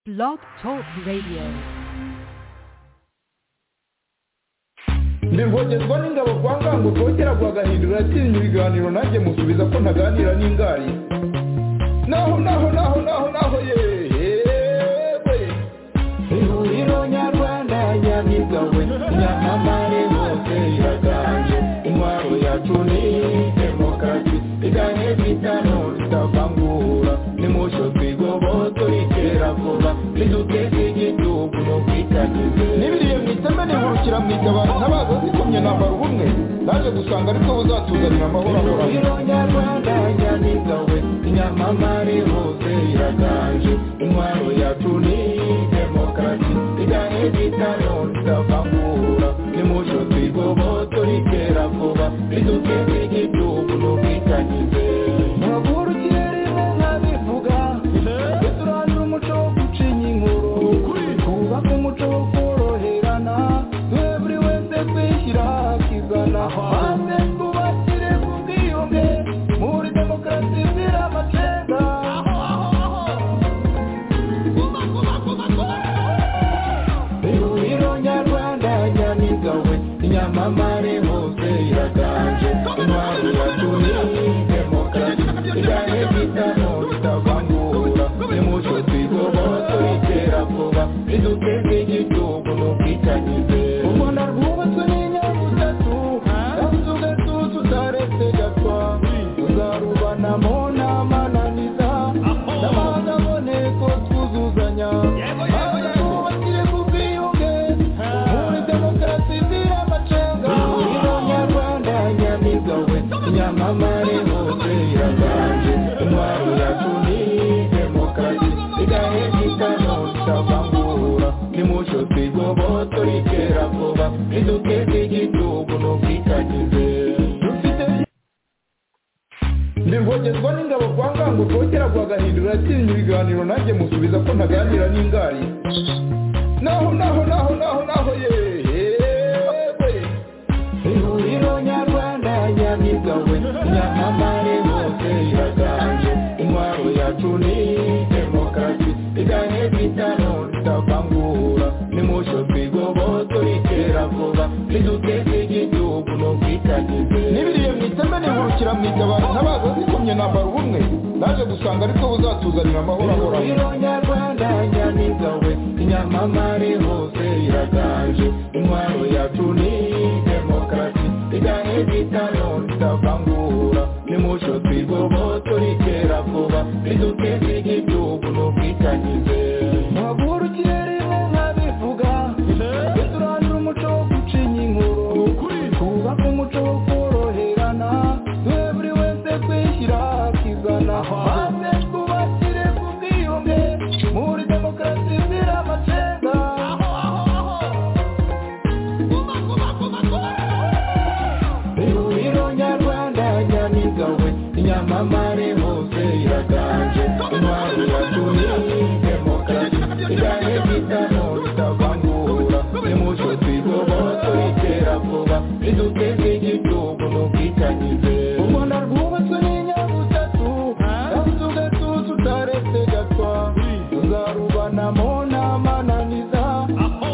Blog Talk Radio. ndirwongerwa n'ingabo kwa ngango kongera guhagahindura atinya ibiganiro nanjye musubiza ko ntaganira n'ingari naho naho naho naho naho yewe ihuriro nyarwanda nyabigawe nyamamare hose iraganje intwaro yacu ni demokarasi iganye bitano bitavangura nimucyo twigoboto iterabwoba riduteze igitugu no kwitagize n'ibiriye mu iteme nihurukira mu itabaro ntabaza zikomye nambara ubumwe naje gusanga aribwo buzatuzanira amahoro ahoranye nyarwanda nyamigawe inyamamare hose iraganje intwaro yacu ni demokarasi iganye bitano ritavangura nimucyo twigoboto riterabwoba riduteze igitugu no kwitagize Ntabwo ikirere nkabivuga duturanire umuco wo gucinya inkuru twubake umuco wo koroherana twe buri wese twishyira hakizana maze twubakire ku bwiyunge muri demokarasi izira amacenga ihuriro nyarwanda nyamigawe inyamamare hose iraganje intwari yacu ni demokarasi igane bitano bitavangura nimucyo twigoboto iterabwoba riduteze igitugu n'ubwitanyize u rwanda rwubatswe n'inyabutatu kandi ugatuza utaretse gapfa tuzarubanamo n'amananiza n'amahanga aboneko twuzuzanya maze twubakire ku bwiyunge muri demokarasi izira amacenga ihuriro nyarwanda nyamigawe nyamamare hose iraganje intwaro yacu ni demokarasi igahe gitano tutavangura nimucyo twigoboto riterabwoba riduteze igitugu n'ubwitanyize dufite ndirwongerwa n'ingabo kwa ngango kongera guhagahindura atinya ibiganiro nanjye musubiza ko ntaganira n'ingari naho naho naho naho naho yewe ihuriro nyarwanda nyamigawe nyamamare hose iraganje intwaro yacu ni demokarasi iganye bitano ritavangura nimucyo twigoboto riterabwoba riduteze igitugu n'ubwitanyize n'ibiriye mu iteme nihurukira mu itabaro ntabaza zikomye nambara ubumwe naje gusanga aribwo buzatuzanira amahoro ahoranye ihuriro nyarwanda nyamigawe inyamamare hose iraganje intwaro yacu ni demokarasi iganye bitano ritavangura nimucyo twigoboto riterabwoba riduteze igitugu n'ubwitanyize ntagura ikirere nkabivuga duturanire umuco wo gucinya inkuru twubake umuco wo koroherana twe buri wese twishyira hakizana maze twubakire ku bwiyunge muri demokarasi izira amacenga ihuriro nyarwanda nyamigawe inyamamare hose iraganje intwari yacu ni demokarasi igane bitano ritavangura nimucyo twigoboto iterabwoba riduteze igitugu n'ubwitanyize u rwanda rwubatswe n'inyabutatu kandi ugatuza utaretse gatwa tuzarubanamo n'amananiza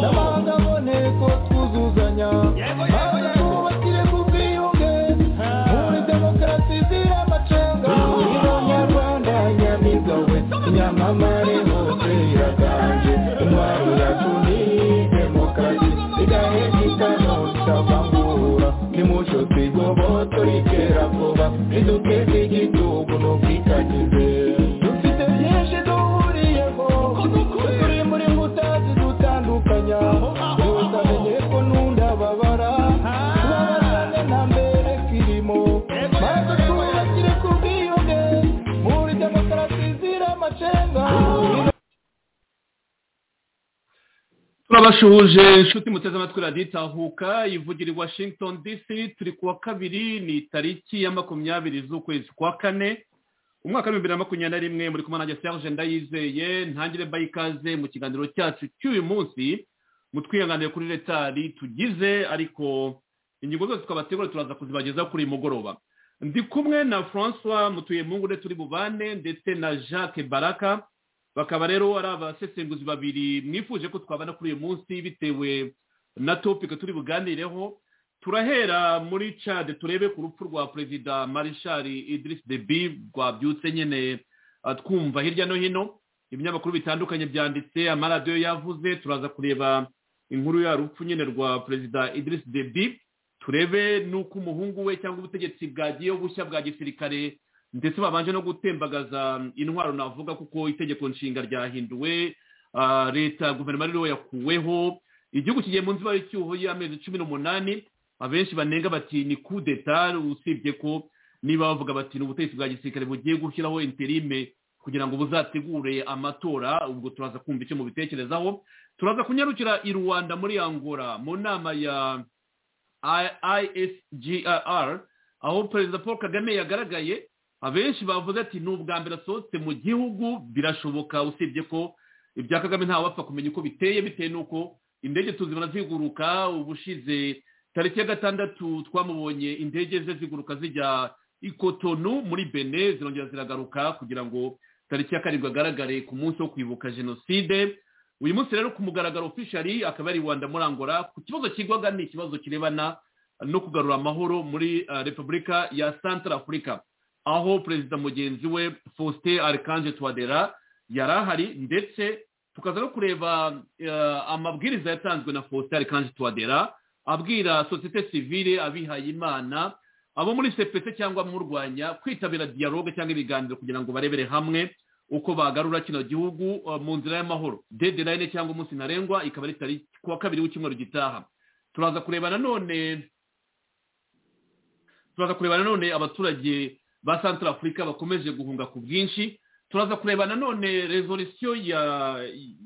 n'amahanga aboneko twuzuzanya maze twubakire ku bwiyunge muri demokarasi izira amacenga ihuriro nyarwanda nyamigawe inyamamare hose iraganje intwaro yacu ni demokarasi igahe bitano bitavangura nimucyo twigoboto riterabwoba riduteze igitugu n'ubwitanyize dufite byinshi duhuriyeho turi muri nkuta zidutandukanya wese amenye ko nunda babara tubabazane nta mbere kirimo maze twubakire ku bwiyunge muri demokarasi izira amacenga turabashuhuje inshuti muteze amatwi radiyo itahuka ivugira i washington dc turi ku wa kabiri ni tariki ya makumyabiri z'ukwezi kwa kane umwaka w'ibihumbi bibiri na makumyabiri na rimwe muri kumwe nanjye serge ndayizeye ntangire mbaye ikaze mu kiganiro cyacu cy'uyu munsi mu twihanganire kuri retari tugize ariko ingingo zose twabategura turaza kuzibageza kuri uyu mugoroba ndi kumwe na francois mutuye mungure turi bubane ndetse na jacques baraka bakaba rero ari abasesenguzi babiri mwifuje ko twabana kuri uyu munsi bitewe na topika turi buganireho turahera muri cade turebe ku rupfu rwa perezida marishari idirisi debi rwabyutse nyine ah, twumva hirya no hino ibinyamakuru bitandukanye byanditse amaradiyo yavuze turaza kureba inkuru ya rupfu nyine rwa perezida idirisi debi turebe n'uko umuhungu we cyangwa ubutegetsi bwagiye bushya bwa gisirikare ndetse babanje no gutembagaza intwaro navuga kuko itegeko nshinga ryahinduwe ah, leta guverinoma rero yakuweho igihugu kigiye mu nziba y'icyuho y'amezi cumi n'umunani abenshi banenga bati ni coup d'etat usibye ko niba bavuga bati ni ubutegetsi bwa gisirikare bugiye gushyiraho interime kugira ngo buzategure amatora ubwo turaza kumva icyo mubitekerezaho turaza kunyarukira i rwanda muri angola mu nama ya isgr aho perezida paul kagame yagaragaye abenshi bavuze ati ni ubwa mbere asohotse mu gihugu birashoboka usibye ko ibya kagame ntawe wapfa kumenya uko biteye bitewe n'uko indege tuzibona ziguruka ubushize tariki ya gatandatu twamubonye indege ze ziguruka zijya i Cotonou muri bene zirongera ziragaruka kugira ngo tariki ya karindwi agaragare ku munsi wo kwibuka jenoside uyu munsi rero ku mugaragaro ofishari akaba ari rwanda muri angola ku kibazo kigwaga ni ikibazo kirebana no kugarura amahoro muri ah, repubulika ya central africa aho perezida mugenzi we faustin arikanje twadera yari ahari ndetse tukaza no kureba ah, amabwiriza yatanzwe na faustin arikanje twadera abwira sosiyete sivile abihaye imana abo muri sepese cyangwa murwanya kwitabira dialogue cyangwa ibiganiro kugira ngo barebere hamwe uko bagarura kino gihugu uh, mu nzira y'amahoro deadline cyangwa umunsi ntarengwa ikaba ari tariki kuwa kabiri w'icyumweru gitaha turaza kureba nanone turaza kureba nanone abaturage ba central africa bakomeje guhunga ku bwinshi turaza kureba nanone resolution ya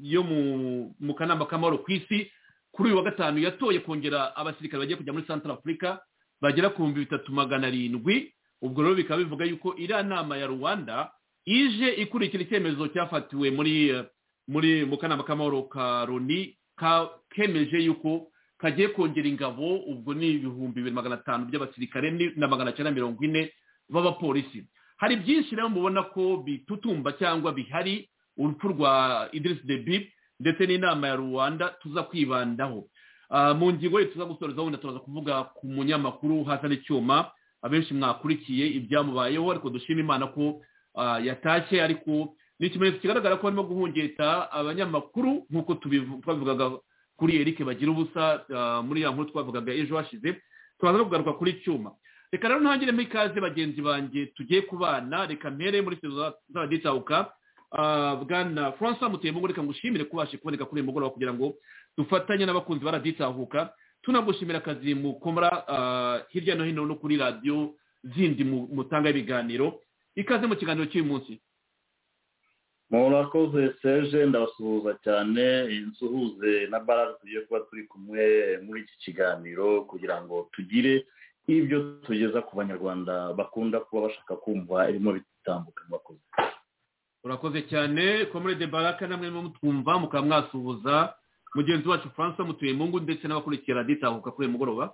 yo mu, mu kanama k'amahoro ku isi kuri uyu wa gatanu yatoye kongera abasirikare bagiye kujya muri central africa bagera ku bihumbi bitatu magana arindwi ubwo rero bikaba bivuga yuko iriya nama ya rwanda ije ikurikira icyemezo cyafatiwe muri eh, muri mu kanama k'amahoro ka loni ka- kemeje yuko kagiye kongera ingabo ubwo ni ibihumbi bibiri magana atanu by'abasirikare ni- na magana cyenda mirongo ine b'abapolisi hari byinshi rero mubona ko bitutumba cyangwa bihari urupfu rwa idirisi debi ndetse n'inama ya rwanda tuza kwibandaho Ah, mu ngingo ye tuza gusorezaho wenda turaza kuvuga ku munyamakuru hasana icyuma abenshi mwakurikiye ibyamubayeho ariko dushima imana ko ah, yatashye ariko ni ikimenyetso kigaragara ko arimo guhungeta abanyamakuru nk'uko tubivu- twabivugaga kuri erike bagira ubusa ah, muri ya nkuru twavugaga ejo hashize turaza no kugaruka kuri cyuma reka rero ntangiremo ikaze bagenzi banjye tugiye kubana reka mpere muri sezo z'abaditahuka bwana francois mutuyemo reka ngushimire kubasha kuboneka kuri uyu mugoroba kugira ngo dufatanye n'abakunzi baraditahuka tunagushimira akazi mukora ah, hirya no hino no kuri radiyo zindi mu- mutanga ibiganiro ikaze mu kiganiro cy'uyu munsi murakoze seje ndabasuhuza cyane nsuhuze na barara tugiye kuba turi kumwe muri iki kiganiro kugira ngo tugire ibyo tugeza ku banyarwanda bakunda kuba bashaka kumva ibirimo bitambuka murakoze urakoze cyane komurede baraka namwe mu twumva mukaba mwasuhuza mugenzi wacu francois mutuyemungu ndetse n'abakurikiye raditahuka kuri uyu mugoroba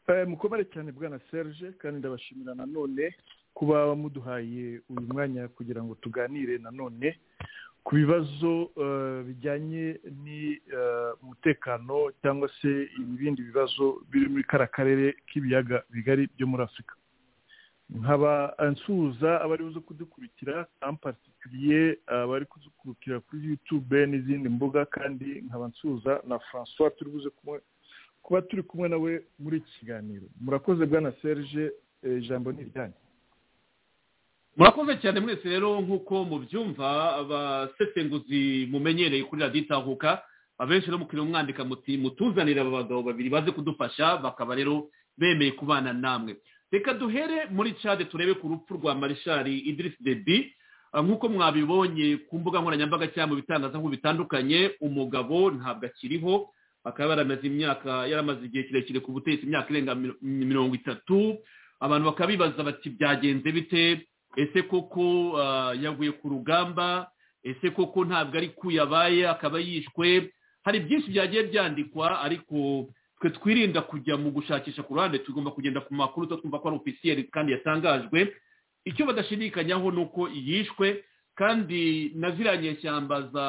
Eh, mukomere cyane bwana serge kandi ndabashimira nanone kuba muduhaye uyu mwanya kugira ngo tuganire nanone ku bibazo eh, bijyanye n'umutekano cyangwa se ibindi bibazo biri muri kara karere k'ibiyaga bigari byo muri afurika nkaba nsuhuza abari buze kudukurikira en particulier abari kudukurikira kuri youtube n'izindi mbuga kandi nkaba nsuhuza na francois turi buze kumwe kuba turi kumwe nawe muri iki kiganiro murakoze bwana serge eh, ijambo ni iryanyu murakoze cyane mwese rero nk'uko mubyumva abasesenguzi mumenyereye kuri radiyo itahuka abenshi rero mukiriya umwandika muti mutuzanire aba bagabo babiri baze kudufasha bakaba rero bemeye kubana namwe reka duhere muri cade turebe ku rupfu rwa marishari idirisi debi Ah, nk'uko mwabibonye ku mbuga nkoranyambaga cyangwa mu bitangazamakuru bitandukanye umugabo ntabwo akiriho akaba yaramaze imyaka yaramaze igihe kirekire ku butegetsi imyaka irenga miro- mirongo itatu abantu bakaba bibaza bati byagenze bite ese koko ah, yaguye ku rugamba ese koko ntabwo ari ku yabaye akaba yishwe hari byinshi byagiye byandikwa ariko twe twirinda kujya mu gushakisha ku ruhande tugomba kugenda ku makuru twumva ko ari ofisiyeri kandi yatangajwe icyo badashidikanyaho ni uko yishwe kandi na ziriya nyeshyamba za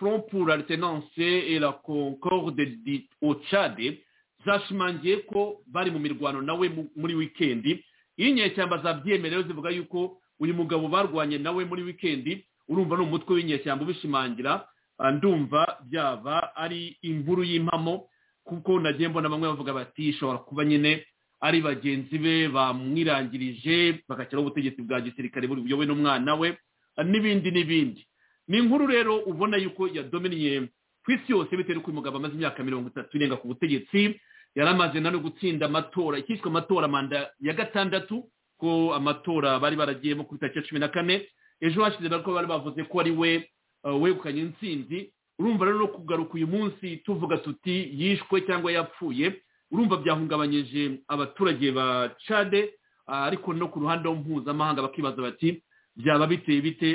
front pour alterance et la concorde di ocade zashimangiye ko bari mu mirwano nawe muri wikendi iyo inyeshyamba zabyemerewe zivuga yuko uyu mugabo barwanye nawe muri wikendi urumva ni umutwe w'inyeshyamba ubishimangira ndumva byaba ari inkuru y'impamo kuko nagiye mbona bamwe bavuga bati ishobora kuba nyine ari bagenzi be bamwirangirije bagashyiraho ubutegetsi bwa gisirikare buyobowe n'umwana we n'ibindi n'ibindi ni inkuru rero ubona yuko yadominiye ku isi yose bitewe n'uko uyu mugabo amaze imyaka mirongo itatu irenga ku butegetsi yari amaze nawe gutsinda amatora ikiswe amatora manda ya gatandatu ko amatora bari baragiyemo ku itariki ya cumi na kane ejo hashize bariko bari bavuze ko ari we wegukanye intsinzi urumva rero no kugaruka uyu munsi tuvuga tuti yishwe cyangwa yapfuye urumva byahungabanyije abaturage ba cade ariko no ku ruhande mpuzamahanga bakibaza bati byaba biteye bite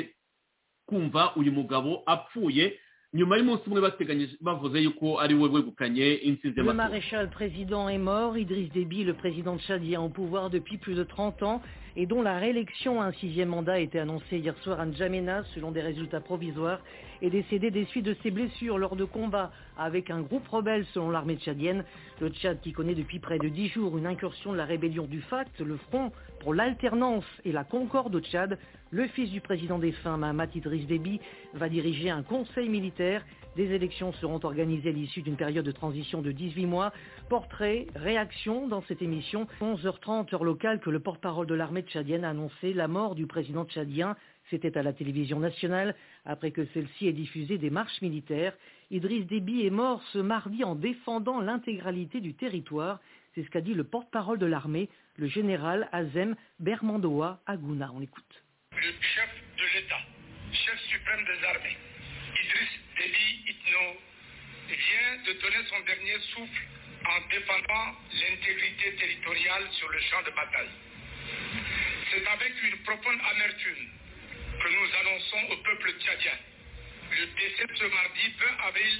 kumva uyu mugabo apfuye nyuma y'umunsi umwe bateganyije bavuze yuko ari we wegukanye intsinzi Le y'amatora maréchal président est mort. Idriss Déby, le président tchadien au pouvoir depuis plus de 30 ans et dont la réélection à un sixième mandat a été annoncée hier soir à N'Djamena selon des résultats provisoires, est décédé des suites de ses blessures lors de combats avec un groupe rebelle selon l'armée tchadienne. Le Tchad qui connaît depuis près de 10 jours une incursion de la rébellion du FACT, le Front pour l'alternance et la concorde au Tchad, le fils du président défunt Mahamat Idriss Déby va diriger un conseil militaire des élections seront organisées à l'issue d'une période de transition de 18 mois. Portrait, réaction dans cette émission. 11h30 heure locale que le porte-parole de l'armée tchadienne a annoncé la mort du président tchadien. C'était à la télévision nationale après que celle-ci ait diffusé des marches militaires. Idriss Déby est mort ce mardi en défendant l'intégralité du territoire. C'est ce qu'a dit le porte-parole de l'armée, le général Azem Bermandoa Agouna. On l'écoute. le chef de l'État, chef suprême des armées, Idriss Déby Itno, vient de donner son dernier souffle en défendant l'intégrité territoriale sur le champ de bataille. C'est avec une profonde amertume que nous annonçons au peuple tchadien le décès ce mardi 20 avril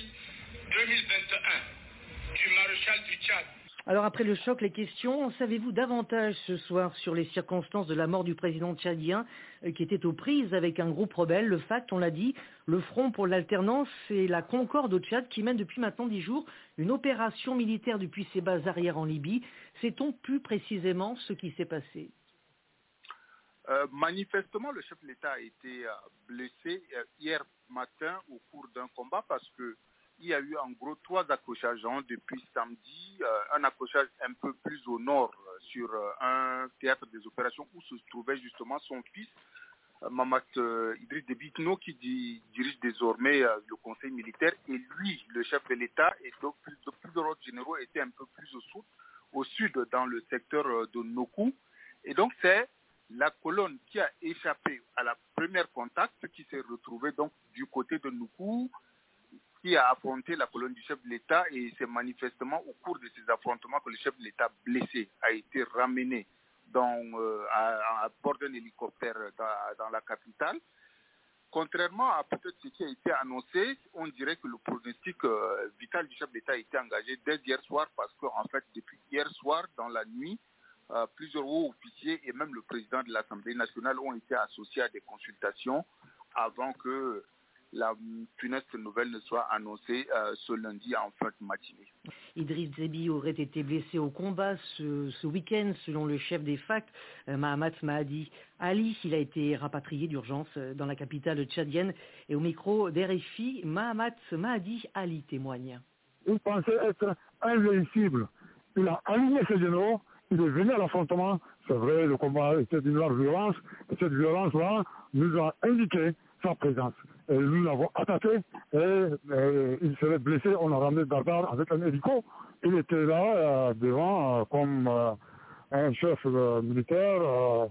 2021 du maréchal du Tchad, Alors après le choc, les questions. En Savez-vous davantage ce soir sur les circonstances de la mort du président tchadien euh, qui était aux prises avec un groupe rebelle, le FACT, on l'a dit, le Front pour l'alternance et la Concorde au Tchad qui mène depuis maintenant dix jours une opération militaire depuis ses bases arrière en Libye. Sait-on plus précisément ce qui s'est passé Euh, manifestement, le chef de l'État a été euh, blessé euh, hier matin au cours d'un combat parce que il y a eu en gros trois accrochages hein, depuis samedi. Euh, un accrochage un peu plus au nord euh, sur euh, un théâtre des opérations où se trouvait justement son fils, euh, Mamat euh, Idriss Déby Itno, qui di- dirige désormais euh, le conseil militaire. Et lui, le chef de l'État, et donc plus- de plusieurs autres généraux étaient un peu plus au sud, au sud dans le secteur euh, de Nokou. Et donc c'est la colonne qui a échappé à la première contact, qui s'est retrouvée donc du côté de Noukou, qui a affronté la colonne du chef de l'État et c'est manifestement au cours de ces affrontements que le chef de l'État blessé a été ramené dans, euh, à, à bord d'un hélicoptère dans, dans la capitale. Contrairement à peut-être ce qui a été annoncé, on dirait que le pronostic euh, vital du chef de l'État a été engagé dès hier soir parce qu'en fait, depuis hier soir, dans la nuit, euh, plusieurs hauts officiers et même le président de l'Assemblée nationale ont été associés à des consultations avant que la mm, funeste nouvelle ne soit annoncée euh, ce lundi en fin de matinée. Idriss Déby aurait été blessé au combat ce, ce week-end, selon le chef des FACT, euh, Mahamat Mahadi Ali. Il a été rapatrié d'urgence euh, dans la capitale tchadienne. Et au micro d'RFI, Mahamat Mahadi Ali témoigne. il pensait être invincible. Il a aligné ses généraux, il est venu à l'affrontement. C'est vrai, le combat était d'une large violence, et cette violence-là nous a indiqué sa présence. Et nous l'avons attaqué, et, euh, il serait blessé, on a ramené Dardar avec un hélico. Il était là, euh, devant, euh, comme euh, un chef euh, militaire. euh,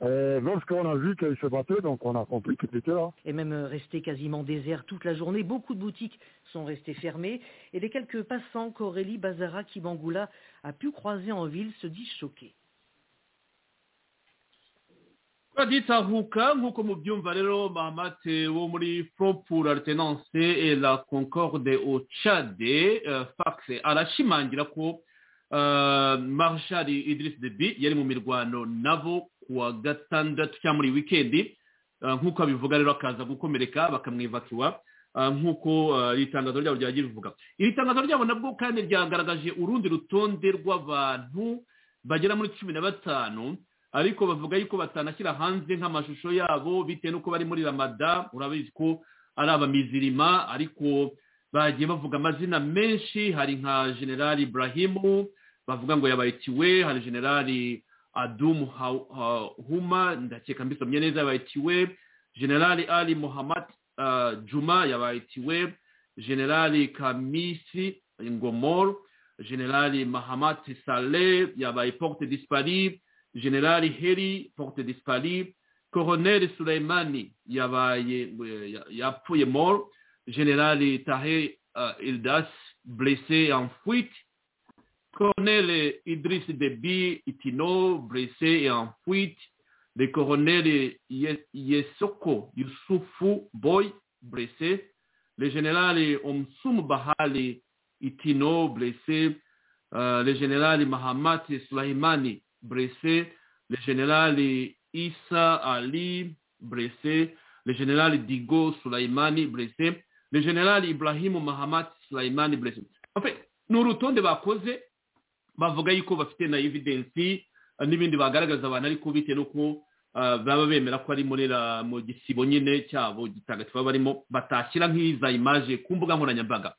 et lorsqu'on a vu qu'il se battait, donc on a compris qu'il était là. est même resté quasiment désert toute la journée. Beaucoup de boutiques sont restées fermées et les quelques passants qu'Aurélie Bazara Kibangula a pu croiser en ville se disent choqués. turaditahuka nk'uko mubyumva rero mahamate wo muri front pour alterance et la concorde au Tchad euh, fax arashimangira ko euh, marshal idris debi yari mu mirwano nabo ku wa gatandatu cyangwa muri wikendi Ah, nk'uko abivuga rero akaza gukomereka bakamwivakiwa Ah, nk'uko ah, iri tangazo ryabo ryagiye rivuga iri tangazo ryabo nabwo kandi ryagaragaje urundi rutonde rw'abantu bagera muri cumi na batanu ariko bavuga yuko batanashyira hanze nk'amashusho yabo bitewe n'uko bari muri ramada urabizi ko ari abamizirima ariko bagiye bavuga amazina menshi hari nka generali burahimu bavuga ngo yabayikiwe hari generali adumu Ha- Ha- huma ndakeka mbisomye neza yabayikiwe generali ali muhammad ah, juma yabayikiwe generali kamisi ngomor generali mahamad saleh yabaye porte dispari generali heri porte dispari koroneri suleimani yabaye eh, ya- yapfuye mor generali tahe ah, ildas blessé en fuite colonel Idriss Deby Itino, blessé et en fuite. Le colonel Ye- Yesoko Yusufu Boy, blessé. Le général Omsum Bahali Itino, blessé. Euh, le général Mahamat Slaimani, blessé. Le général Issa Ali, blessé. Le général Digo Sulaimani, blessé. Le général Ibrahim Mahamat Sulaimani, blessé. En fait, nous retournons à cause bavuga yuko bafite na evidensi eh, n'ibindi bagaragaza abantu ariko bitewe n'uko ah, baba bemera ko ari muri la- mu gisibo nyine cyabo gitagatifu baba barimo batashyira nk'iza imaje ku mbuga nkoranyambaga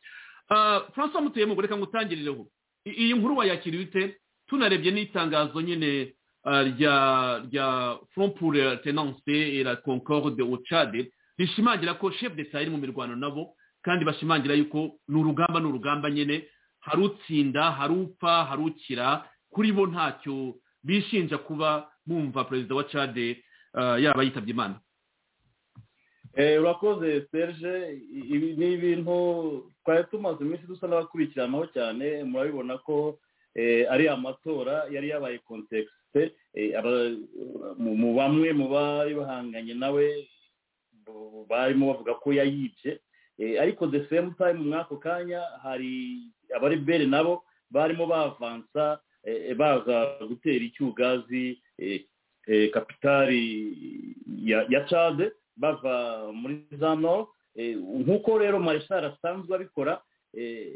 Ah, francois mutuyemo reka ngutangirireho I- iyi nkuru wayakira bite tunarebye n'itangazo nyine ah, rya rya front pour la tenance et la concorde au Tchad rishimangira ko chef de iri mu mirwano nabo kandi bashimangira yuko ni urugamba ni urugamba nyine hari utsinda hari upfa hari ukira kuri bo ntacyo bishinja kuba bumva perezida wa cade yaba yitabye imana Eh, urakoze serge I- ibi ni ibintu twari tumaze iminsi dusa n'abakurikiranaho cyane murabibona ko eh, ari amatora yari yabaye kontekisite mu bamwe mu bari bahanganye nawe bo- barimo bavuga ko yayibye Eh, ariko the same time muri ako kanya hari abaribere nabo barimo bavansa eh, eh, baza gutera icyugazi eh, eh, kapitari ya ya cade bava muri za nord Eh, nk'uko rero marishari asanzwe abikora eh,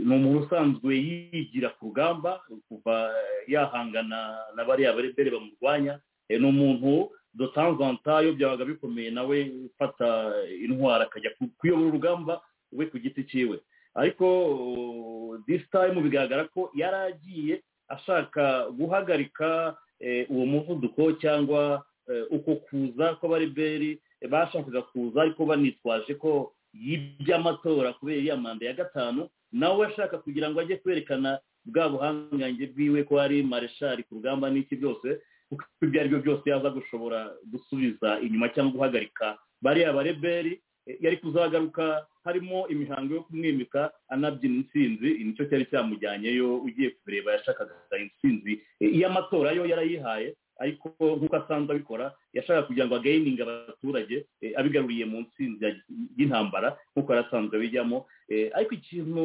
ni umuntu usanzwe yigira ku rugamba kuva yahangana na bariya barebere bamurwanya Eh, ni umuntu dotanzanta iyo byabaga bikomeye nawe ufata intwara akajya ku- kuyobora urugamba we ku giti cyiwe ariko uh, this time bigaragara ko yari agiye ashaka guhagarika eh, uwo muvuduko cyangwa eh, uko kuza kw'abareberi bashakaga kuza ariko banitwaje ko yibye amatora kubera iriya manda ya gatanu nawe ashaka kugira ngo ajye kwerekana bwa buhangange bwiwe ko ari mareshari ku rugamba n'iki byose kuko ibyo ari byo byose yaza gushobora gusubiza inyuma cyangwa guhagarika bariya bareberi eh, yari kuzagaruka harimo imihango yo kumwimika anabyina intsinzi nicyo cyari cyamujyanyeyo ugiye kubireba yashakaga intsinzi eh, iy'amatora yo yarayihaye ariko nk'uko asanzwe abikora yashaka kugira ngo agayininge abaturage eh, abigaruriye mu ntsinzi ya- y'intambara nk'uko yari asanzwe abijyamo Eh, ariko ikintu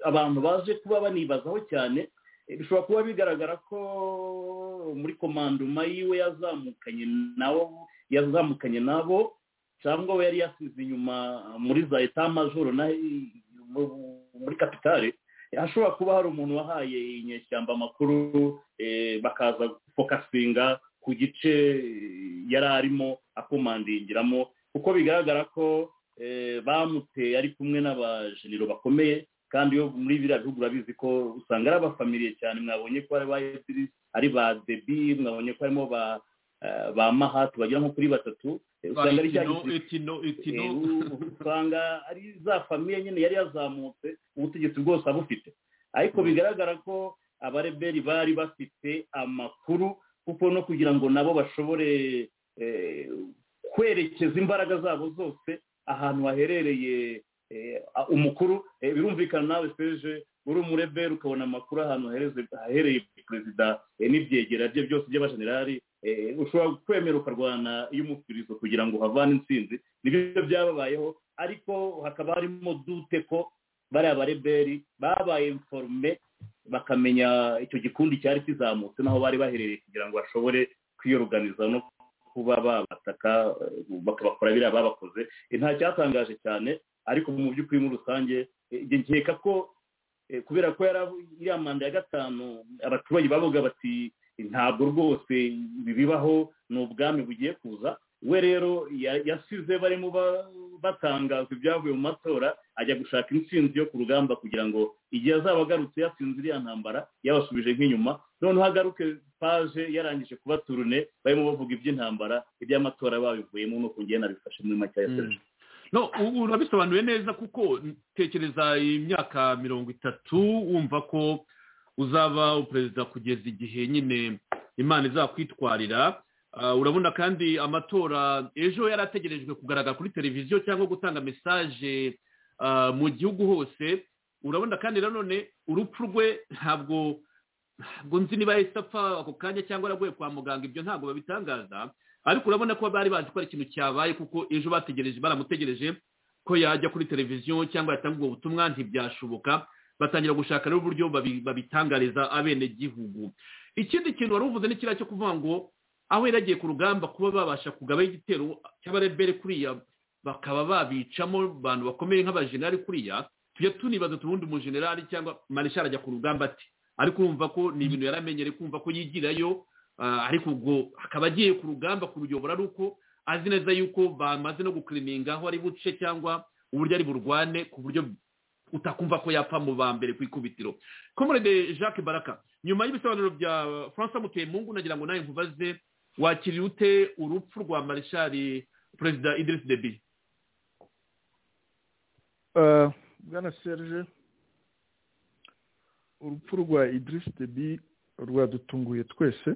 abantu baje kuba banibazaho cyane eh, bishobora kuba bigaragara ko muri komandoma yiwe yazamukanye nabo yazamukanye nabo cyangwa we yari yasize inyuma muri za etamajoro na muri kapitale hashobora kuba hari umuntu wahaye inyeshyamba amakuru eh, bakaza gufokasinga ku gice eh, yari arimo akomandingiramo kuko bigaragara ko eh, bamuteye ari kumwe n'abajenero bakomeye kandi yo muri biriya bihugu urabizi ko usanga ari abafamiliye cyane mwabonye ko ari ba Idris, ari ba debi mwabonye ko harimo ba eh, ba mahatu bagera nko kuri batatu eh, usanga ari cya Itino- gisirikare itino itino Eh, usanga ari za famiye nyine yari yazamutse ubutegetsi bwose abufite ariko bigaragara ko abareberi bari bafite amakuru kuko no kugira ngo nabo bashobore eh, kwerekeza imbaraga zabo zose ahantu haherereye eh, a- umukuru Eh, birumvikana nawe seje uri umureberi ukabona amakuru ahantu hahereze- hahereye perezida eh, n'ibyegera bye byose by'abajenerali eh, ushobora kwemera ukarwana y'umufirizo kugira ngo uhavane intsinzi nibyo byababayeho ariko hakaba harimo dute ko bariya bareberi babaye informe bakamenya icyo gikundi cyari kizamutse n'aho bari baherereye kugira ngo bashobore kwiyoruganiza no kuba babataka eh, bakabakora biriya babakoze Eh, nta cyatangaje cyane ariko mu by'ukuri muri rusange eh, njye nkeka ko eh, kubera ko yari avu- iriya manda ya gatanu abaturage bavuga bati ntabwo rwose ibi bibaho ni ubwami bugiye kuza we rero ya- yasize barimo ba- batangaza ibyavuye mu matora ajya gushaka intsinzi yo ku rugamba kugira ngo igihe azaba agarutse yatsinze iriya ntambara yabasubije nk'inyuma noneho agaruke paje yarangije kuba turune barimo bavuga iby'intambara iby'amatora babivuyemo nuko ngiye nabifashe muri make ya serge no u- urabisobanuye neza kuko tekereza imyaka mirongo itatu wumva ko uzaba perezida kugeza igihe nyine imana izakwitwarira Ah, urabona kandi amatora ejo yari ategerejwe kugaragara kuri televiziyo cyangwa gutanga mesaje ah, mu gihugu hose urabona kandi nanone urupfu rwe ntabwo ntabwo nzi niba yahise apfa ako kanya cyangwa yaraguye kwa muganga ibyo ntabwo babitangaza ariko urabona ko bari bazi ko ari ikintu cyabaye kuko ejo bategereje baramutegereje ko yajya kuri televiziyo cyangwa yatanga ubwo butumwa ntibyashoboka batangira gushaka rero uburyo babi- babitangariza abenegihugu ikindi kintu wari uvuze ni kiriya cyo kuvuga ngo aho yari yagiye ku rugamba kuba babasha kugabaho igitero cy'abarebere kuriya bakaba babicamo abantu bakomeye nk'abajenerali kuriya tujya tunibaza tubundi umujenerali cyangwa marishali ajya ku rugamba ati ariko urumva ko ni ibintu yaramenyereye kumva ko yigirayo Ah, ariko ubwo akaba agiye ku rugamba kuruyobora ari uko azi neza yuko bamaze no gukirininga aho ari buce cyangwa uburyo ari burwane ku buryo utakumva ko yapfa mu ba mbere ku ikubitiro komorede jacques baraka nyuma y'ibisobanuro bya francois mutemungu nagira ngo nawe nkubaze wakiriye ute urupfu rwa marishali perezida idris debi Eh, bwana serge urupfu rwa idirisi debi rwadutunguye twese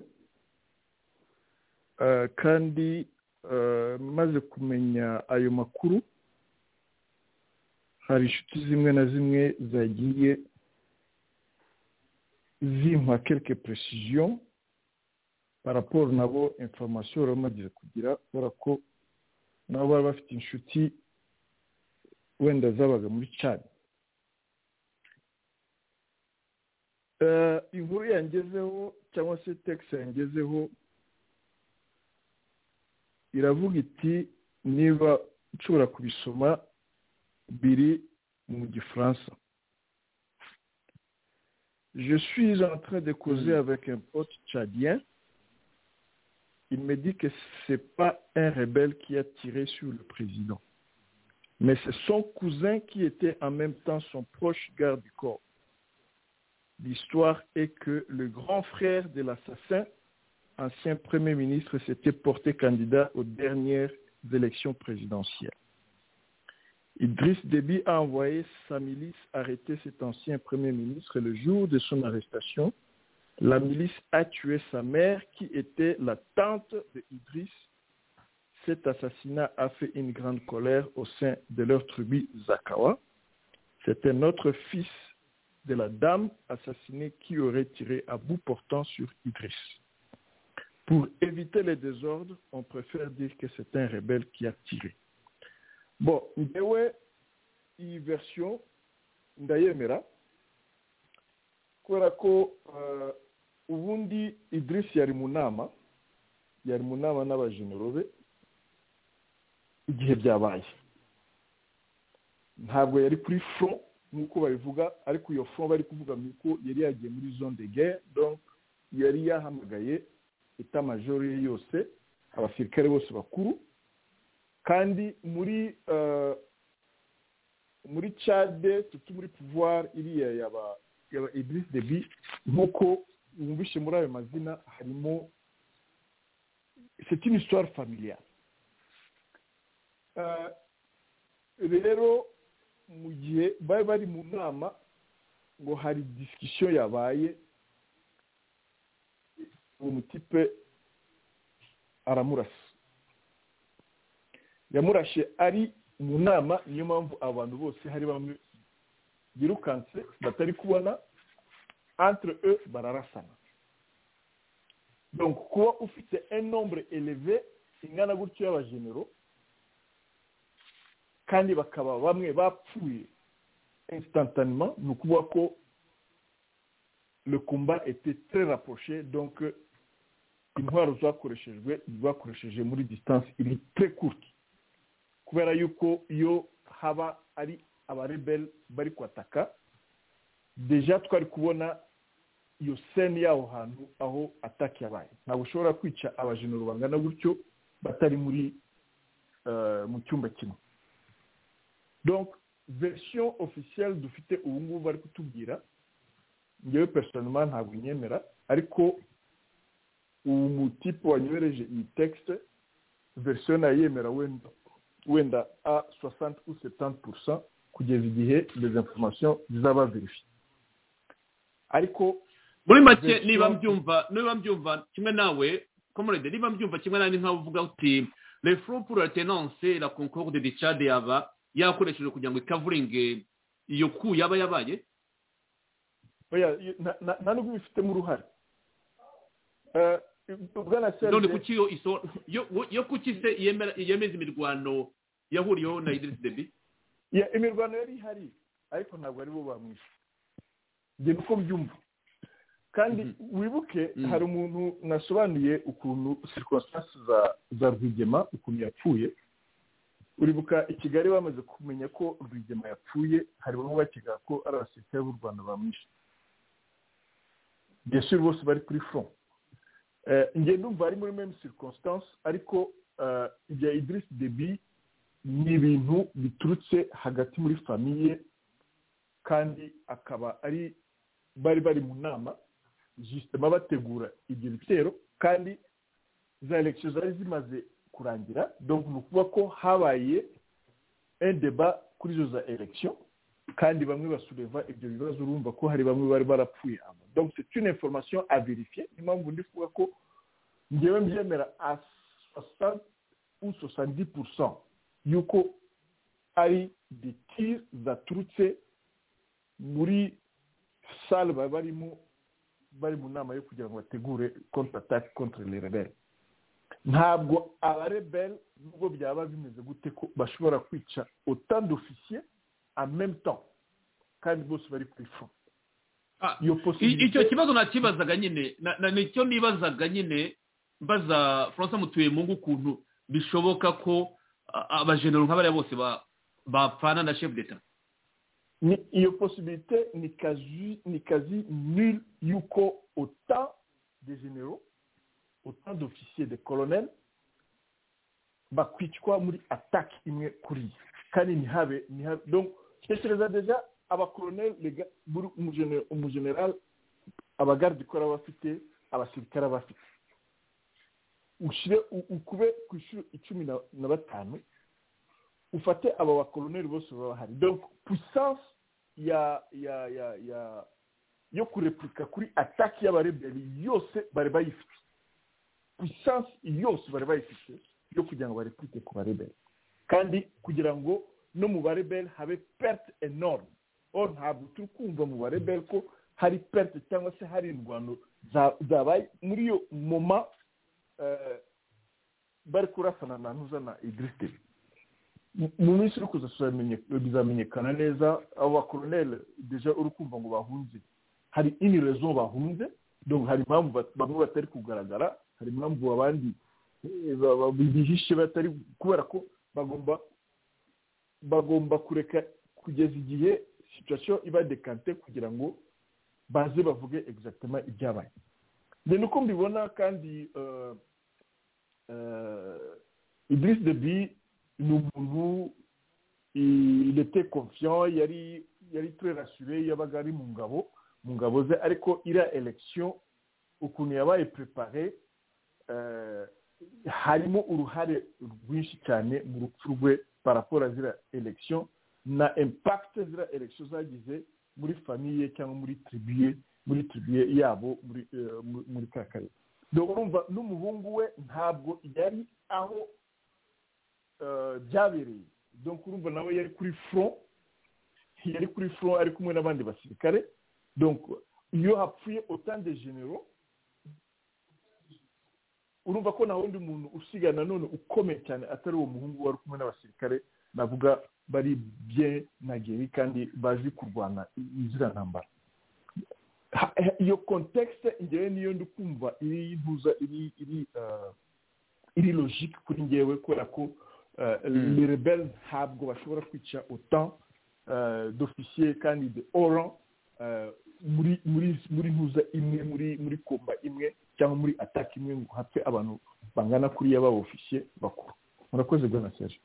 Eh, kandi eh, maze kumenya ayo makuru hari inshuti zimwe na zimwe zagiye zimpa quelque precision paraporo nabo information bari bamaze kugira kubera ko nabo bari bafite inshuti wenda zabaga muri cani Eh, inkuru yangezeho cyangwa se tekisi yangezeho iravuga iti niba nshobora kubisoma biri mu gifaransa je suis en train de causer avec un pote tchadien il me dit que c'est pas un rebelle qui a tiré sur le président mais c'est son cousin qui était en même temps son proche garde du corps. L'histoire est que le grand frère de l'assassin, ancien Premier ministre, s'était porté candidat aux dernières élections présidentielles. Idriss Déby a envoyé sa milice arrêter cet ancien Premier ministre et le jour de son arrestation. La milice a tué sa mère qui était la tante de Idriss cet assassinat a fait une grande colère au sein de leur tribu Zakawa. C'était notre fils de la dame assassinée qui aurait tiré à bout portant sur Idriss. Pour éviter les désordres, on préfère dire que c'est un rebelle qui a tiré. Bon, Ndewe, i version Ndayemera, Kwerako, euh, Ubundi Idriss Yarimunama, Yarimunama n'abajenerove, igihe byabaye ntabwo yari kuri front nk'uko babivuga ariko iyo front bari kuvuga ni uko yari yagiye muri zone de guerre donc yari yahamagaye etamajoro ye yose abasirikare bose bakuru kandi muri eh, muri cade tutu muri pouvoir iriya yaba yaba idris debi nk'uko wumvishe muri ayo mazina harimo c'est une histoire familiale Eh, rero mu gihe bari bari mu nama ngo hari disikisiyo yabaye uwo mutipe aramurasa yamurashe ari mu nama niyo mpamvu abantu bose hari bamwe birukanse batari kubona entre eux bararasana donc kuba ufite un nombre élevé ingana gutyo y'abajenero kandi bakaba bamwe bapfuye instantanément ni ukuvuga ko le combat était très rapproché donc intwaro zakoreshejwe zakoresheje muri disitansi iri tre kurute kubera yuko iyo haba ari abareberi bari kwataka deja twari kubona iyo seni y'aho hantu aho ataki yabaye ntabwo ushobora kwica abajenero bangana gutyo batari muri eh, mu cyumba kimwe donc verisiyo officielle dufite ubu ngubu bari kutubwira ngewe personnellement ntabwo nyemera ariko uwo mutipe wanyohereje iyi texte verisiyo nayemera wenda wenda a 60 ou 70 kugeza igihe les informations zizaba verifiye ariko muri make niba mbyumva niba mbyumva kimwe nawe komorede niba mbyumva kimwe nawe ni nkaho uvuga uti le front pour la tenance la concorde de Tchad yaba yakoreshejwe kugira ngo ikavuringe iyo ku yaba yabaye oya na- na- nta n'ubwo ibifitemo uruhare Eh, bwana none serge kuki yo iso yo- yo kuki se yemera- yemeza imirwano yahuriyeho na idirisi debi Ya, imirwano yari ihari ariko ntabwo aribo bamwishe njye nuko mbyumva kandi wibuke Mhm. hari umuntu nasobanuye ukuntu circonstance za za rwigema ukuntu yapfuye uribuka i kigali bamaze kumenya ko rwigema yapfuye hari bamwe bakeka ko ari abasirikare b'u rwanda bamwishe bien sûr bose bari kuri front Eh, njye ndumva ari muri même circonstance ariko eh, ibya idirisi debi ni ibintu biturutse hagati muri famiye kandi akaba ari bari bari mu nama jisitema bategura ibyo bitero kandi za elekisiyo zari zimaze kurangira donc ni ukuvuga ko habaye endeba kuri izo za elekisiyo kandi bamwe basureva ibyo bibazo urumva ko hari bamwe bari barapfuye abo donc c'est une information à vérifier niyo mpamvu ndi kuvuga ko njyewe mbyemera à 60 ou 70 yuko ari ditire zaturutse muri sale baba barimo bari mu nama yo kugira ngo bategure kontra atake kontra les rebelles ntabwo abarebel nubwo byaba bimeze gute ko bashobora kwica autant d'officier en même temps kandi bose bari kuri front iyo I- icyo possibilité kibazo nakibazaga nyine na- na- nicyo nibazaga nyine mbaza francois mutuyemungu ukuntu bishoboka ko a- abajenero nk'abariya bose ba- bapfana na chef d'etat ni iyo possibilité ni quasi ni quasi nulle yuko autant de généraux autant d'officiers de colonels bakwicwa muri attaque imwe kuri iyi kandi ntihabe ntihabe donc tekereza deja abakoloneli rega buri umugene- umugeneral abagarde ikora bafite abasirikare bafite ushyire u- ukube ku ishuri icumi na- na batanu ufate aba bakoloneli bose baba bahari donc puissance ya ya ya ya yo kurepurika kuri ataki y'abareberi yose bari bayifite puissance yose bari bayifite yo kugira ngo barepurike ku bareberi kandi kugira ngo no mu bareberi habe perte enorme or ntabwo turi kumva mu bareberi ko hari perte cyangwa se hari indwano za- zabaye muri iyo moma eh, bari kurasana na ntuza na idirisi debi mu minsi iri kuza tuzamenye- bizamenyekana neza abo bakoloneli deja uri kumva ngo bahunze hari ini rezo bahunze donc hari impamvu bat- bamwe batari kugaragara hari impamvu abandi eh, ba- ba- bihishe batari kubera ko bagomba bagomba kureka kugeza igihe situation iba dekante kugira ngo baze bavuge exactement ibyabaye ni uko mbibona kandi eh, eh, Idriss Deby ni umuntu i- il était confiant yari yari très rassuré yabaga ari mu ngabo mu ngabo ze ariko iriya election ukuntu yabaye prepare eh, harimo uruhare rwinshi cyane mu rupfu rwe par rapport à ziriya election na impact ziriya election zagize muri famiye cyangwa muri tribuye muri tribuye yabo muri eh, muri- muri ka karere dore urumva n'umuhungu we ntabwo yari aho eh, byabereye donc urumva nawe yari kuri front yari kuri front ari kumwe n'abandi basirikare donc iyo hapfuye autant de généraux urumva ko nta wundi muntu usigaye nanone ukomeye cyane atari uwo muhungu wari kumwe n'abasirikare navuga bari bien nageri kandi bazi kurwana izira ntambara ha- ha- iyo kontekisite ngewe niyo ndi kumva iri ntuza iri iri ah, iri logike kuri ngewe kubera ko ni rebel ntabwo bashobora kwica otan dofisiye kandi de oran ah, muri muri muri ntuza imwe muri muri komba imwe cyangwa muri ataka imwe ngo hapfe abantu bangana kuriya b'abofisiye bakuru murakoze bwana serge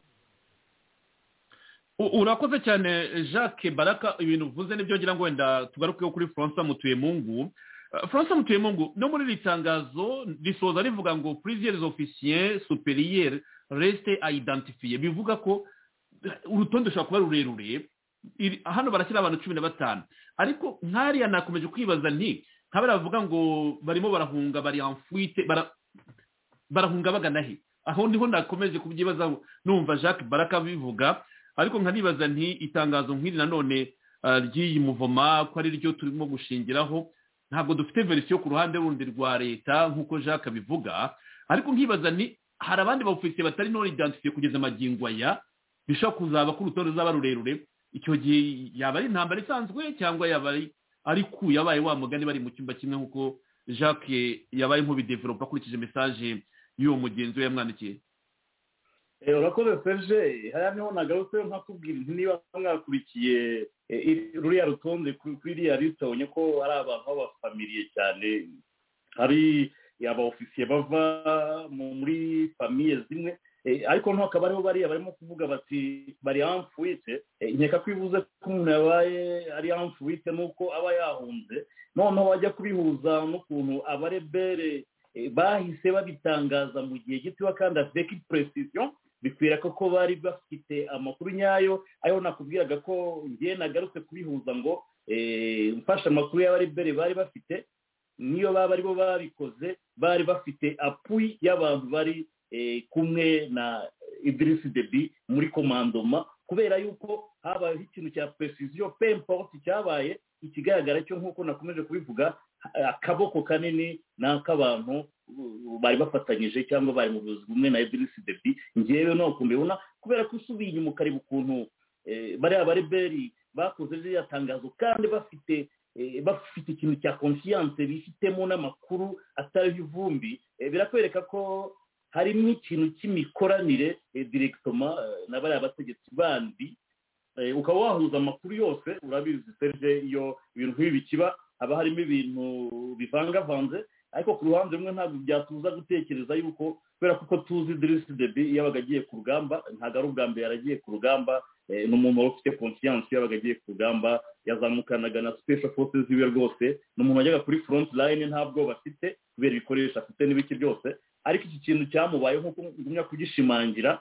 U- urakoze cyane jacques baraka ibintu uvuze nibyo ngira ngo wenda tugarukeho kuri francois mutuyemungu Uh, francois mutuyemungu no muri iri tangazo risoza rivuga ngo plusieurs officiers supérieurs reste a identifier bivuga ko uh, urutonde rushobora kuba rurerure Iri- hano barashyira abantu cumi na batanu ariko nkariya nakomeje kwibaza nti nka bariya bavuga ngo barimo barahunga bari en fuite bara- barahunga bagana he aho niho nakomeje kubyibazaho numva jacques baraka bivuga ariko nkanibaza nti itangazo nk'iri nanone ah, ry'iyi muvoma ko ari ryo turimo gushingiraho ntabwo dufite verisiyo ku ruhande rundi rwa leta nk'uko jacques abivuga ariko nkibaza nti hari abandi bawufite batari none identifiye kugeza amagingo aya bishobora kuzaba ko urutonde ruzaba rurerure icyo gihe yaba ari intambara isanzwe cyangwa yaba ari ari ku yabaye wa mugani bari mu cyumba kimwe nk'uko jacques yabaye nk'ubidevelopa akurikije mesaje y'uwo mugenzi we yamwandikiye Eh, urakoze serge hariya niho nagarutse nkakubwira nti niba mwakurikiye eh, iri- ruriya rutonde kuri kuri iriya lisite ubonye ko ari abantu b'abafamiliye cyane hari abaofisiye bava mu- muri famiye zimwe Eh, ariko noneho hakaba hariho bariya barimo kuvuga bati bari amfuwite nkeka ko bivuze ko umuntu yabaye ari amfuwite nuko aba yahunze noneho wajya kubihuza n'ukuntu abarebere eh, bahise babitangaza mu gihe gitoya kandi avec precision bikwira ko ko bari bafite amakuru nyayo ariho nakubwiraga ko ngewe nagarutse kubihuza ngo eh, mfashe amakuru y'abarebere bari bafite niyo baba ari bo babikoze bari bafite apuyi y'abantu bari eh, kumwe na idirisi debi muri komandoma kubera yuko habayeho ikintu cya precision pe importe cyabaye ikigaragara cyo nk'uko nakomeje kubivuga eh, akaboko kanini ni ak'abantu uh, bari bafatanyije cyangwa bari mu buyobozi bumwe na idirisi debi ngewe ntabwo mbibona kubera ko usubiye inyuma ukareba ukuntu eh, bariya bareberi bakoze ririya tangazo kandi bafite eh, bafite ikintu cya konsiyanse bifitemo n'amakuru atari ivumbi eh, birakwereka ko harimo ikintu cy'imikoranire eh, directement eh, na bariya bategetsi bandi Eh, ukaba wahuza amakuru yose urabizi serge iyo ibintu nk'ibi bikiba haba harimo ibintu bivangavanze ariko ku ruhande rumwe ntabwo byatuza gutekereza yuko kubera ko uko tuzi dirisi debi yabaga agiye ku rugamba ntabwo ari ubwa mbere yaragiye ku rugamba eh, ni umuntu wari ufite konsiyanse yabaga agiye ku rugamba yazamukanaga na special forces ziwe rwose ni umuntu wajyaga kuri front line nta bwoba afite kubera ibikoresho afite n'ibiki byose ariko iki kintu cyamubayeho nk'uko ngumya kugishimangira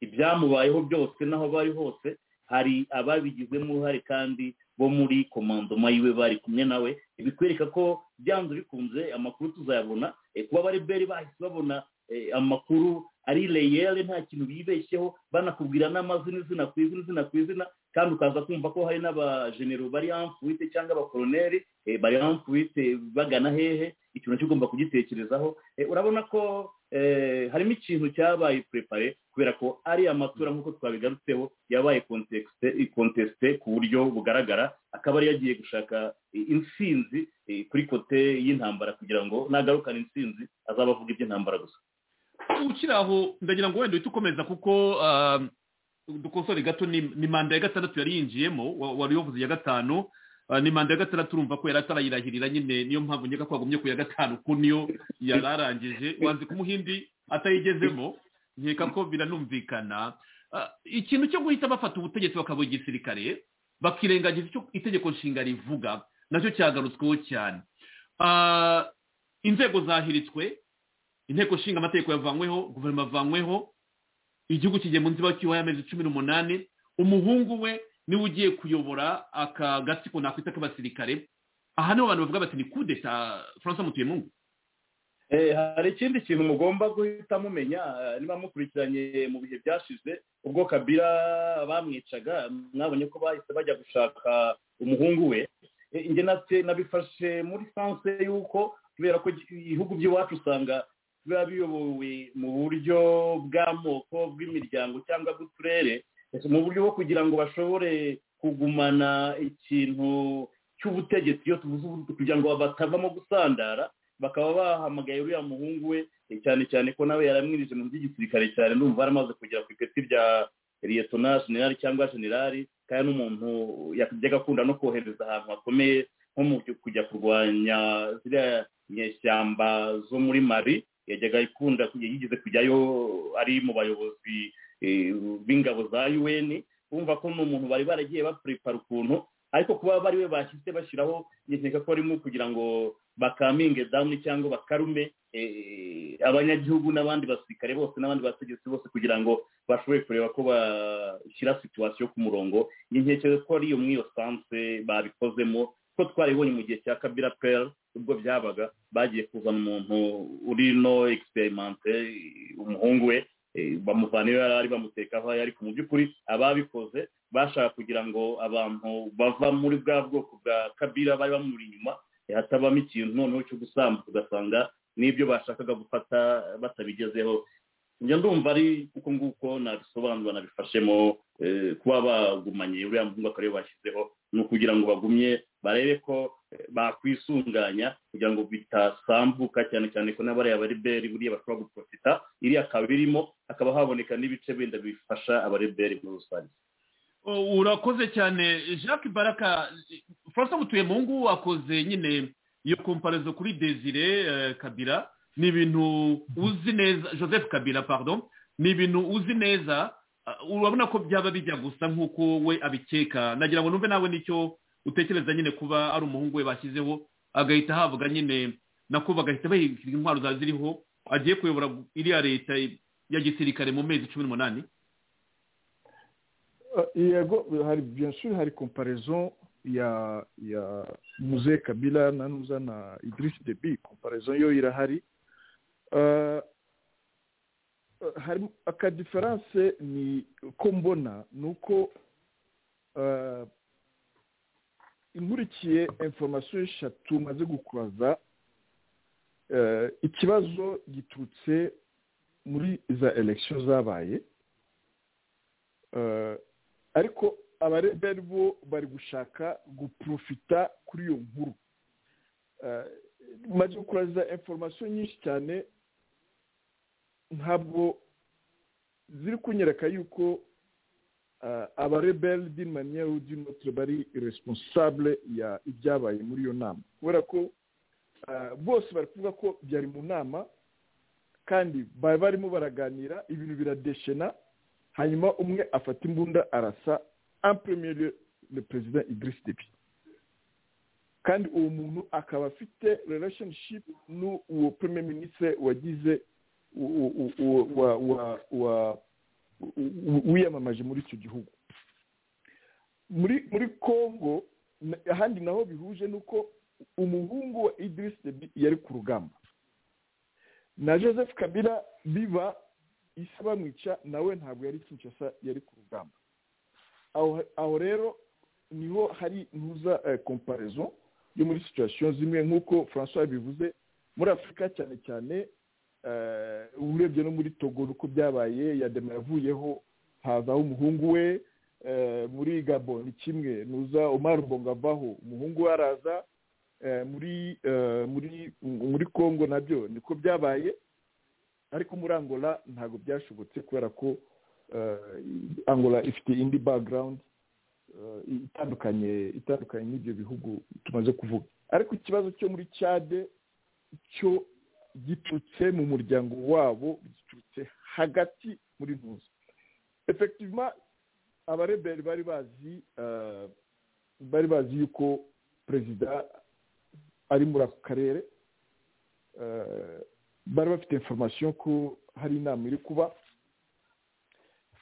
ibyamubayeho byose n'aho bari hose hari ababigizemo uruhare kandi bo muri komandoma yiwe bari kumwe nawe bikwereka ko byanze bikunze amakuru tuzayabona Eh, kuba abareberi bahise babona eh, amakuru ari leyere nta kintu bibeshyeho banakubwira n'amazina izina ku izina izina ku izina kandi ukaza kumva ko hari n'abajenero bari amfuwite cyangwa abakoroneri eh, bari amfuwite bagana hehe ikintu cyo ugomba kugitekerezaho Eh, urabona ko eh, harimo ikintu cyabaye purepare kubera ko ari amatora nk'uko twabigarutseho yabaye contexte- contesté ku buryo bugaragara akaba ari yagiye gushaka eh, intsinzi eh, kuri kote y'intambara kugira ngo nagarukane intsinzi azaba avuga iby'intambara gusa ukiri aho ndagira ngo wenda uhite ukomeza kuko ah, dukosore gato ni ni manda ya gatandatu yari yinjiyemo wa- wari uyobozi ya gatanu ah, ni manda ya gatandatu urumva ko yari atarayirahirira nyine niyo mpamvu nkeka ko yagumye ku ya gatanu ko niyo yari arangije wanze kumuhindi atayigezemo nkeka ko biranumvikana Ah, ikintu cyo guhita bafata ubutegetsi bakaba igisirikare bakirengagiza icyo itegeko nshinga rivuga nacyo cyagarutsweho cyane Ah, inzego zahiritswe inteko nshinga amategeko yavanyweho guverinoma yavanyweho igihugu kigiye mu nziba cyuho y'amezi cumi n'umunani umuhungu we niwe ugiye kuyobora aka gatsiko nakwita k'abasirikare aha niho abantu bavuga bati ni kudeta francois mutuyemungu Eh, hari ikindi kintu mugomba guhita mumenya eh, niba mukurikiranye mu bihe byashize ubwo kabira bamwicaga mwabonye ko bahise bajya gushaka umuhungu we Eh, njye natwe nabifashe muri sanse y'uko kubera ko ibihugu by'iwacu usanga biba biyobowe mu buryo bw'amoko bw'imiryango cyangwa bw'uturere mu buryo bwo kugira ngo bashobore kugumana ikintu cy'ubutegetsi iyo tuvuze ubu kugira ngo batavamo gusandara bakaba bahamagaye uriya muhungu we cyane cyane ko nawe yaramwirije mu by'igisirikare cyane ndumva yaramaze kugera ku ipeti rya liyetona generali cyangwa generali kandi n'umuntu yajyaga akunda no kohereza ahantu hakomeye nko mu kujya kurwanya ziriya nyeshyamba zo muri mari yajyaga ikunda yigeze kujyayo ari mu bayobozi eh, b'ingabo za un bumva ko ni umuntu bari baragiye bapuripara ukuntu ariko kuba bari we bashyize bashyiraho nkeka ko arimo kugira ngo bakaminge dawuni cyangwa bakarume eh, abanyagihugu n'abandi basirikare bose n'abandi bategetsi bose kugira ngo bashoboye kureba ko bashyira situwasiyo ku murongo ntekereza ko ari iyo muri iyo sanse babikozemo ko twaribonye mu gihe cya kabira peri ubwo byabaga bagiye kuzana umuntu uri no egisiperimante umuhungu we eh, bamuvana iyo yari ari bamuteka aho yari ariko mu by'ukuri ababikoze bashaka kugira ngo abantu bava muri bwa bwoko bwa kabira bari bamuri inyuma eh, hatabamo ikintu noneho cyo gusamba ugasanga n'ibyo bashakaga gufata batabigezeho njya ndumva ari uko nguko nabisobanura nabifashemo eh, kuba bagumanye uriya muhungu akaba ariwe bashyizeho ni ukugira ngo bagumye barebe ko eh, bakwisunganya kugira ngo bitasambuka cyane cyane ko n'abariya bareberi buriya bashobora guprofita iriya akaba irimo hakaba haboneka n'ibice bindi bifasha abareberi muri rusange Oh, urakoze cyane jacques baraka francois mutuyemungu akoze nyine iyo komparizo kuri desire eh, kabira ni ibintu uzi neza joseph kabira pardon ni ibintu uzi neza ah, urabona ko byaba bijya gusa nk'uko we abikeka nagira ngo numve nawe nicyo utekereza nyine kuba ari umuhungu we bashyizeho agahita havuga nyine nako bagahita bahigira intwaro za ziriho agiye kuyobora iriya leta ya gisirikare mu mezi cumi n'umunani yego hari byanshuri hari komparezo ya ya muze kabila na nuza na idirisi debi komparezo yo irahari Eh, eh, hari akadiferanse ni ko mbona ni uko eh, inkurikiye informasiyo eshatu maze gukuraza eh, ikibazo giturutse muri za elekisiyo zabaye Eh, ariko abareberi bo bari gushaka guprofita kuri iyo nkuru Eh, maze gukuraza informasiyo nyinshi cyane ntabwo ziri kunyereka yuko eh, abareberi d'une manière ou d'une autre bari responsable ya ibyabaye muri iyo nama kubera ko eh, bose bari kuvuga ko byari mu nama kandi bari barimo baraganira ibintu biradeshena hanyuma umwe afata imbunda arasa en premier lieu le president Idriss Deby kandi uwo muntu akaba afite relationship n'uwo premier ministre wagize u- u- u- u- wa- wa- wa- u- u- wiyamamaje muri icyo gihugu muri muri congo na- ahandi naho bihuje n'uko umuhungu wa Idriss Deby yari ku rugamba na joseph kabila biba isi bamwica nawe ntabwo yari kinshasa yari ku rugamba aho- aho rero niho hari ntuza komparezo yo muri situwasiyo zimwe nk'uko francois bivuze muri afurika cyane cyane eh, urebye no muri togo uko byabaye yadema yavuyeho hazaho umuhungu we eh, muri gabo ni kimwe nuza omar bongo avaho umuhungu we araza eh, muri eh, muri muri congo nabyo niko byabaye ariko muri angola ntabwo byashobotse kubera ko eh, angola ifite indi background eh, itandukanye itandukanye n'ibyo bihugu tumaze kuvuga ariko ikibazo cyo muri cade cyo giturutse mu muryango wabo giturutse hagati muri ntuza efektivema abareberi bari bazi eh, bari bazi yuko perezida ari muri ako karere eh, bari bafite informasiyo ko hari inama iri kuba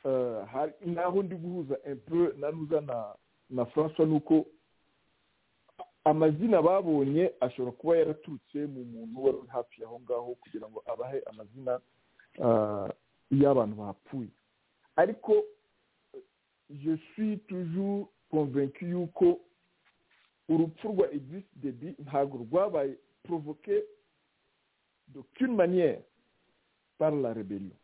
Eh, hari- naho ndi guhuza empe nanuza na na francois ni uko amazina babonye ashobora kuba yaraturutse mu muntu wari uri hafi aho ngaho kugira ngo abahe amazina eh, y'abantu bapfuye ariko je suis toujours convaincu yuko urupfu rwa exist debi ntabwo rwabaye provoke d'aucune manière par la rébellion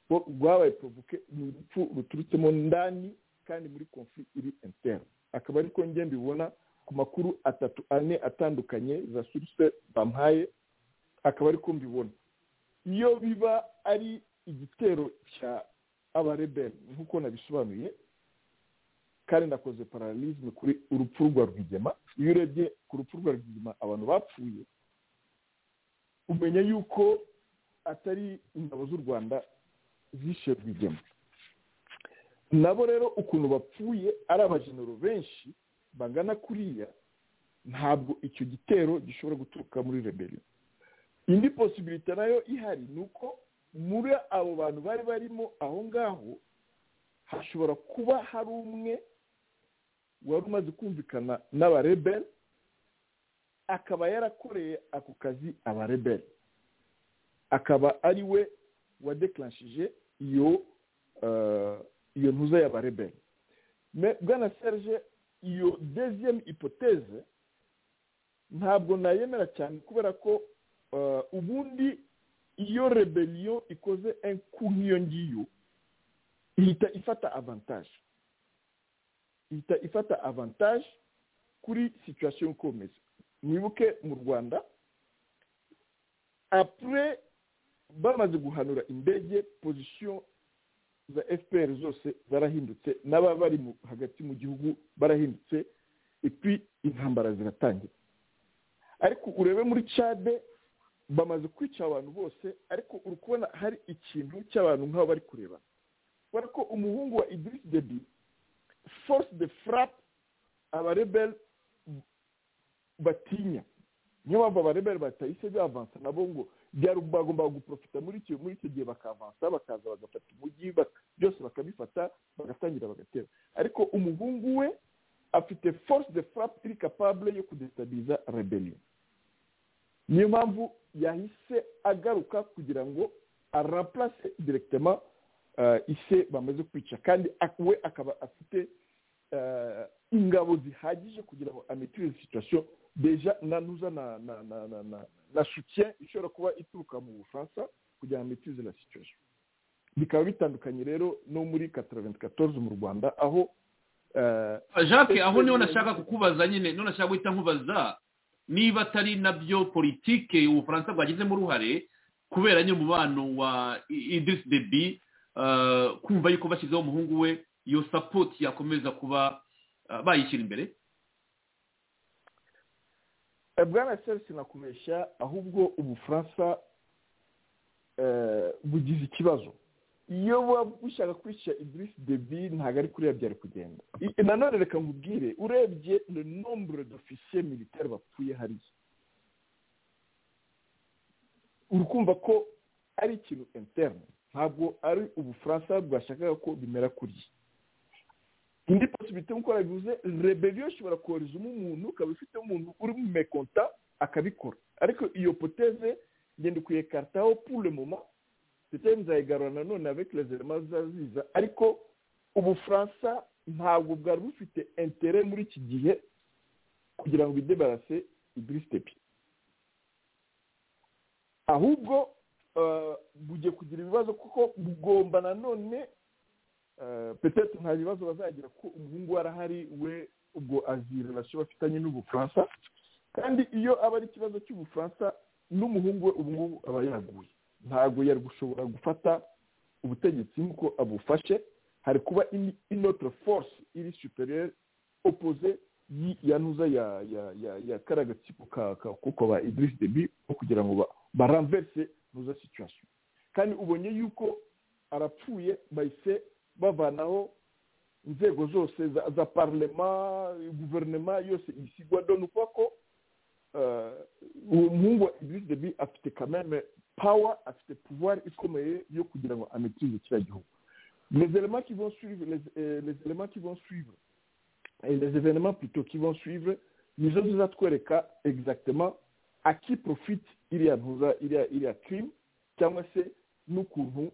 Bo- rwabaye provoke ni urupfu ruturutsemo ndani kandi muri konflit iri interne akaba ariko njye mbibona ku makuru atatu ane atandukanye za suruse bamuhaye akaba ari ko mbibona iyo biba ari igitero cya abareberi nk'uko nabisobanuye kandi nakoze pararirizme kuri urupfu rwa rwigema iyo urebye ku rupfu rwa rwigema abantu bapfuye umenya yuko atari ingabo z'u rwanda zishe rwigema nabo rero ukuntu bapfuye ari abajenero benshi bangana kuriya ntabwo icyo gitero gishobora guturuka muri reberi indi posibilite nayo ihari ni uko muri abo bantu bari barimo aho ngaho hashobora kuba hari umwe wari umaze kumvikana n'abareberi akaba yarakoreye ako kazi abareberi akaba ari we wadekarashije iyo iyo ntuza y'abareberi bwana serge iyo deziyemu ipoteze ntabwo nayemera cyane kubera ko ubundi iyo reberiyo ikoze enku nk'iyo ngiyo ihita ifata avantaje ihita ifata avantaje kuri situwasiyo y'uko bimeze mwibuke mu rwanda apure bamaze guhanura indege pozisiyo za fpr zose zarahindutse n'aba bari hagati mu gihugu barahindutse ipi intambara ziratangira ariko urebe muri cade bamaze kwica abantu bose ariko uri kubona hari ikintu cy'abantu nk'aho bari kureba kubera ko umuhungu wa idirisi debi force de frappe abareberi batinya niyo mpamvu abareberi batahise bavansa nabo ngo byari bagombaga guprofita muri icyo muri icyo gihe bakavansa bakaza bagafata umujyi byose bakabifata bagatangira bagatera ariko umuhungu we afite force de frappe iri capable yo kudestabiliza rebellion niyo mpamvu yahise agaruka kugira ngo araplase directement ise bamaze kwica kandi we akaba afite ingabo zihagije kugira ngo amitirize situation deja na nuza na na na na na na soutien ishobora kuba ituruka mu bufaransa kugira ngo mitize la situation bikaba bitandukanye rero no muri 94 mu Rwanda aho jacques aho niho nashaka kukubaza nyine niho nashaka guhita nkubaza niba atari nabyo politike ubufaransa bwagizemo uruhare kubera nyine umubano wa Idris Deby kumva yuko bashyizeho umuhungu we iyo sapoti yakomeza kuba bayishyira imbere bwana serisi nakubeshya ahubwo ubufaransa bugize ikibazo iyo buba bushaka kwica idirisi debi ntabwo ari kuriya byari kugenda nanone reka nkubwire urebye le nombre d'officier militaire bapfuye hariya uri kumva ko ari ikintu interne ntabwo ari ubufaransa bwashakaga ko bimera kuriya indi posibiti nk'uko bivuze reberiyo ishobora koherezamo umuntu ukaba ufite umuntu uri mu mekonta akabikora ariko iyo poteze ngenda kuyekaritaho pure moma ndetse nzayigarura nanone avec les éléments zaziza ariko ubufaransa ntabwo bwari bufite intere muri iki gihe kugira ngo bidebarase ibirisitepi ahubwo bugiye kugira ibibazo kuko bugomba nanone petete nta bibazo bazagira ko umuhungu we arahari we ubwo azi relasiyo bafitanye n'ubufaransa kandi iyo aba ari ikibazo cy'ubufaransa n'umuhungu we ubu ngubu aba yaguye ntabwo yari gushobora gufata ubutegetsi nk'uko abufashe hari kuba inotire force iri superiyeri opoze ya ntuza ya karagatsiko kuko ba idirisi debi bo kugira ngo baramverse ntuza situwasiyo kandi ubonye yuko arapfuye bahise bavanaho inzego zose za parlema guverinoma yose isigwa dore uko ko uwo muhungu wa idirisi debi afite kameme pawa afite puwari ikomeye yo kugira ngo amitirize kiriya gihugu les éléments qui vont suivre les, euh, les éléments qui vont suivre et les événements plutôt qui vont suivre nizo zizatwereka exactement à qui profite iriya ntuza iriya iriya crime cyangwa se n'ukuntu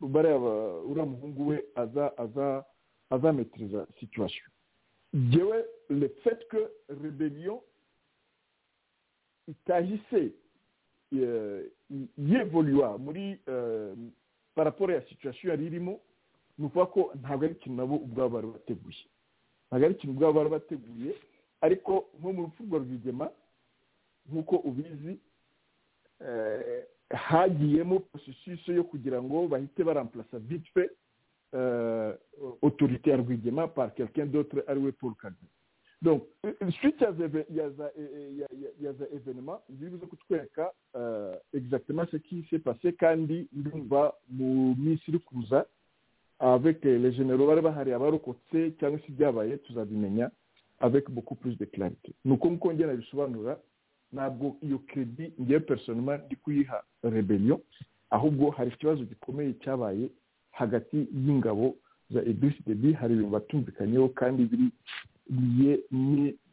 bareba uriya muhungu we aza aza azametiriza situwasiyo yewe le fait que rebellion itahise yevoluwa muri par rapport ya situwasiyo yari irimo ni ukuvuga ko ntabwo ari ikintu nabo ubwabo bari bateguye ntabwo ari ikintu ubwabo bari bateguye ariko nko mu rupfu rwa rwigema nk'uko ubizi eh, hagiyemo porosesisi yo kugira ngo bahite baramplasa vite fait euh, autorité ya rwigema par quelqu'un d'autre ari we paul kagame donc euh, suite ya za éve- ya za eh, ya- ya- ya za événement zibuze kutwereka euh, exactement ce qui s'est passé kandi ndumva mu minsi iri kuza avec eh, les généraux bari bahari abarokotse cyangwa se ibyabaye tuzabimenya avec beaucoup plus de clarité ni uko nguko njye nabisobanura ntabwo iyo kredi ngewe personnellement ndi kuyiha rebellion ahubwo hari ikibazo gikomeye cyabaye hagati y'ingabo za idrisi debi hari ibintu batumvikanyeho kandi biri biye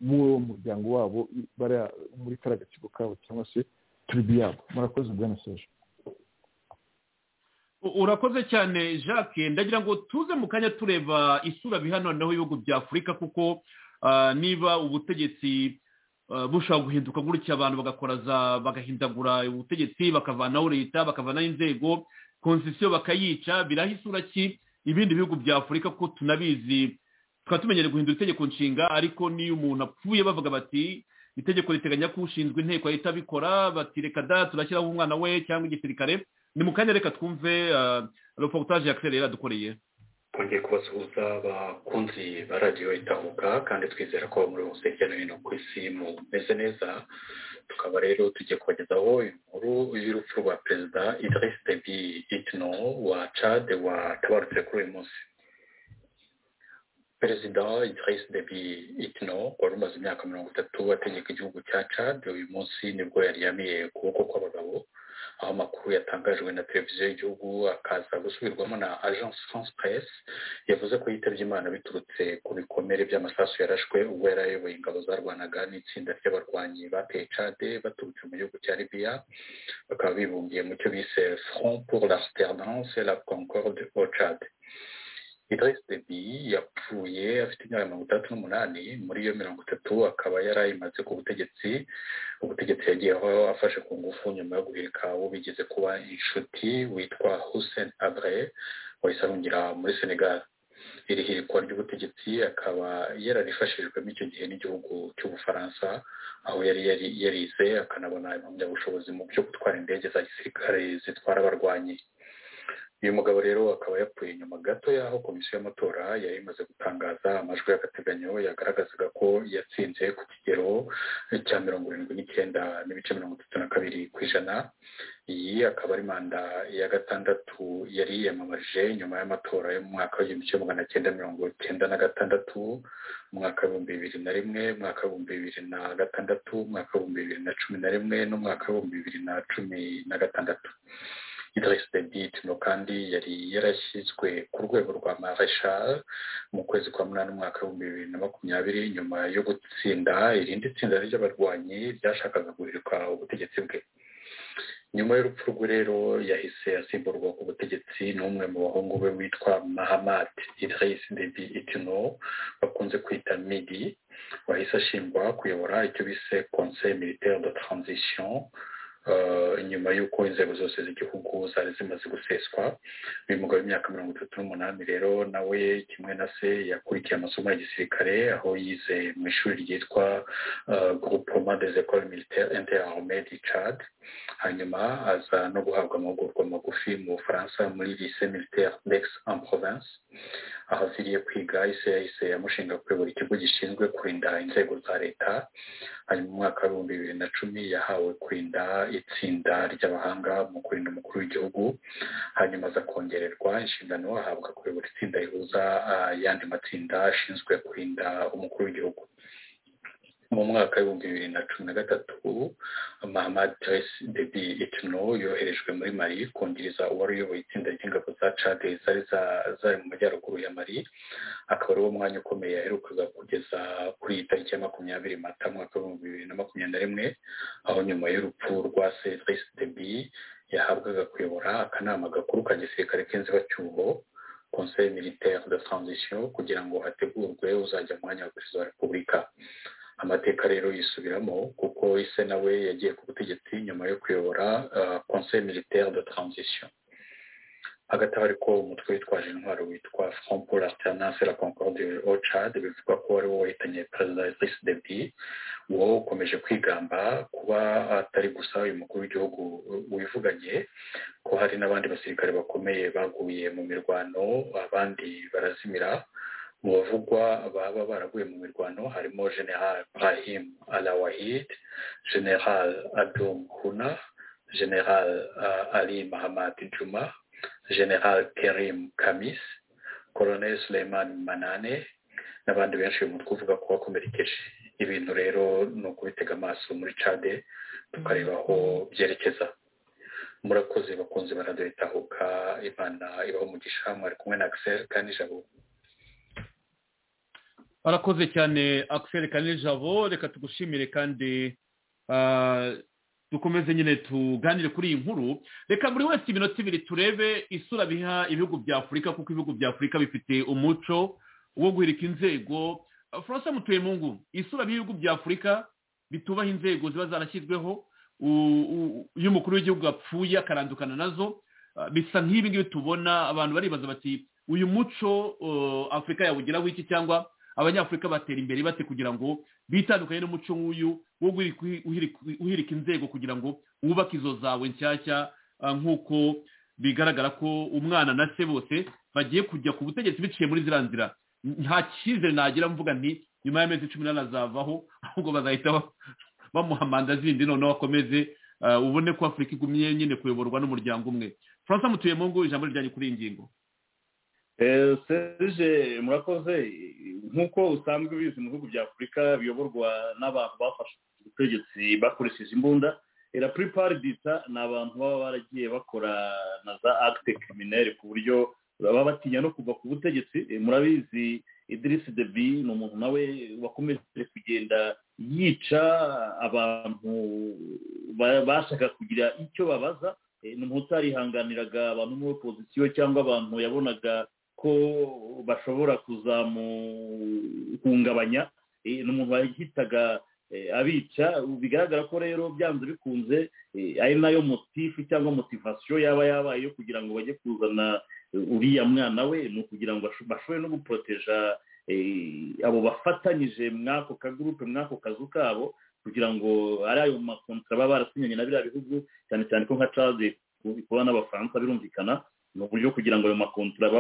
n'uwo muryango wabo i- bariya muri kariya gatsiko kabo cyangwa se turibi yabo murakoze bwana seje U- urakoze cyane jacques ndagira ngo tuze mu kanya tureba isura biha noneho ibihugu bya afurika kuko ah, niba ubutegetsi ah, bushobora guhinduka gutya abantu bagakora za bagahindagura ubutegetsi bakavanaho leta bakavanaho inzego konsisiyo bakayica biraha isura ki ibindi bihugu bya afurika kuko tunabizi tukaba tumenyereye guhindura itegeko nshinga ariko n'iyo umuntu apfuye bavuga bati itegeko riteganya ko ushinzwe inteko ahita abikora bati reka da turashyiraho umwana we cyangwa igisirikare ni mu kanya reka twumve ah, reportage ya claire yaradukoreye twongeye kubasuhuza abakunzi ba radiyo itahuka kandi twizera ko muri bose hirya no hino ku isi mumeze neza tukaba rero tugiye kubagezaho inkuru y'urupfu rwa perezida idris debi itno wa cade watabarutse kuri uyu munsi perezida idris debi itno wari umaze imyaka mirongo itatu ategeka igihugu cya cade uyu munsi nibwo yaryamiye ukuboko kw'abagabo aho amakuru yatangajwe na televiziyo y'igihugu akaza gusubirwamo na agence france press yavuze ko yitabye imana biturutse ku bikomere by'amasasu yarashwe ubwo yari ayoboye ingabo zarwanaga n'itsinda ry'abarwanyi bateye cade baturutse mu gihugu cya libiya bakaba bibumbiye mu cyo bise front pour l'alternance et la concorde au cade idris debi yapfuye afite imyaka mirongo itandatu n'umunani muri iyo mirongo itatu akaba yari ayimaze ku butegetsi ubutegetsi yagiyeho afashe ku ngufu nyuma yo guhirika uwo bigeze kuba inshuti witwa hussein abre wahise arungira muri senegal iri hirikwa ry'ubutegetsi akaba yararifashijwemo icyo gihe n'igihugu cy'ubufaransa aho yari yari- yarize akanabona impamyabushobozi mu byo gutwara indege za gisirikare zitwara abarwanyi uyu mugabo rero akaba yapfuye nyuma gato y'aho komisiyo y'amatora yari imaze gutangaza amajwi y'agateganyo yagaragazaga ko yatsinze ku kigero cya mirongo irindwi n'icyenda n'ibice mirongo itatu na kabiri ku ijana iyi akaba ari manda ya gatandatu yari yiyamamarije nyuma y'amatora yo mu mwaka w'igihumbi kimwe magana cyenda mirongo cyenda na gatandatu umwaka w'ibihumbi bibiri na rimwe umwaka w'ibihumbi bibiri na gatandatu umwaka w'ibihumbi bibiri na cumi na rimwe n'umwaka w'ibihumbi bibiri na cumi na gatandatu Idriss Deby Itno kandi yari yarashyizwe ku rwego rwa Marshal mu kwezi kwa munani umwaka w'ibihumbi bibiri na makumyabiri nyuma yo gutsinda irindi tsinda ry'abarwanyi ryashakaga guhirika ubutegetsi bwe nyuma y'urupfu rwe rero yahise asimburwa ku butegetsi n'umwe mu bahungu be witwa Mahamad Idriss Deby Itno bakunze kwita Midi wahise ashingwa kuyobora icyo bise Conseil militaire de transition eh, nyuma y'uko inzego zose z'igihugu zari zimaze guseswa uyu mugabo w'imyaka mirongo itatu n'umunani rero nawe kimwe na se yakurikiye amasomo ya gisirikare aho yize mu ishuri ryitwa eh, groupement des écoles militaires interarmées du Tchad hanyuma aza no guhabwa amahugurwa magufi mu bufaransa muri lycée militaire d'Aix en province aho aviriye kwiga ise yahise amushinga kuyobora ikigo gishinzwe kurinda inzego za leta hanyuma mu mwaka w'ibihumbi bibiri na cumi yahawe kurinda itsinda ry'abahanga mu kurinda umukuru w'igihugu hanyuma aza kongererwa inshingano ahabwa kuyobora itsinda rihuza ayandi matsinda ashinzwe kurinda umukuru w'igihugu mu mwaka w'ibihumbi bibiri na cumi na gatatu mahamad Driss debi etno yoherejwe muri mali kungiriza uwari uyoboye itsinda ry'ingabo za cade zari za- zari mu majyaruguru ya mali akaba ari wo mwanya ukomeye yaherukaga kugeza kuri iyi tariki ya makumyabiri mata mwaka w'ibihumbi bibiri na makumyabiri na rimwe aho nyuma y'urupfu rwa Cedric Debi yahabwaga kuyobora akanama gakuru ka gisirikare k'inzibacyuho conseil militaire de transition kugira ngo hategurwe uzajya mu mwanya wa perezida wa repubulika amateka rero yisubiramo kuko ise nawe yagiye ku butegetsi nyuma yo kuyobora eh, conseil militaire de transition hagati aho ariko umutwe witwaje intwaro witwa front pour l'alternance et la concorde au Tchad bivugwa ko ari wo wahitanye perezida Idriss Deby wo ukomeje kwigamba kuba atari gusa uyu mukuru w'igihugu wivuganye ko hari n'abandi basirikare bakomeye baguye mu mirwano abandi barazimira mu bavugwa baba baraguye mu mirwano harimo general Brahim Alawahid general Abdul Huna general uh, Ali Mahamad Juma general Kerim Kamis Colonel Suleiman Manane n'abandi benshi uyu mutwe uvuga ko wakomerekeje ibintu rero ni ukubitega amaso muri cade tukareba aho byerekeza murakoze bakunze baraduritahuka imana ibaho umugisha mwari kumwe na Axel kandi jabo barakoze cyane akiseri kanijabo reka tugushimire kandi ah, dukomeze nyine tuganire kuri iyi nkuru reka buri wese iminota ibiri turebe isura biha ibihugu bya afurika kuko ibihugu bya afurika bifite umuco wo guhirika inzego faransa mutuyemungu isura b'ibihugu bya afurika bitubaha inzego ziba zarashyizweho u- u- iyo umukuru w'igihugu apfuye akarandukana nazo Ah, bisa nk'ibi ngibi tubona abantu baribaza bati uyu muco uh, afurika yawugeraho iki cyangwa abanyafurika batera imbere bate kugira ngo bitandukanye n'umuco nk'uyu wo guhirika- uhirika- uhirika inzego kugira ngo wubake izo zawe nshyashya ah, nk'uko bigaragara ko umwana na se bose bagiye kujya ku butegetsi biciye muri ziriya nzira nta cyizere nagira mvuga nti nyuma y'amezi cumi n'azavaho ahubwo bazahita ba- bamuha manda zindi noneho akomeze ah, ubone ko afurika igumye nyine kuyoborwa n'umuryango umwe faransa mutuye mu ngo ijambo rijyanye kuri iyi ngingo Eh, serge murakoze nk'uko usanzwe ubizi mu bihugu bya afurika biyoborwa n'abantu bafashe ubutegetsi bakoresheje imbunda la plupart du temps ni abantu baba baragiye bakora na za acte criminelle ku buryo baba batinya no kuva ku butegetsi Eh, murabizi Idriss Deby ni umuntu nawe wakomeje kugenda yica abantu ba- bashaka kugira icyo babaza Eh, ni umuntu utarihanganiraga abantu muri opozisiyo cyangwa abantu yabonaga ko bashobora kuzamuhungabanya Eh, ni umuntu wahitaga eh, abica Ubu bigaragara ko rero byanze bikunze eh, ari nayo motifu cyangwa motivasiyo yaba yabaye yo kugira ngo bajye kuzana eh, uriya mwana we ni ukugira ngo basho- bashobore no guporoteja eh, abo bafatanyije mw'ako kagurupe mw'ako kazu kabo kugira ngo ari ayo makontara baba barasinyanye na biriya bihugu cyane cyane ko nka cade kuba n'abafaransa birumvikana ni uburyo kugira ngo ayo makontara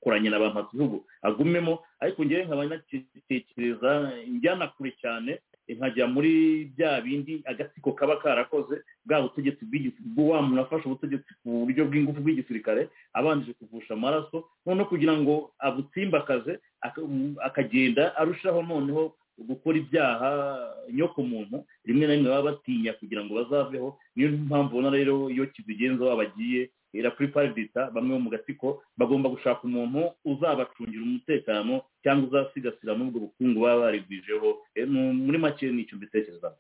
bakoranye na ba bihugu agumemo ariko ngewe nkaba natekereza njyana kure cyane nkajya muri bya bindi agatsiko kaba karakoze bwa butegetsi bw'igisi- bw'uwa muntu afashe ubutegetsi ku buryo bw'ingufu bw'igisirikare abanjije kuvusha amaraso noneho kugira ngo abutsimbakaze aka- akagenda arushaho noneho gukora ibyaha nyokomuntu rimwe na rimwe baba batinya kugira ngo bazaveho niyo mpamvu ubona rero iyo kizigenza baba bagiye era kuri paridita bamwe bo mu gatsiko bagomba gushaka umuntu uzabacungira umutekano cyangwa uzasigasira n'ubwo bukungu baba barigwijeho Eh, ni- muri make ni icyo mbitekereza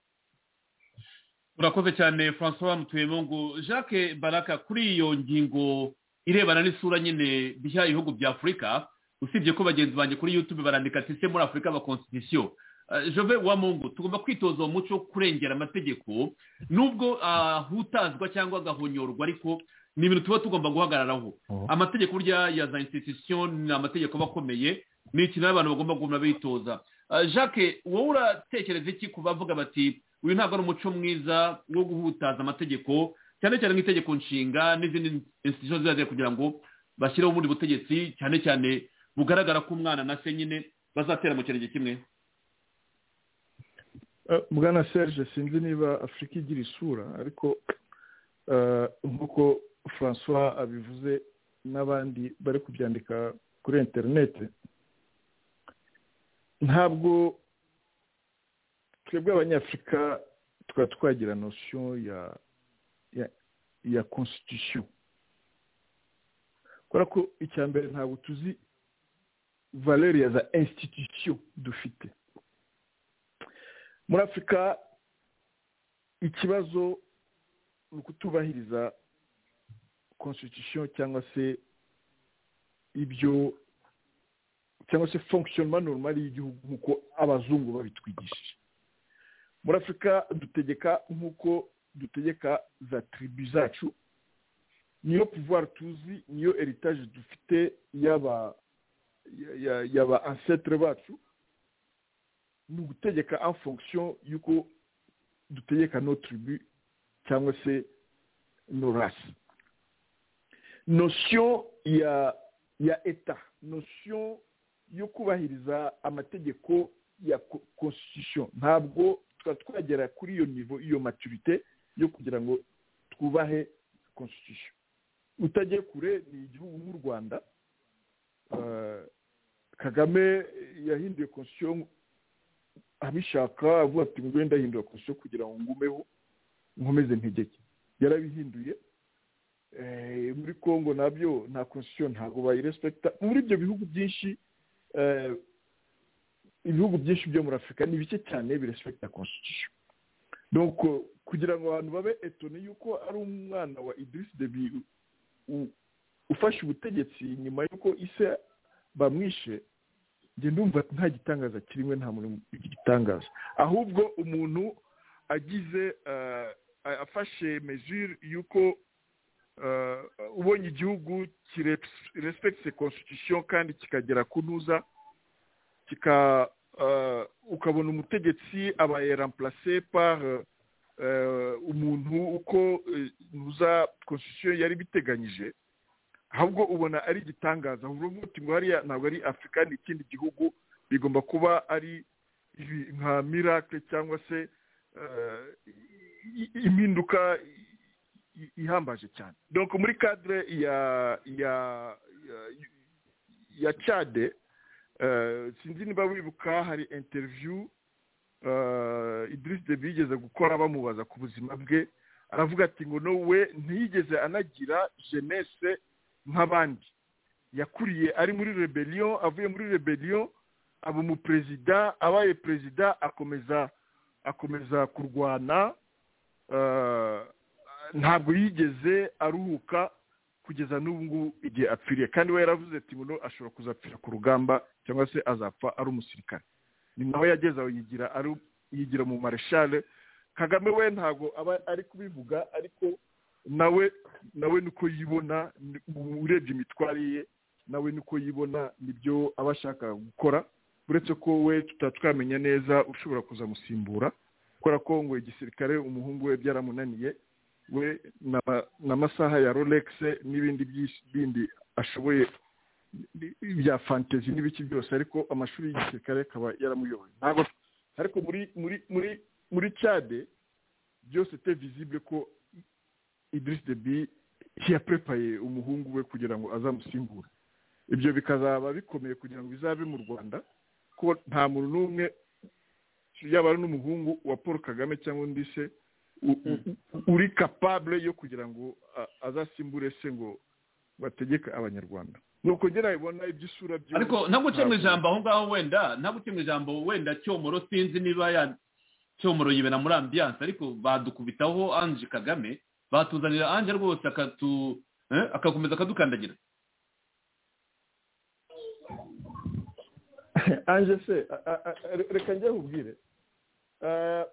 urakoze cyane francois mutuyemo jacques baraka kuri iyo ngingo irebana n'isura nyine biha ibihugu bya afurika usibye ko bagenzi banjye kuri youtube barandika ati se muri afurika aba constitution Eh, jove wa mungu tugomba kwitoza uwo muco wo kurengera amategeko nubwo ahutazwa cyangwa agahonyorwa ariko ni ibintu tuba tugomba guhagararaho amategeko burya ya za institution ni amategeko aba akomeye ni ikintu abantu bagomba guhora bitoza Ah, jacques wowe uratekereza iki ku bavuga bati uyu ntabwo ari umuco mwiza wo guhutaza amategeko cyane cyane nk'itegeko nshinga n'izindi institution zizajya kugira ngo bashyireho ubundi butegetsi cyane cyane bugaragara ko umwana na se nyine bazatera mu kirenge kimwe Eh, bwana serge sinzi niba afurika igira isura ariko eh, nk'uko francois abivuze n'abandi bari kubyandika kuri interineti ntabwo twebwe abanyafurika tukaba twagira nosiyo ya ya ya constitution kubera ko icya mbere ntabwo tuzi valeur ya za institution dufite muri afurika ikibazo ni ukutubahiriza constitution cyangwa se ibyo cyangwa se fonctionnement normal y'igihugu nk'uko abazungu babitwigishije muri afurika dutegeka nk'uko dutegeka za tribu zacu niyo pouvoir tuzi niyo heritage dufite y'aba ya- ya- y'aba ancêtre bacu ni ugutegeka en fonction y'uko dutegeka no tribu cyangwa se no race notion ya ya eta notion yo kubahiriza amategeko ya co- constitution ntabwo twari twagera kuri iyo nivo iyo maturite yo kugira ngo twubahe constitution utagiye kure ni igihugu nk'u rwanda eh, kagame yahinduye constitution abishaka avuga ati ngwe ndahindura constitution kugira ngo ngumeho nkomeze ntegeke yarabihinduye Eh, muri congo nabyo nta constitution ntabwo bayirespekita muri ibyo bihugu byinshi eh, ibihugu byinshi byo muri afurika ni bike cyane birespekita constitution donc eh, kugira ngo abantu babe etone yuko ari umwana wa idris debi u- ufashe ubutegetsi nyuma y'uko ise bamwishe njye ndumva nta gitangaza kirimo nta muntu gitangaza ahubwo umuntu agize eh, afashe mesure y'uko eh, ubonye igihugu kirespekite constitution kandi kikagera ku ntuza kika eh, ukabona umutegetsi abaye remplace par eh, umuntu uko eh, ntuza constitution yari biteganyije ahubwo ubona ari igitangaza uvuga uti ngo hariya ntabwo ari afurika ni ikindi gihugu bigomba kuba ari ibi nka miracle cyangwa se eh, i- i- impinduka i- ihambaje cyane donc muri cadre ya ya ya, ya cade eh, sinzi niba wibuka hari interview eh, Idriss Deby yigeze gukora bamubaza ku buzima bwe aravuga ati ngo no we ntiyigeze anagira jeunesse nk'abandi yakuriye ari muri rebellion avuye muri rebellion aba umuperezida abaye perezida akomeza akomeza kurwana eh, ntabwo yigeze aruhuka kugeza n'ubu ngubu igihe apfiriye kandi we yaravuze ati ngo ashobora kuzapfira ku rugamba cyangwa se azapfa ari umusirikare ni nawe yageze aho yigira ari yigira mu mareshale kagame we ntabwo aba ari kubivuga ariko nawe nawe niko yibona ni- urebye imitwari ye nawe niko yibona nibyo aba ashaka gukora uretse ko we tutatwamenya neza ushobora kuzamusimbura kubera ko ngo igisirikare umuhungu we byaramunaniye we na- n'amasaha ya rolex n'ibindi byinshi- bindi ashoboye bya fantezi n'ibiki byose ariko amashuri y'igisirikare akaba yaramuyoboye ntabwo ariko muri muri muri muri cade byose te visible ko idris debi yaprepaye umuhungu we kugira ngo azamusimbure ibyo bikazaba bikomeye kugira ngo bizabe mu rwanda ko nta muntu n'umwe yaba ari n'umuhungu wa paul kagame cyangwa undi se u- u- uri capable yo kugira ngo a- azasimbure se ngo bategeke abanyarwanda nuko ngera ibona iby'isura by'ubu ariko ntabwo uciye mu ntabwo- ijambo aho ngaho wenda ntabwo uciye mu ijambo wenda cyomoro sinzi niba ya cyomoro yibera muri ambiyanse ariko badukubitaho anje kagame batuzanira anje rwose akatu eh, agakomeza akadukandagira anje se a- a- a- re- reka njye nkubwire Eh,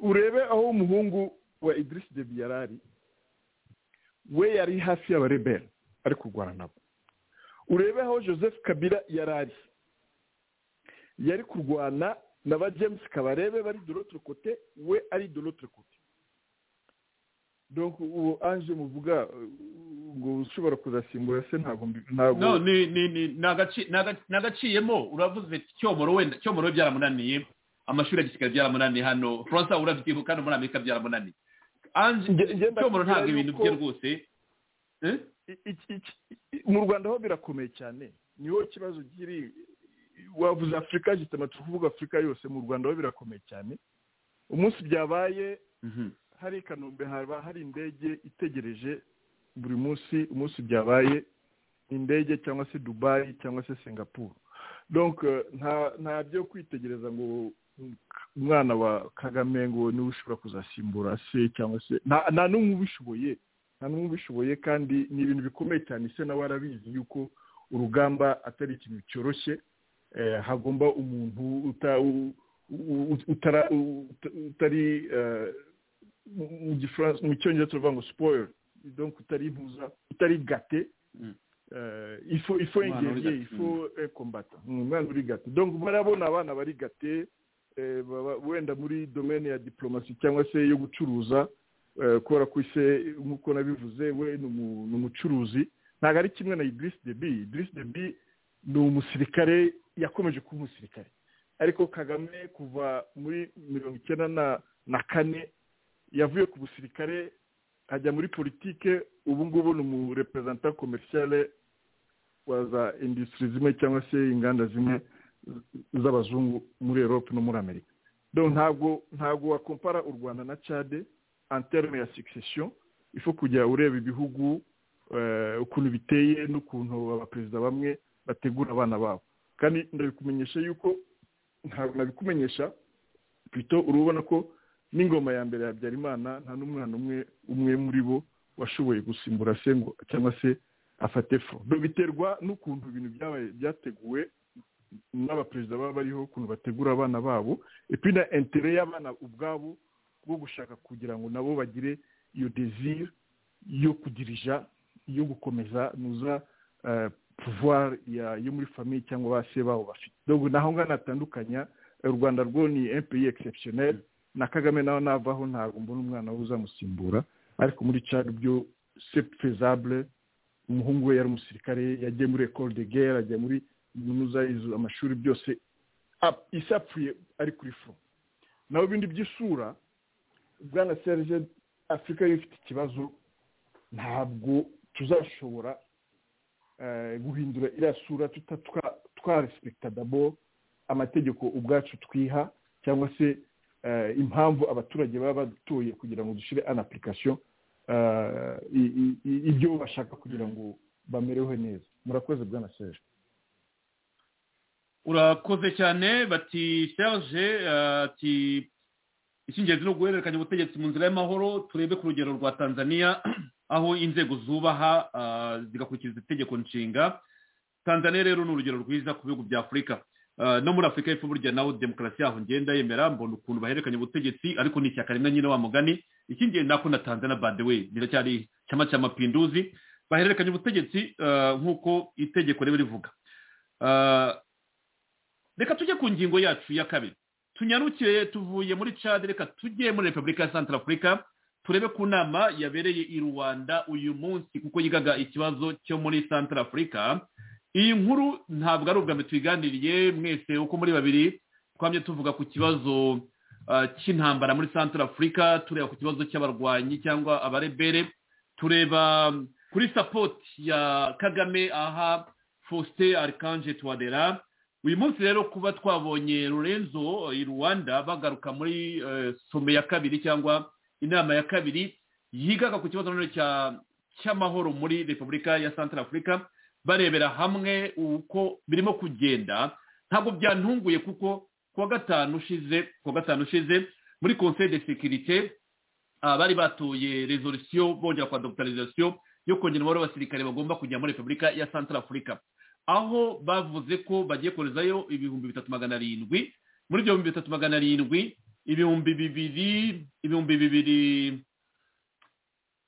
urebe aho umuhungu wa idris debi yari ari we yari hafi y'abarebera ari kurwana nabo urebe aho joseph kabila yari ari yari kurwana na ba james kabarebe bari de l'autre côté we ari de l'autre côté donc uwo anje muvuga eh, ngo ushobora kuzasimbura se ntabwo mbi- ntabwo no ni ni ni ni agaci- ni aga- ni agaciyemo uravuze ati cyomoro wenda cyomoro byaramunaniye amashuri ya gisirikare byaramunaniye hano furansa urabyibuka hano muri amerika byaramunaniye anje Nge- nge ndakubwira cyomoro ntabwo ibintu yuko- bye rwose eh? I- iki- iki- i- mu rwanda ho birakomeye cyane niho ikibazo kiri wavuze afurika jitama turi kuvuga afurika yose mu rwanda ho birakomeye cyane umunsi byabaye Mhm. hari i kanombe haba hari indege itegereje buri munsi umunsi byabaye indege cyangwa se dubayi cyangwa se singapuru donc eh, nta nta byo kwitegereza ngo umwana wa kagame ngo niwe ushobora kuzasimbura se cyangwa se nta- nta n'umwe ubishoboye nta n'umwe ubishoboye kandi ni ibintu bikomeye cyane ese nawe arabizi yuko urugamba atari ikintu cyoroshye eh, hagomba umuntu uta- u- u- utara- u- uta- utari eh, mu gifaransa mu cyongereza turavuga ngo spoil donc utari impuza utari gate ifo ifo Umwana uri ingeriye gate. ifo kombata umwana uri gate donc barabona abana bari gate eh, baba- wenda muri domaine ya diplomasi cyangwa se yo gucuruza eh, kubera ko ise nk'uko nabivuze we ni umu- ni umucuruzi ntabwo ari kimwe na idris debi idris debi ni umusirikare yakomeje kuba umusirikare ariko kagame kuva muri mirongo icyenda na- na kane yavuye ku busirikare ajya muri politike ubu ngubu ni umureperezanta komerisiyale wa za industries zimwe cyangwa se inganda zimwe z- z'abazungu muri europe no muri amerika donc ntabwo ntabwo wakompara u rwanda na cade en terme ya succession ifu kujya ureba ibihugu eh, ukuntu biteye n'ukuntu abaperezida bamwe bategura abana babo kandi ndabikumenyesha yuko ntabwo nabikumenyesha pito urabona ko n'ingoma ya mbere ya habyarimana nta n'umwana umwe umwe muri bo washoboye gusimbura se ngo cyangwa se afate fo biterwa n'ukuntu ibintu byabaye byateguwe n'abaperezida baba bariho ukuntu bategura abana babo epi na intere y'abana ubwabo bwo gushaka kugira ngo nabo bagire iyo desire yo kudirija yo gukomeza nuza eh, pouvoir ya- yo muri famiye cyangwa ba se babo bafite donc naho ngaho natandukanya u rwanda rwo ni un pays exceptionnel na kagame nawe navaho ntabwo mbona umwana we uzamusimbura ariko muri cari byo c'est faisable umuhungu we yari umusirikare yagiye muri ecole de guerre ajya muri kaminuza izo amashuri byose ap- isi apfuye ari kuri front naho ibindi by'isura bwana serge afurika yo ifite ikibazo ntabwo tuzashobora eh, guhindura iriya sura tuta- twa- twarespekita dabo amategeko ubwacu twiha cyangwa se eh, impamvu abaturage baba badutuye kugira ngo dushyire an application eh, i- i- i- ibyo bashaka kugira ngo bamerewe neza murakoze bwana serge urakoze cyane bati serge eh, ati icy'ingenzi ni uguhererekanya ubutegetsi mu nzira y'amahoro turebe ku rugero rwa tanzania aho inzego zubaha eh, zigakurikiza itegeko nshinga tanzania rero ni urugero rwiza ku bihugu bya afurika Eh, no muri afurika y'epfo burya nawe demokarasi yaho ngenda yemera mbona ukuntu bahererekanya ubutegetsi ariko ni ishyaka rimwe nyine wa mugani icy'ingenzi nako na tanzania by the way riracyari cyama cya mapinduzi bahererekanya ubutegetsi eh, nk'uko itegeko riba rivuga Eh, reka tujye ku ngingo yacu ya kabiri tunyarukire tuvuye muri cadi reka tujye muri repubulika ya santara afurika turebe ku nama yabereye i rwanda uyu munsi kuko yigaga ikibazo cyo muri santara afurika iyi nkuru ntabwo ari ubwa mbere tuyiganiriye mwese uko muri babiri twamye tuvuga ku kibazo ah, cy'intambara muri santara afurika tureba ku kibazo cy'abarwanyi cyangwa abarebere tureba mm, kuri sapoti ya kagame aha faustin arikanje tuwadera uyu munsi rero kuba twabonye lorenzo i rwanda bagaruka muri eh, some ya kabiri cyangwa inama ya kabiri yigaga ku kibazo nanone cya- cy'amahoro muri repubulika ya santara afurika barebera hamwe uko birimo kugenda ntabwo byantunguye kuko kuwa gatanu ushize kuwa gatanu ushize muri conseil de sécurité ah, bari batuye resolution bongera kwa doctorisation yo kongera umubare w'abasirikare bagomba kujya muri repubulika ya santara afurika aho bavuze ko bagiye koherezayo ibihumbi bitatu magana arindwi muri ibyo bihumbi bitatu magana arindwi ibihumbi bibiri ibihumbi bibiri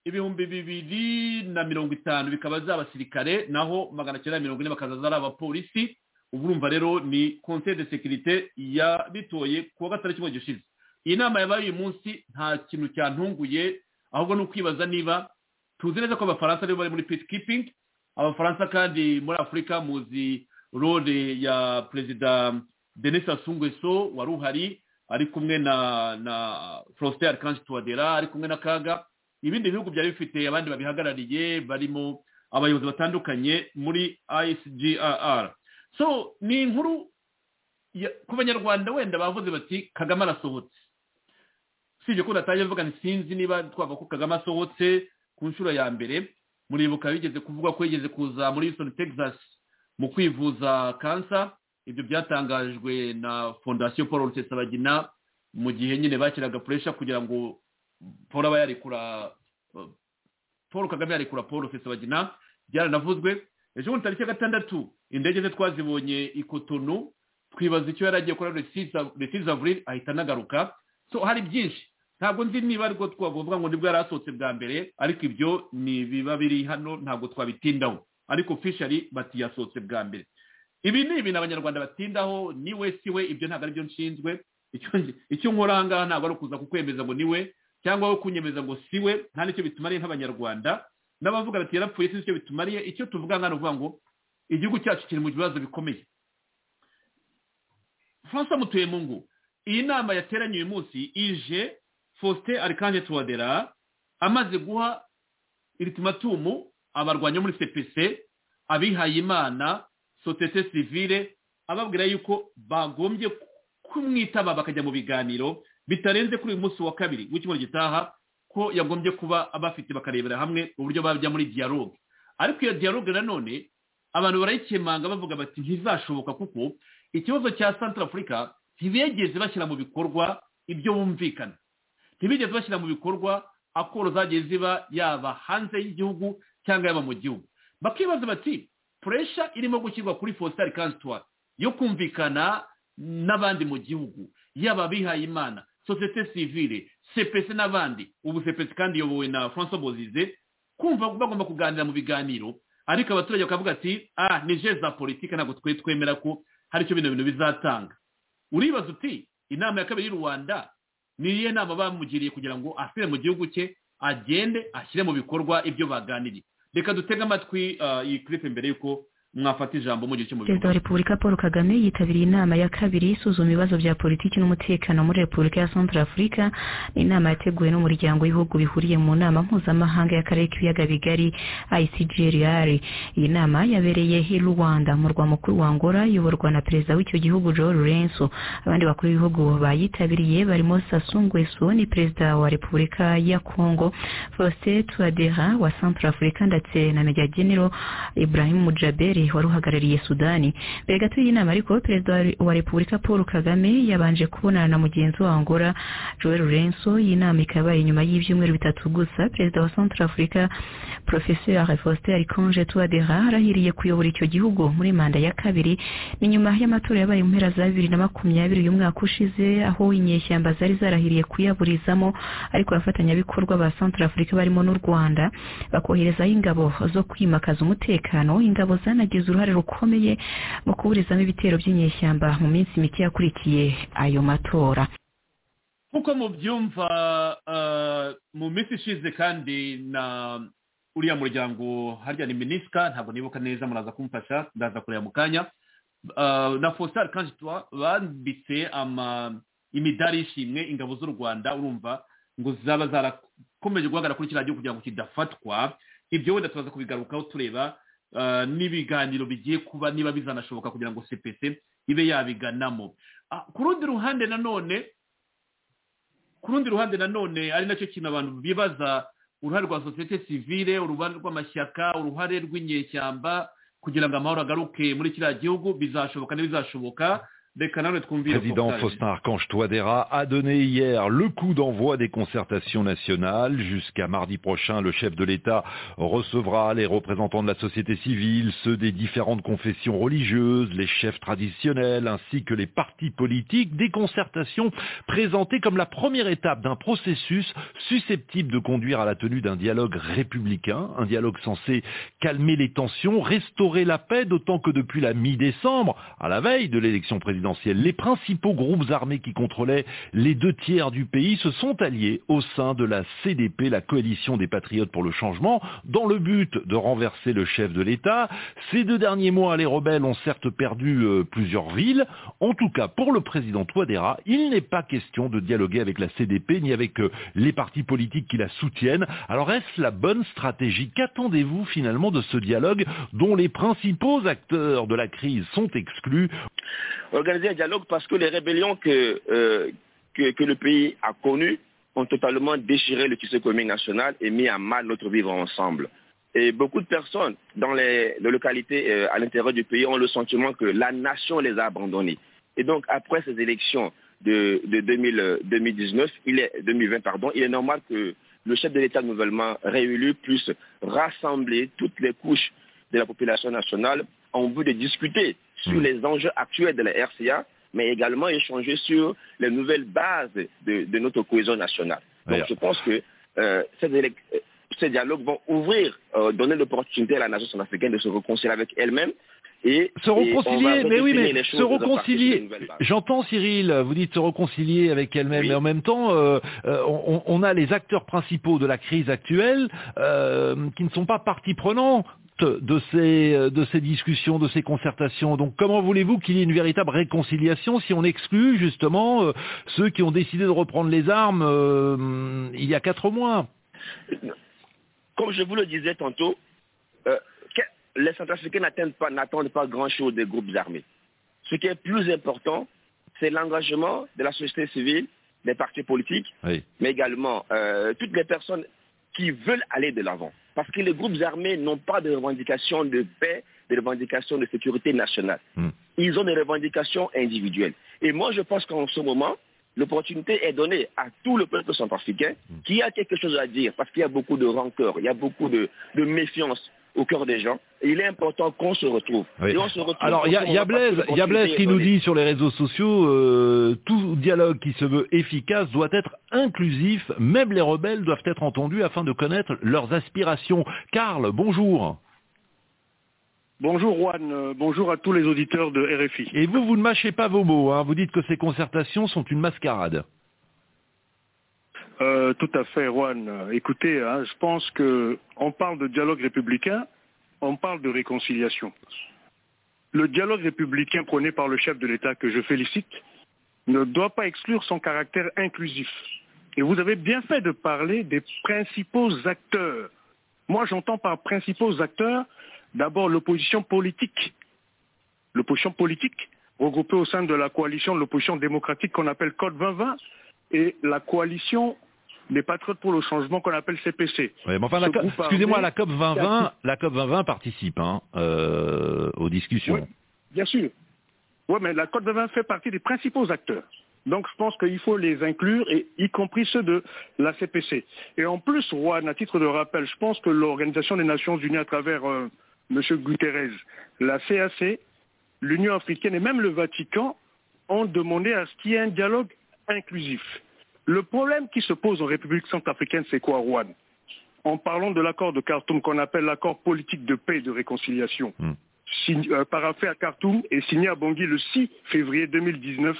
ibihumbi bibiri na mirongo itanu bikaba ari abasirikare naho magana cyenda mirongo ine bakazaza ari abapolisi ubu urumva rero ni conseil de sécurité yabitoye ku wa gatandatu w'icyumweru gishize iyi nama yabaye uyu munsi nta kintu cyantunguye ahubwo ni ukwibaza niba tuzi neza ko abafaransa aribo bari muri peacekeeping abafaransa kandi muri afurika muzi role ya perezida denis sassou nguesso wari uhari ari kumwe na na faustin archange touadera ari kumwe na kaga ibindi bihugu byari bifite abandi babihagarariye barimo abayobozi batandukanye muri isgrr so ni inkuru ya- ku banyarwanda wenda bavuze bati kagame arasohotse usibye ko natangiye mvuga nti sinzi niba twavuga ko kagame asohotse ku nshuro ya mbere muribuka bigeze kuvuga ko yigeze kuza muri houston texas mu kwivuza kansa ibyo byatangajwe na fondasiyo paul rusesabagina mu gihe nyine bakiraga puresha kugira ngo paul aba yarekura eh, paul kagame yarekura paul rusesabagina byaranavuzwe ejo bundi tariki ya gatandatu indege ze twazibonye i Cotonou twibaza icyo yari agiye kora resisi avuriri ahita anagaruka so hari byinshi ntabwo nzi niba ariko twavuga ngo nibwo yari asohotse bwa mbere ariko ibyo ni ibiba biri hano ntabwo twabitindaho ariko fishari bati yasohotse bwa mbere ibi ni ibintu abanyarwanda batindaho ni we si we ibyo ntabwo aribyo nshinzwe icyo- icyo nkora aha ngaha ntabwo ari ukuza kukwemeza ngo ni we cyangwa wo kunyemeza ngo si we nta n'icyo bitumariye nk'abanyarwanda n'abavuga bati yarapfuye si icyo bitumariye icyo tuvuga hano ni ukuvuga ngo igihugu cyacu kiri mu bibazo bikomeye francois mutuyemungu iyi nama yateranye uyu munsi ije faustin arikanje tuwadera amaze guha iritimatumu abarwanya muri cpc abihaye imana sosiyete sivire ababwira yuko bagombye kumwitaba bakajya mu biganiro bitarenze kuri uyu munsi wa kabiri w'icyumweru gitaha ko yagombye kuba abafite bakarebera hamwe uburyo bajya muri dialogue ariko iyo dialogue nanone abantu barayikemanga bavuga bati ntizashoboka kuko ikibazo cya santara afurika ntibigeze bashyira mu bikorwa ibyo bumvikana ntibigeze bashyira mu bikorwa akoro zagiye ziba yaba hanze y'igihugu cyangwa yaba mu gihugu bakibaza bati puresha irimo gushyirwa kuri fositari kansitwari yo kumvikana n'abandi mu gihugu yaba abihaye imana sosiyete sivire sepesi n'abandi ubu sepesi kandi iyobowe na francois bozize kumva bagomba kuganira mu biganiro ariko abaturage bakavuga ati ah ni je za politiki ntabwo twe twemera ko hari icyo bino bintu bizatanga uribaza uti inama ya kabiri y'u rwanda ni iyihe nama bamugiriye kugira ngo asire mu gihugu cye agende ashyire mu bikorwa ibyo baganiriye reka dutege amatwi ah, iyi kiripe mbere y'uko mwafata ijambo mu gihe cyo mu perezida wa repubulika paul kagame yitabiriye inama ya kabiri isuzuma ibibazo bya politiki n'umutekano muri repubulika ya central afurika ni inama yateguwe n'umuryango w'ibihugu bihuriye mu nama mpuzamahanga y'akarere k'ibiyaga bigari icgrr iyi nama yabereye i rwanda mu murwa mukuru wa angola iyoborwa na perezida w'icyo gihugu joe lorenzo abandi bakuru b'ibihugu bayitabiriye barimo sasungueso ni perezida wa repubulika ya congo faustin touadera wa central afurika ndetse na meja general ibrahim jaberi wari uhagarariye sudani mbere gato y'iyi nama ariko perezida wa Re- wa repubulika paul kagame yabanje kubonana na mugenzi wa angola joel renso iyi nama ikaba yabaye nyuma y'ibyumweru bitatu gusa perezida wa central africa professeur faustin arikonje tuwadera arahiriye kuyobora icyo gihugu muri manda ya kabiri ni nyuma y'amatora yabaye mu mpera za bibiri na makumyabiri uyu mwaka ushize aho inyeshyamba zari zarahiriye kuyaburizamo ariko abafatanyabikorwa ba central africa barimo n'u rwanda bakoherezaho ingabo zo kwimakaza umutekano ingabo zanagize uruhare rukomeye mu kuburizamo ibitero by'inyeshyamba mu minsi mike yakurikiye ayo matora nk'uko mubyumva ah, mu minsi ishize kandi na uriya muryango harya ni minisika ntabwo nibuka neza muraza kumfasha ndaza kureba mu kanya Ah, na fositari kanjitwa bambitse ama- imidari y'ishimwe ingabo z'u rwanda urumva ngo zaba zarakomeje guhagarara kuri kiriya gihugu kugira ngo kidafatwa ibyo wenda tubaza kubigarukaho tureba ah, n'ibiganiro bigiye kuba niba bizanashoboka kugira ngo cpc ibe yabiganamo Ah, ku rundi ruhande nanone ku rundi ruhande nanone ari nacyo kintu abantu bibaza uruhare rwa sosiyete sivire uruhare rw'amashyaka uruhare rw'inyeshyamba kugira ngo amahoro agaruke muri kiriya gihugu bizashoboka ntibizashoboka reka nanone twumvire Président Faustin. Faustin Archange Touadéra a donné hier le coup d'envoi des concertations nationales. Jusqu'à mardi prochain, le chef de l'État recevra les représentants de la société civile, ceux des différentes confessions religieuses, les chefs traditionnels ainsi que les partis politiques. Des concertations présentées comme la première étape d'un processus susceptible de conduire à la tenue d'un dialogue républicain, un dialogue censé calmer les tensions, restaurer la paix, d'autant que depuis la mi-décembre, à la veille de l'élection présidentielle, les principaux groupes armés qui contrôlaient les deux tiers du pays se sont alliés au sein de la CDP, la coalition des patriotes pour le changement, dans le but de renverser le chef de l'État. Ces deux derniers mois, les rebelles ont certes perdu euh, plusieurs villes. En tout cas, pour le président Touadéra, il n'est pas question de dialoguer avec la CDP ni avec euh, les partis politiques qui la soutiennent. Alors est-ce la bonne stratégie Qu'attendez-vous finalement de ce dialogue dont les principaux acteurs de la crise sont exclus organiser un dialogue parce que les rébellions que, euh, que, que le pays a connues ont totalement déchiré le tissu commun national et mis à mal notre vivre ensemble. Et beaucoup de personnes dans les, les localités euh, à l'intérieur du pays ont le sentiment que la nation les a abandonnés. Et donc, après ces élections de, de 2000, euh, 2019, il est, 2020, pardon, il est normal que le chef de l'État nouvellement réélu puisse rassembler toutes les couches de la population nationale en vue de discuter sur les enjeux actuels de la RCA, mais également échanger sur les nouvelles bases de, de notre cohésion nationale. Donc je pense que euh, ces, élec- euh, ces dialogues vont ouvrir, euh, donner l'opportunité à la nation centrafricaine de se réconcilier avec elle-même. Et, Se et on va reconcilier, mais oui, redéfinir mais les se choses dans un parti sur une reconcilier. nouvelle base. J'entends Cyril, vous dites se reconcilier avec elle-même, mais en même temps, euh, euh, on, on a les acteurs principaux de la crise actuelle euh, qui ne sont pas partie prenante de ces euh, de ces discussions, de ces concertations. Donc, comment voulez-vous qu'il y ait une véritable réconciliation si on exclut justement euh, ceux qui ont décidé de reprendre les armes euh, il y a quatre mois Comme je vous le disais tantôt, euh, que- les Centrafricains n'atteignent pas- n'attendent pas, grand-chose des groupes armés. Ce qui est plus important, c'est l'engagement de la société civile, des partis politiques, Oui. mais également euh, toutes les personnes qui veulent aller de l'avant. Parce que les groupes armés n'ont pas de revendications de paix, de revendications de sécurité nationale. Ils ont des revendications individuelles. Et moi, je pense qu'en ce moment, l'opportunité est donnée à tout le peuple centrafricain qui a quelque chose à dire, parce qu'il y a beaucoup de rancœur, il y a beaucoup de, de méfiance au cœur des gens. Et il est important qu'on se retrouve. Oui. Et on se retrouve Alors, il y a, il y a Blaise, il y a Blaise qui nous dit sur les réseaux sociaux, euh, tout dialogue qui se veut efficace doit être inclusif, même les rebelles doivent être entendus afin de connaître leurs aspirations. Karl, bonjour. Bonjour Juan, euh, bonjour à tous les auditeurs de RFI. Et vous, vous ne mâchez pas vos mots, hein. vous dites que ces concertations sont une mascarade. Euh, tout à fait Juan. Euh, Écoutez, hein, je pense que on parle de dialogue républicain, on parle de réconciliation. Le dialogue républicain prôné par le chef de l'État, que je félicite, ne doit pas exclure son caractère inclusif. Et vous avez bien fait de parler des principaux acteurs. Moi, j'entends par principaux acteurs d'abord l'opposition politique. L'opposition politique regroupée au sein de la coalition de l'opposition démocratique qu'on appelle Code 2020 et la coalition des patriotes pour le changement qu'on appelle CPC. Ouais, mais enfin, la Ce co- groupe armé- excusez-moi, la COP 2020, la COP 2020 participe hein, euh, aux discussions. Bien sûr. Oui, mais la Côte d'Ivoire fait partie des principaux acteurs. Donc je pense qu'il faut les inclure, et y compris ceux de la CPC. Et en plus, Juan, à titre de rappel, je pense que l'Organisation des Nations Unies à travers euh, M. Guterres, la CAC, l'Union africaine et même le Vatican ont demandé à ce qu'il y ait un dialogue inclusif. Le problème qui se pose en République centrafricaine, c'est quoi, Juan En parlant de l'accord de Khartoum qu'on appelle l'accord politique de paix et de réconciliation, sign- euh, paraphé à Khartoum et signé à Bangui le 6 février 2019,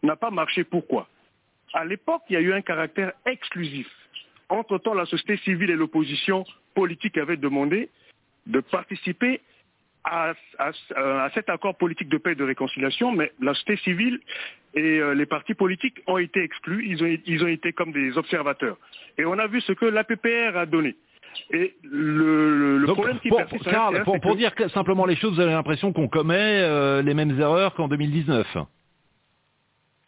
n'a pas marché. Pourquoi À l'époque, il y a eu un caractère exclusif. Entre-temps, la société civile et l'opposition politique avaient demandé de participer à, à- euh, à cet accord politique de paix et de réconciliation, mais la société civile et euh, les partis politiques ont été exclus, ils ont, ils ont été comme des observateurs. Et on a vu ce que l'APPR a donné. Et le, le- le Donc, problème qui pour, persiste... à Karl, l'intérieur, pour- c'est pour que- dire que- simplement les choses, vous avez l'impression qu'on commet euh, les mêmes erreurs qu'en 2019.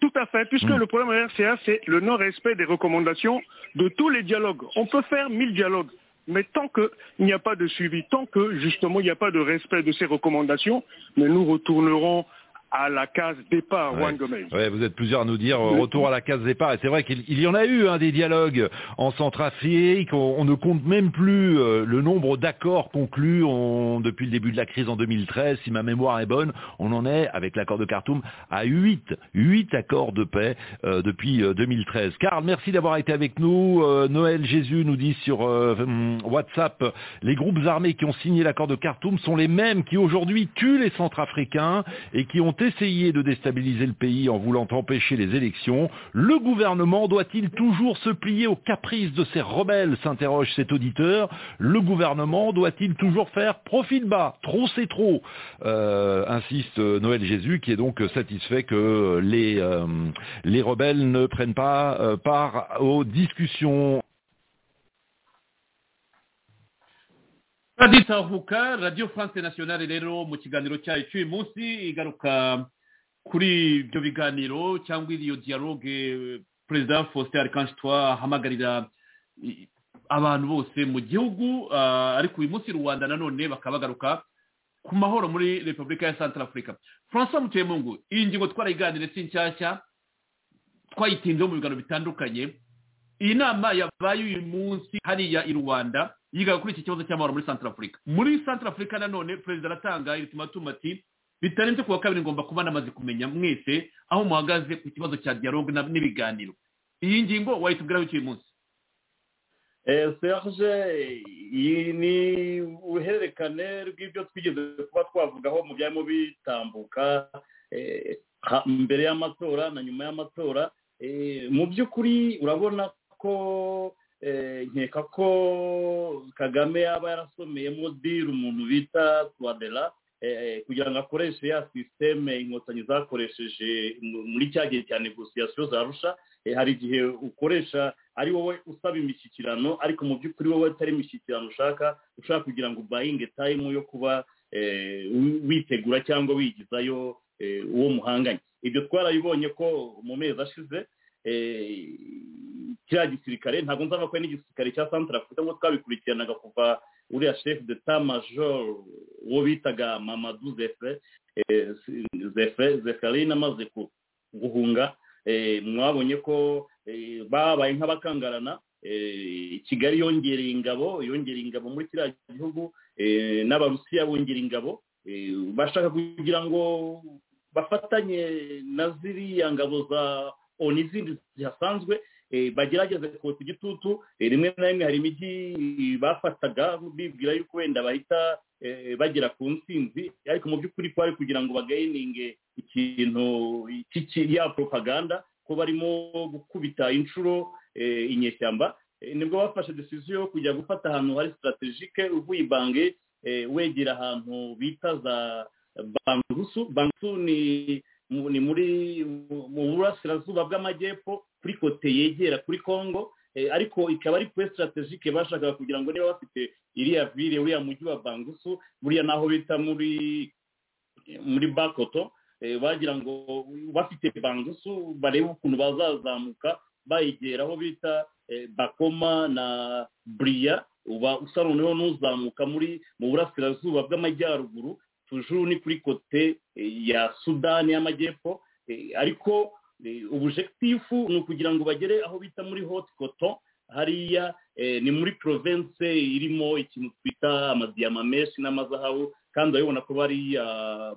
Tout à fait, puisque le problème de RCA, c'est le non-respect des recommandations de tous les dialogues. On peut faire mille dialogues, mais tant qu'il n'y a pas de suivi, tant que justement il n'y a pas de respect de ces recommandations, mais nous retournerons à la case départ, Juan Gomez. Ouais, vous êtes plusieurs à nous dire euh, retour à la case départ. Et c'est vrai qu'il il y en a eu hein, des dialogues en Centrafrique. On, on ne compte même plus euh, le nombre d'accords conclus on- depuis le début de la crise en 2013. Si ma mémoire est bonne, on en est, avec l'accord de Khartoum, à 8, huit accords de paix euh, depuis euh, 2013. Karl, merci d'avoir été avec nous. Euh, Noël Jésus nous dit sur euh, hum, WhatsApp, les groupes armés qui ont signé l'accord de Khartoum sont les mêmes qui aujourd'hui tuent les Centrafricains et qui ont essayé de déstabiliser le pays en voulant empêcher les élections. Le gouvernement doit-il toujours se plier aux caprices de ces rebelles s'interroge cet auditeur. Le gouvernement doit-il toujours faire profit de bas Trop c'est trop, euh, insiste euh, Noël Jésus qui est donc euh, satisfait que euh, les, euh, les rebelles ne prennent pas euh, part aux discussions. radiyo itahuka radiyo france nationale rero mu kiganiro cyayo cy'uyu munsi igaruka kuri ibyo biganiro cyangwa iyo dialogue perezida faustin arikantitwa ahamagarira i- abantu bose mu gihugu ah, ariko uyu munsi rwanda nanone bakaba bagaruka ku mahoro muri repubulika ya central africa francois mutemungu iyi ngingo twarayiganire si nshyashya twayitinzeho mu biganiro bitandukanye iyi nama yabaye uyu munsi hariya i rwanda yigaga kuri iki kibazo cy'amahoro muri central africa muri central africa nanone perezida aratanga ultimatum ati bitarenze ku wa kabiri ngomba kuba namaze kumenya mwese aho muhagaze ku kibazo cya dialogue na- n'ibiganiro iyi ngingo wayitubwiraho iki uyu munsi Eh, serge iyi ni uruhererekane rw'ibyo twigeze kuba twavugaho mu byarimo bitambuka eh, ha- mbere y'amatora na nyuma y'amatora Eh, mu by'ukuri urabona ko eh, nkeka ko kagame yaba yarasomeyemo diri umuntu bita twadela eh, kugira ngo akoreshe ya sisiteme inkotanyi zakoresheje mu- muri cya gihe cya negosiyasiyo za rusha Eh, hari igihe ukoresha ari wowe usaba imishyikirano ariko mu by'ukuri wowe atari imishyikirano ushaka ushaka kugira ngo ubayinge tayimu yo kuba eh, wi- witegura cyangwa wigizayo eh, uwo muhanganye ibyo twarabibonye ko mu mezi ashize eh, kiriya gisirikare ntabwo nzaba ko ari n'igisirikare cya santara afurika ngo twabikurikiranaga kuva uriya chef de ta major uwo bitaga mamadu zefe eh, zefe zeferine amaze ku guhunga eh, mwabonye ko eh, babaye nk'abakangarana eh, kigali yongereye ingabo yongereye ingabo muri kiriya gihugu eh, n'abarusiya bongera ingabo eh, bashaka kugira ngo bafatanye na ziriya ngabo za onu izindi zihasanzwe eh, bagerageze kotsa igitutu eh, rimwe na rimwe hari imijyi bafataga bibwira yuko wenda bahita eh, bagera ku ntsinzi ariko mu by'ukuri kwari kugira ngo bagayininge ikintu cy'iki- ya propaganda ko barimo gukubita inshuro eh, inyeshyamba Eh, nibwo bafashe decision yo kujya gufata ahantu hari strategique uvuye ibange eh, wegera ahantu bita za bangurusu bangurusu ni mu- ni muri mu- mu burasirazuba bw'amajyepfo kuri kote yegera kuri congo Eh, ariko ikaba ari kuri strategique bashakaga kugira ngo niba bafite iriya ville uriya mujyi wa bangurusu buriya n'aho bita muri muri bakoto eh, bagira ngo bafite bangusu barebe ukuntu bazazamuka bayegera aho bita eh, bakoma na buriya uba usa noneho n'uzamuka muri mu burasirazuba bw'amajyaruguru tujuru ni kuri kote eh, ya sudani y'amajyepfo Eh, ariko eh, ubujekitifu ni ukugira ngo bagere aho bita muri hot cotton hariya eh, ni muri province irimo ikintu twita amadiyama menshi n'amazahabu kandi urabibona ko bari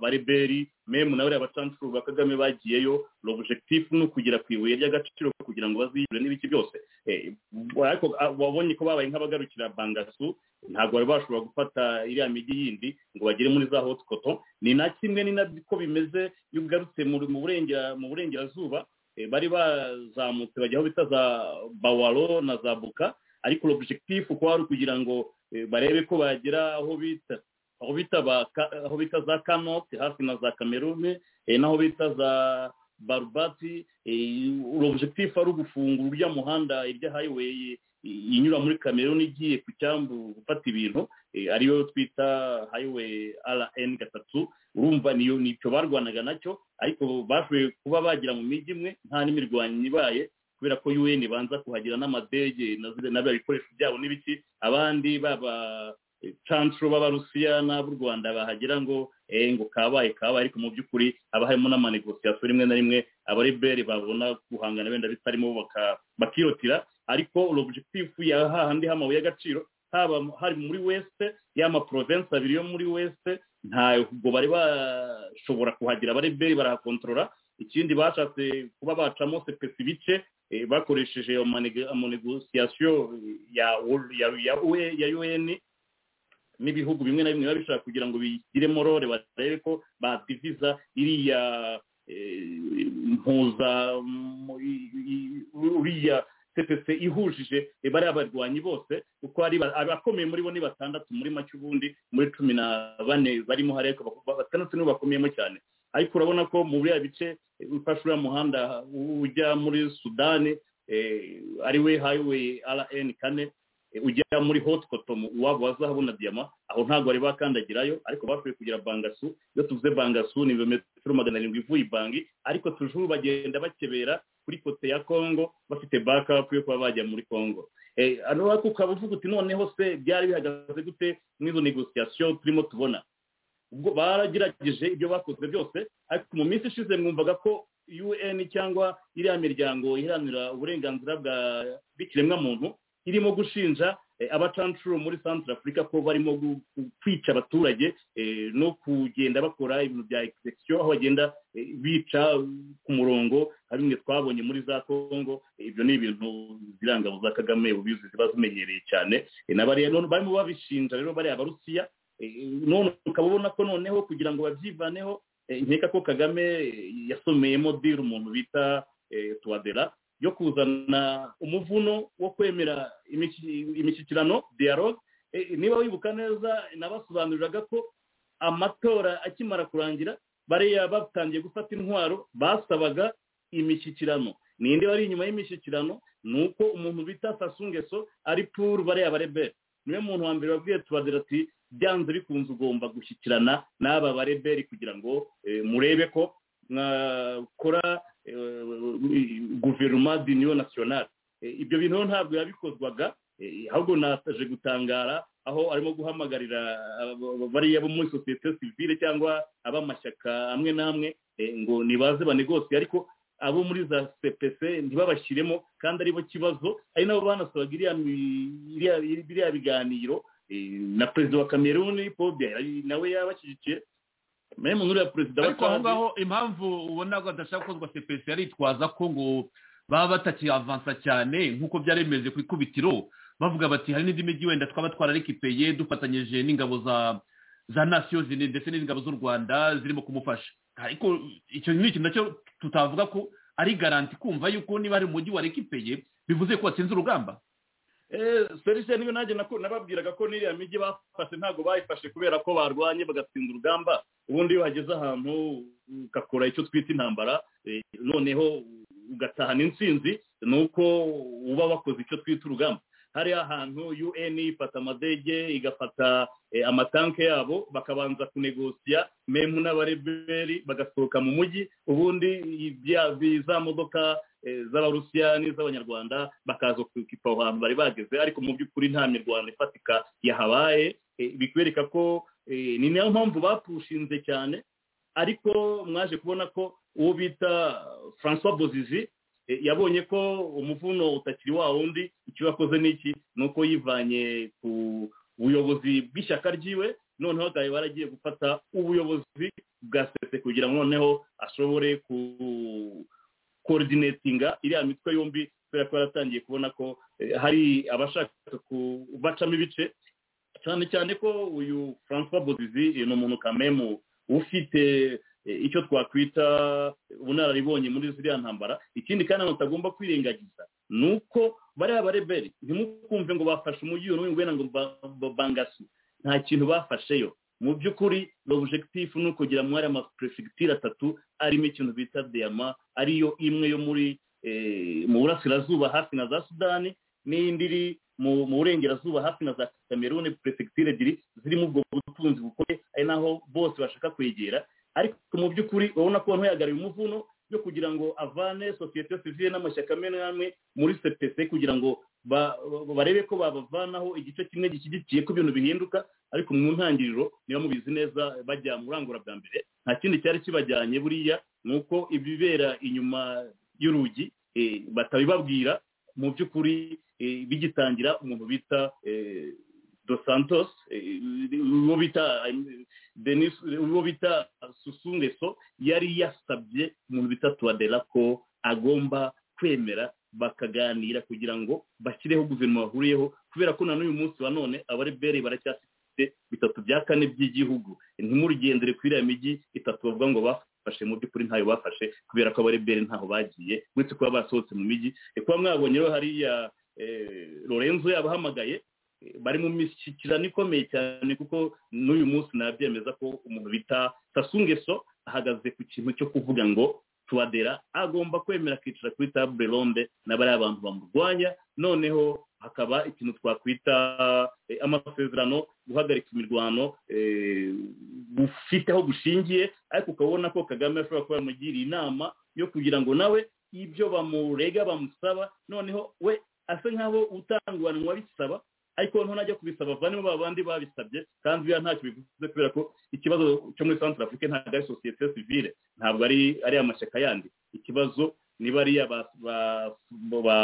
bareberi memu na bariya bacancuru ba kagame bagiyeyo l'objectif ni ukugera ku ibuye ry'agaciro kugira ngo baziyure n'ibiki byose Eh, ariko ah, wabonye ko babaye nk'abagarukira bangasu ntabwo bari bashobora gufata iriya migi yindi ngo bagere muri za hot cotton ni na kimwe ni nabyo bimeze iyo ugarutse mu mu burengera- mu burengerazuba eh, bari bazamutse bajya aho bita za bawaro na za buka ariko l'objectif kuba ari ukugira ngo eh, barebe ko bagera aho bita aho bita ba ka- aho bita za kanoti hafi na za kamerune eh, n'aho bita za barubati urobjektifu ari ugufungura urya muhanda irya highway eh, inyura muri kamerune igiye ku cyambu gufata ibintu eh, ariyo twita highway rn gatatu urumva niyo nicyo barwanaga nacyo ariko bashoboye kuba bagera mu mijyi imwe nta n'imirwanyo ibaye kubera ko un banza kuhagira n'amadege na ziriya- na biriya bikoresho byabo n'ibiki abandi baba cancuro b'abarusiya n'ab'u rwanda bahagira ngo eh, ngo kabaye kabaye ariko mu by'ukuri haba harimo n'amanegosiyasiyo rimwe na rimwe abariberi babona guhangana wenda bitarimo baka- bakirotira ariko l'objectif ya hahandi h'amabuye y'agaciro haba hari muri west y'ama province abiri yo muri west ntabwo bari bashobora kuhagira abariberi barahakontorora ikindi bashatse kuba bacamo sepesi ibice eh, bakoresheje amanege- amanegosiyasiyo ya ya ya un n'ibihugu bimwe na bimwe biba bishaka kugira ngo bigiremo rore barebe ko badiviza iriya eh, mpuza mu- i- i- uriya cpc ihujije eh, bariya barwanyi bose kuko hari ba- abakomeye muri bo ni batandatu muri make ubundi muri cumi na bane barimo hariya ariko bak- batandatu nibo bakomeyemo cyane ariko urabona ko mu buriya bice eh, ufashe uriya muhanda ujya muri sudani eh, ariwe highway rn kane Eh, ujya muri hot cotton uwabo wazahabona diyama aho ntabwo bari bakandagirayo ariko bashoboye kugira bangasu iyo tuvuze bangasu ni ibirometero magana arindwi ivuye ibangi ariko tujuru bagenda bakebera kuri kote ya congo bafite backup yo kuba bajya muri congo Eh, hano ariko ukaba uvuga uti noneho se byari bihagaze gute n'izo negosiyasiyo turimo tubona ubwo baragerageje ibyo bakoze byose ariko mu minsi ishize mwumvaga ko un cyangwa iriya miryango iharanira uburenganzira bwa bw'ikiremwamuntu irimo gushinja eh, abacancuro muri centre afurika ko barimo gu- gu- kwica abaturage eh, no kugenda bakora ibintu bya execution aho bagenda eh, bica ku murongo na bimwe twabonye muri za congo ibyo ni ibintu zirangabo za kagame ubizi ziba zimenyereye cyane Eh, n'abariya none barimo babishinja rero bariya abarusiya Eh, none ukaba ubona ko noneho kugira ngo babyivaneho eh, nkeka ko kagame eh, yasomeyemo diri umuntu bita eh, tuwadera yo kuzana umuvuno wo kwemera imiki- imishyikirano dialogue Eh, niba wibuka neza nabasobanuriraga ko amatora akimara kurangira bariya batangiye gufata intwaro basabaga imishyikirano ninde wari inyuma y'imishyikirano ni uko umuntu bita sasungeso ari puru bariya barebere niwe muntu wa mbere wabwiye tubadira ati byanze bikunze ugomba gushyikirana n'aba bareberi kugira ngo eh, murebe ko mwakora eh, guverinoma d'union nationale Eh, ibyo bintu rero ntabwo yabikozwaga eh, ahubwo nasaje gutangara aho arimo guhamagarira abo- bariya bo muri sosiyete sivile cyangwa ab'amashyaka amwe n'amwe eh, ngo nibaze banegose ariko abo muri za cpc ntibabashyiremo kandi aribo kibazo ari nabo banasabaga iriya mi- iriya- biriya biganiro eh, na perezida wa cameroon paul biya nawe yabashyigikiye mwe mu nkuru ya perezida wa ariko aho Tchad- ngaho impamvu ubona ko adashaka gukozwa sepesi aritwaza ko ngo baba batakiyavansa cyane nk'uko byari bimeze ku ikubitiro bavuga bati hari n'indi mijyi wenda twaba twararikipeye dufatanyije n'ingabo za za nasiyo zine ndetse n'ingabo z'u rwanda zirimo kumufasha ariko icyo ni ikintu nacyo tutavuga ko ari garanti kumva yuko niba hari umujyi warekipeye bivuze ko watsinze urugamba serivisi niyo nanjye nako nababwiraga ko n'iriya mijyi bafashe ntabwo bayifashe kubera ko barwanye bagatsinda urugamba ubundi iyo hageze ahantu ugakora icyo twita intambara eh, noneho ugatahana intsinzi ni uko uba wakoze icyo twita urugamba hariya ahantu un ifata amadege igafata eh, amatanke yabo bakabanza kunegosiya memu n'abareberi bagasohoka mu mujyi ubundi ibya- za modoka eh, z'abarusiya n'iz'abanyarwanda bakaza kukipa aho hantu bari bageze ariko mu by'ukuri nta mirwano ifatika yahabaye eh, bikwereka ko eh, ni nayo mpamvu bapushinze cyane ariko mwaje kubona ko uwo bita francois bozizi eh, yabonye ko umuvuno utakiri wa wundi icyo yakoze ni iki ni uko yivanye ku buyobozi bw'ishyaka ryiwe noneho agaheba baragiye gufata ubuyobozi bwa sese kugira ngo noneho ashobore ku korodinatinga iriya mitwe yombi kubera ko yaratangiye kubona ko eh, hari abashaka kubacamo ibice cyane cyane ko uyu francois bozizi eh, ni umuntu kamemu ufite eh, icyo twakwita ubunararibonye muri ziriya ntambara ikindi kandi abantu batagomba kwirengagiza ni uko bariya bareberi ntimukumve ngo bafashe umujyi uyu n'uyu wenda ngo ba- ba- bangasi nta kintu bafasheyo mu by'ukuri l'objectif ni ukugira muri aya maperefegitura atatu arimo ikintu bita diyama ariyo imwe yo muri eh, mu burasirazuba hafi na za sudani n'indi iri mu mu burengerazuba hafi na za kameruni perefegitura ebyiri zirimo ubwo butunzi bukomeye ari naho bose bashaka kwegera ariko mu by'ukuri urabona ko ntuyagarira umuvuno yo kugira ngo avane sosiyete sivile n'amashyaka amwe n'amwe muri cpc kugira ngo ba- barebe ko babavanaho igice kimwe gishyigikiye ko ibintu bihinduka ariko mu ntangiriro niba mubizi neza bajya mu rangura bwa mbere nta kindi cyari kibajyanye buriya ni uko ibibera inyuma y'urugi eh, batabibabwira mu by'ukuri eh, bigitangira umuntu bita eh, dos santos eh, uwo bita eh, denis uwo bita susungeso yari yasabye umuntu bita tuwadera ko agomba kwemera bakaganira kugira ngo bashyireho guverinoma bahuriyeho kubera ko na n'uyu munsi wa none abarebere baracyafite bitatu bya kane by'igihugu ntimurigendere kuri iriya mijyi itatu bavuga ngo bafashe mu by'ukuri ntayo bafashe kubera ko abarebere ntaho bagiye uretse kuba basohotse mu mijyi Eh, kuba mwabonye rero hariya eh, lorenzo yabahamagaye bari mu mishyikirano ikomeye cyane kuko n'uyu munsi nabyemeza ko umuntu bita sasungeso ahagaze ku kintu cyo kuvuga ngo tuwadera agomba kwemera akicara kuri table ronde na bariya bantu bamurwanya noneho hakaba ikintu twakwita eh, amasezerano guhagarika imirwano eh, gufite aho gushingiye ariko ukabona ko kagame ashobora kuba yamugiriye inama yo kugira ngo nawe ibyo bamurega bamusaba noneho we asa nkaho utanguranwa bisaba ariko noneho najya kubisaba vanemo ba bandi babisabye kandi biriya ntacyo bivuze kubera ko ikibazo cyo muri centre afrique ntabwo ari sosiyete sivile ntabwo ari ari amashyaka yandi ikibazo ni bariya ba ba ba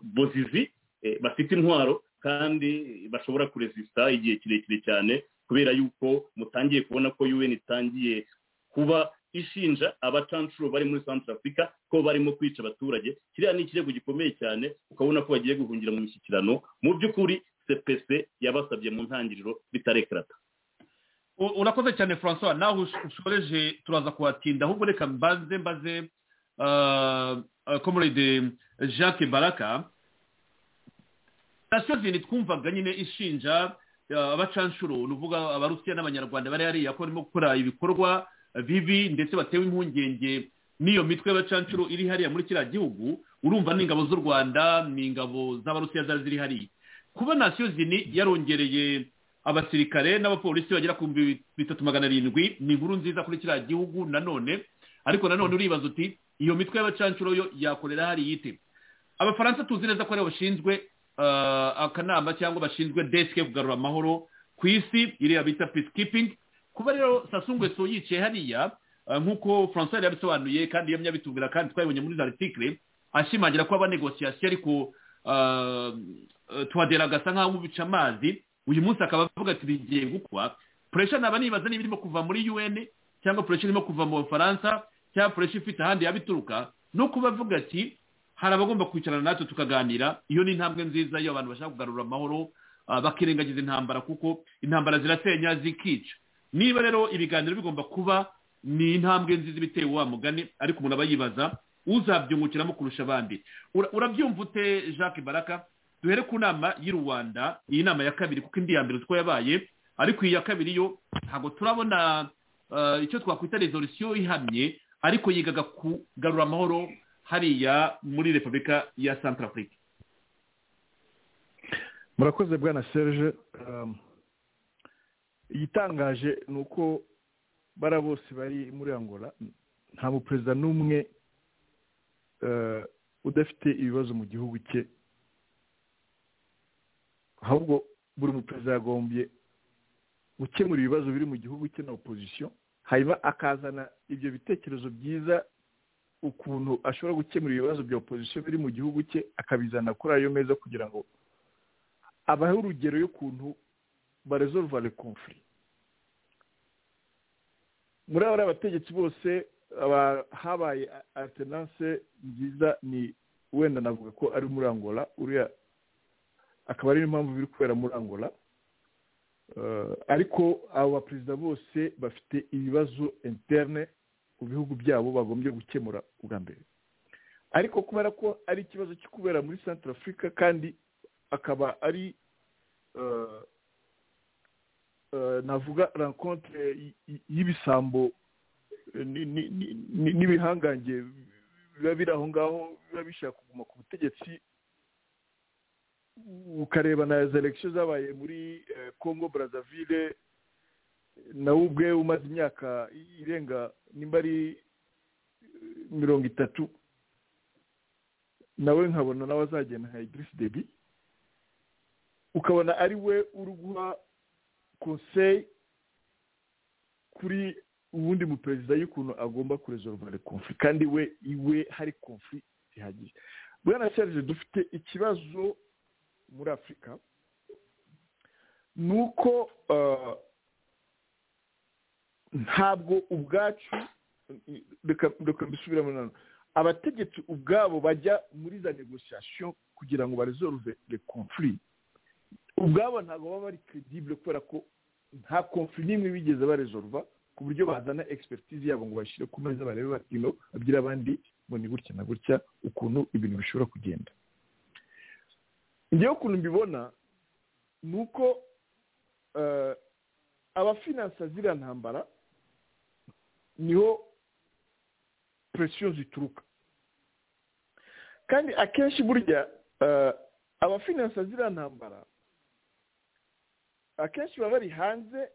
bozizi eh, bafite intwaro kandi bashobora kuresista igihe kirekire cyane kubera yuko mutangiye kubona ko un itangiye kuba ishinja abacanshuro bari muri centre africa ko barimo kwica abaturage kiriya ni ikirego gikomeye cyane ukabona ko bagiye guhungira mu mishyikirano mu by'ukuri cpc yabasabye mu ntangiriro bitarekarata U- urakoze cyane francois nawe ush- ushoreje turaza kuhatinda ahubwo reka mbanze mbaze ah, ah, comrade jacques baraka sitasiyo zindi twumvaga nyine ishinja ah, abacanshuro ni ukuvuga abarusiya n'abanyarwanda bari hariya ko barimo gukora ibikorwa bibi ndetse batewe impungenge n'iyo mitwe y'abacanshuro iri hariya muri kiriya gihugu urumva ni ingabo z'u rwanda ni ingabo z'abarusiya zari ziri hariya kuba nasiyo zini yarongereye abasirikare n'abapolisi bagera ku bihumbi bitatu magana arindwi ni inkuru nziza kuri kiriya gihugu nanone ariko nanone uribaza uti iyo mitwe y'abacanshuro yo yakorera hariya ite abafaransa tuzi neza ko aribo bashinzwe ah, akanama cyangwa bashinzwe desk yo kugarura amahoro ku isi iriya bita peacekeeping kuba rero sasungu esu yicaye hariya ah, nk'uko francois yari yabisobanuye kandi yamye abitubwira kandi twabibonye muri za article ashimangira ko aba negosiyasiyo ariko ah, eh, tuwadera agasa nk'aho ubica amazi uyu munsi akaba avuga ati bigiye gukwa puresha naba nibaza niba irimo kuva muri un cyangwa puresha irimo kuva mu bufaransa cyangwa puresha ifite ahandi yabituruka no kuba avuga ati hari abagomba kwicarana natwe tukaganira iyo ni intambwe nziza iyo abantu bashaka kugarura amahoro ah, bakirengagiza intambara kuko intambara ziratenya zikica niba rero ibiganiro bigomba kuba ni intambwe nziza ibitewe wa mugani ariko umuntu aba yibaza uzabyungukiramo kurusha abandi Ura- urabyumva ute jacques baraka duhere ku nama y'i rwanda iyi nama ya kabiri kuko indi ya mbere uko yabaye ariko iyi ya kabiri yo ntabwo turabona eh, icyo twakwita resolusiyo ihamye ariko yigaga kugarura amahoro hariya muri repubulika ya centre afrique murakoze bwana serge um, igitangaje ni uko bara bose bari muri angola nta muperezida n'umwe eh, udafite ibibazo mu gihugu cye ahubwo buri muperezida yagombye gukemura ibibazo biri mu gihugu cye na opozisiyo hanyuma akazana ibyo bitekerezo byiza ukuntu ashobora gukemura ibibazo bya opozisiyo biri mu gihugu cye akabizana kuri ayo meza kugira ngo abahe urugero y'ukuntu baresolva le conflit muri aba abategetsi bose aba- habaye a- alternance nziza ni wenda navuga ko ari muri angola uriya akaba ariyo mpamvu biri kubera muri angola Eh, ariko abo baperezida bose bafite ibibazo interne mu bihugu byabo bagombye gukemura ubwa mbere ariko kubera ko ari ikibazo cyo kubera muri centre africa kandi akaba ari eh, eh, navuga rencontre y- y- y'ibisambo eh, ni- ni- ni- ni- n'ibihangange biba biri aho ngaho biba bishaka kuguma ku butegetsi ukareba na za election zabaye muri eh, congo brazzaville nawe ubwe umaze imyaka irenga nimba ari eh, mirongo itatu nawe nkabona nawe azagenda nka idirisi debi ukabona ari we uri guha conseil kuri uwundi muperezida y'ukuntu agomba kuresolva le conflit kandi we iwe hari conflit zihagije bwana serge dufite ikibazo muri afurika ni uko eh, ntabwo ubwacu reka reka mbisubiremo nano abategetsi ubwabo bajya muri za negosiyasiyo kugira ngo baresolve le conflit ubwabo ntabwo baba bari credible kubera ko nta conflit n'imwe bigeze baresolva ku buryo bazana expertise yabo ngo bashyire ku meza barebe bati no babwire abandi ngo ni gutya na gutya ukuntu ibintu bishobora kugenda njyewe ukuntu mbibona ni uko eh, abafinansa ziriya ntambara niho presiyo zituruka kandi akenshi burya eh, abafinansa ziriya ntambara akenshi baba bari hanze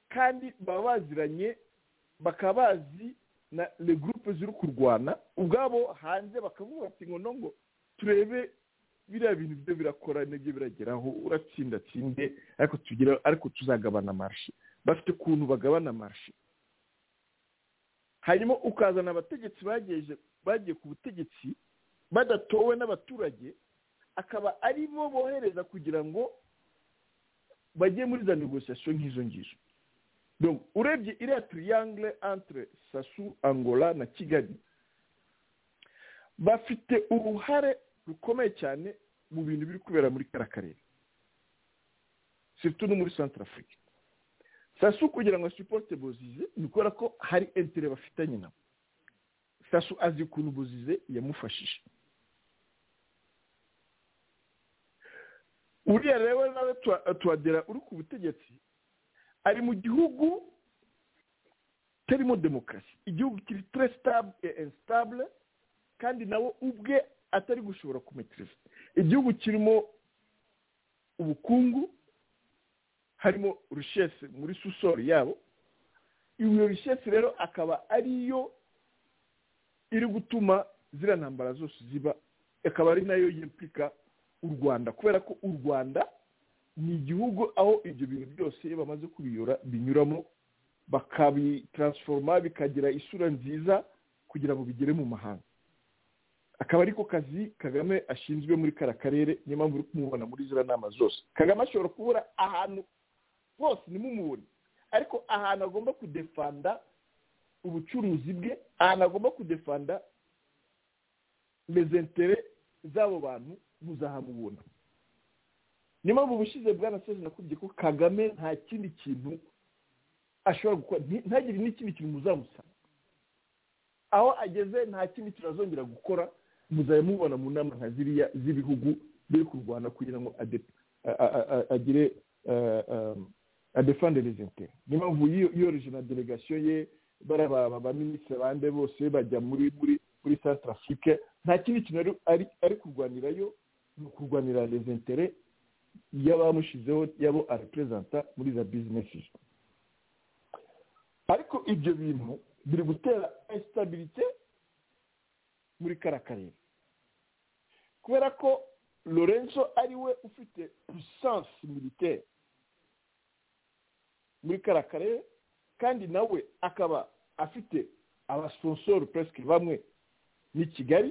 kandi baba baziranye bakaba bazi na le groupe ziri kurwana ubwabo hanze bakavuga bati ngo no ngo turebe biriya bintu byo birakora nibyo birageraho uratsinda tsinde ariko tugira ariko tuzagabana marishe bafite ukuntu bagabana marishe hanyuma ukazana abategetsi bageje bagiye ku butegetsi badatowe n'abaturage akaba ari bo bohereza kugira ngo bajye muri za negosiyasiyo nk'izo ngizo donc urebye iriya triangle entre sasu angola na kigali bafite uruhare rukomeye cyane mu bintu biri kubera muri kariya karere surtout no muri centre afurika sasu kugira ngo siporute bozize ni ukubera ko hari entere bafitanye nabo sasu azi ukuntu bozize yamufashije uriya rero nawe tuwadera uri ku butegetsi ari mu gihugu kitarimo demokarasi igihugu kiri tere sitabule esitabule kandi nawe ubwe atari gushobora kumetiriza igihugu kirimo ubukungu harimo rushesi muri susori yabo iyo rushesi rero akaba ariyo iri gutuma ziriya ntambara zose ziba akaba ari nayo yipfuka u rwanda kubera ko u rwanda ni igihugu aho ibyo bintu byose iyo bamaze kubiyora binyuramo bakabitaransforoma bikagira isura nziza kugira ngo bigere mu mahanga akaba ariko kazi kagame ashinzwe muri kara karere niyo mpamvu uri kumubona muri ziriya nama zose kagame ashobora kubura ahantu hose nimumubone ariko ahantu agomba kudefanda ubucuruzi bwe ahantu agomba kudefanda mezentere z'abo bantu muzahamubona niyo mpamvu ubushize bwanasoje nakubye ko kagame nta kindi kintu ashobora gukora ntagire n'ikindi kintu muzamusanga aho ageze nta kindi kintu azongera gukora muzajya mubona mu nama nka ziriya z'ibihugu biri kurwana kugira ngo agire adefande rezenteri niyo mpamvu yoroheje na delegasiyo ye baraba abaminisitiri bande bose bajya muri muri muri santara afurike nta kindi kintu ari kurwanirayo ni ukurwanira rezentere y'abamushyizeho yabo areperezanta muri za bizinesi ariko ibyo bintu biri gutera esitabirite muri kariya karere kubera ko lorenzo ari we ufite pusansi militeri muri kariya karere kandi nawe akaba afite abasonsoro peresike bamwe ni kigali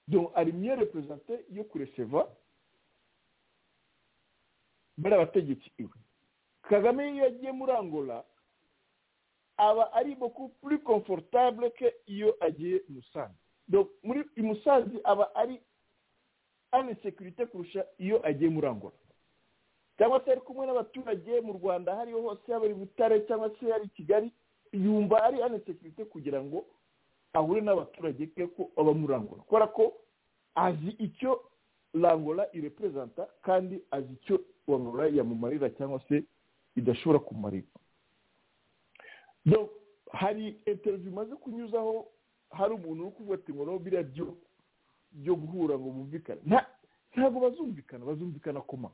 donc ari miyo reperezante yo kureseva bari abategetsi iwe kagame iyo yagiye muri angola aba ari beaucoup plus confortable ke iyo agiye musanze donc muri musanze aba ari ane sekirite kurusha iyo agiye muri angola cyangwa se ari kumwe n'abaturage mu rwanda hariho hose yaba ari butare cyangwa se ari kigali yumva ari ane sekirite kugira ngo ahure n'abaturage ke ko baba muri angola kubera ko azi icyo langola ireperezanta kandi azi icyo angola yamumarira cyangwa se idashobora kumarira hari interiviyu bimaze kunyuzaho hari umuntu uri kuvuga ati ngo biriya byo byo guhura ngo bumvikane ntabwo bazumvikana bazumvikana koma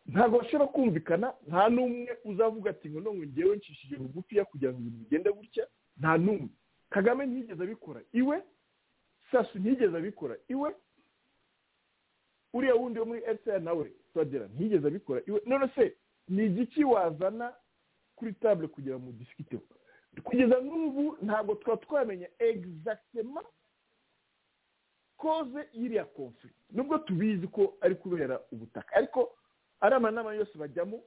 ntabwo bashobora kumvikana nta n'umwe uzavuga ati ngo none ngewe nshishije bugufiya kugira ngo ibintu bigende gutya nta n'umwe kagame ntiyigeze abikora iwe sasu ntiyigeze abikora iwe uriya wundi wo muri fpr nawe turadera ntiyigeze abikora iwe none se ni igiki wazana kuri table kugira ngo mudisikiteho kugeza n'ubu ntabwo tuba twamenya egizagitema koze y'iriya konfuri nubwo tubizi ko ari kubera ubutaka ariko ari amanama yose bajyamo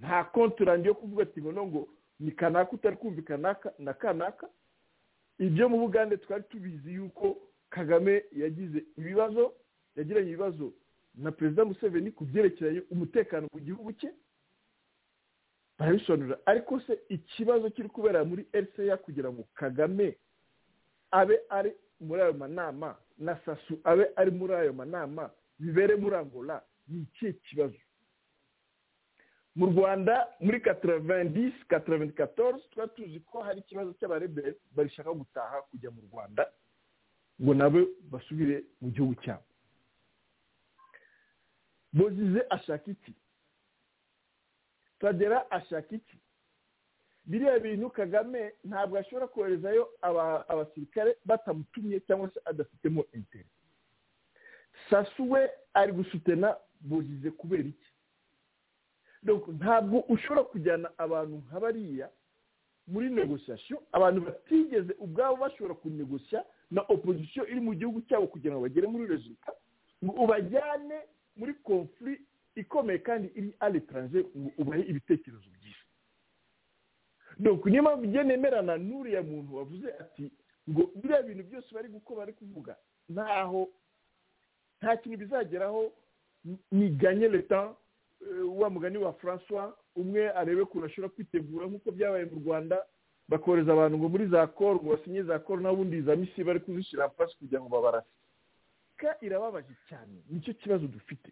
nta kontorandi yo kuvuga ati ngo ngo ni kanaka utari kumvikana na kanaka ibyo mu bugande twari tubizi yuko kagame yagize ibibazo yagiranye ibibazo na perezida museveni ku byerekeranye umutekano mu gihugu cye barabisobanurira ariko se ikibazo kiri kubera muri rca kugira ngo kagame abe ari muri ayo manama na sasu abe ari muri ayo manama bibere muri angola ni ikihe kibazo mu rwanda muri kataravedisi kataravedikatoruzi tuba tuzi ko hari ikibazo cy'abarebere barishaka gutaha kujya mu rwanda ngo nabo basubire mu gihugu cyabo bozize ashaka iki tagera ashaka iki biriya bintu kagame ntabwo ashobora koherezayo abasirikare batamutumye cyangwa se adafitemo interi sasu we ari gusutena bozize kubera iki ntabwo ushobora kujyana abantu nka bariya muri negosiyasiyo abantu batigeze ubwabo bashobora kunegosiya na opozisiyo iri mu gihugu cyabo kugira ngo bagere muri rezita ngo ubajyane muri konfuri ikomeye kandi iri aretaranje ngo ubahe ibitekerezo byiza donc niyo mpamvu njye nemerana n'uriya muntu wavuze ati ngo biriya bintu byose bari gukora bari kuvuga ntaho nta kintu bizageraho niganye leta eh, wa mugani wa francois umwe arebe ukuntu ashobora kwitegura nk'uko byabaye mu rwanda bakohereza abantu ngo muri za koro ngo basinye za koro n'abundi za misi bari kuzishyira hasi kugira ngo babarase ka irababaje cyane nicyo kibazo dufite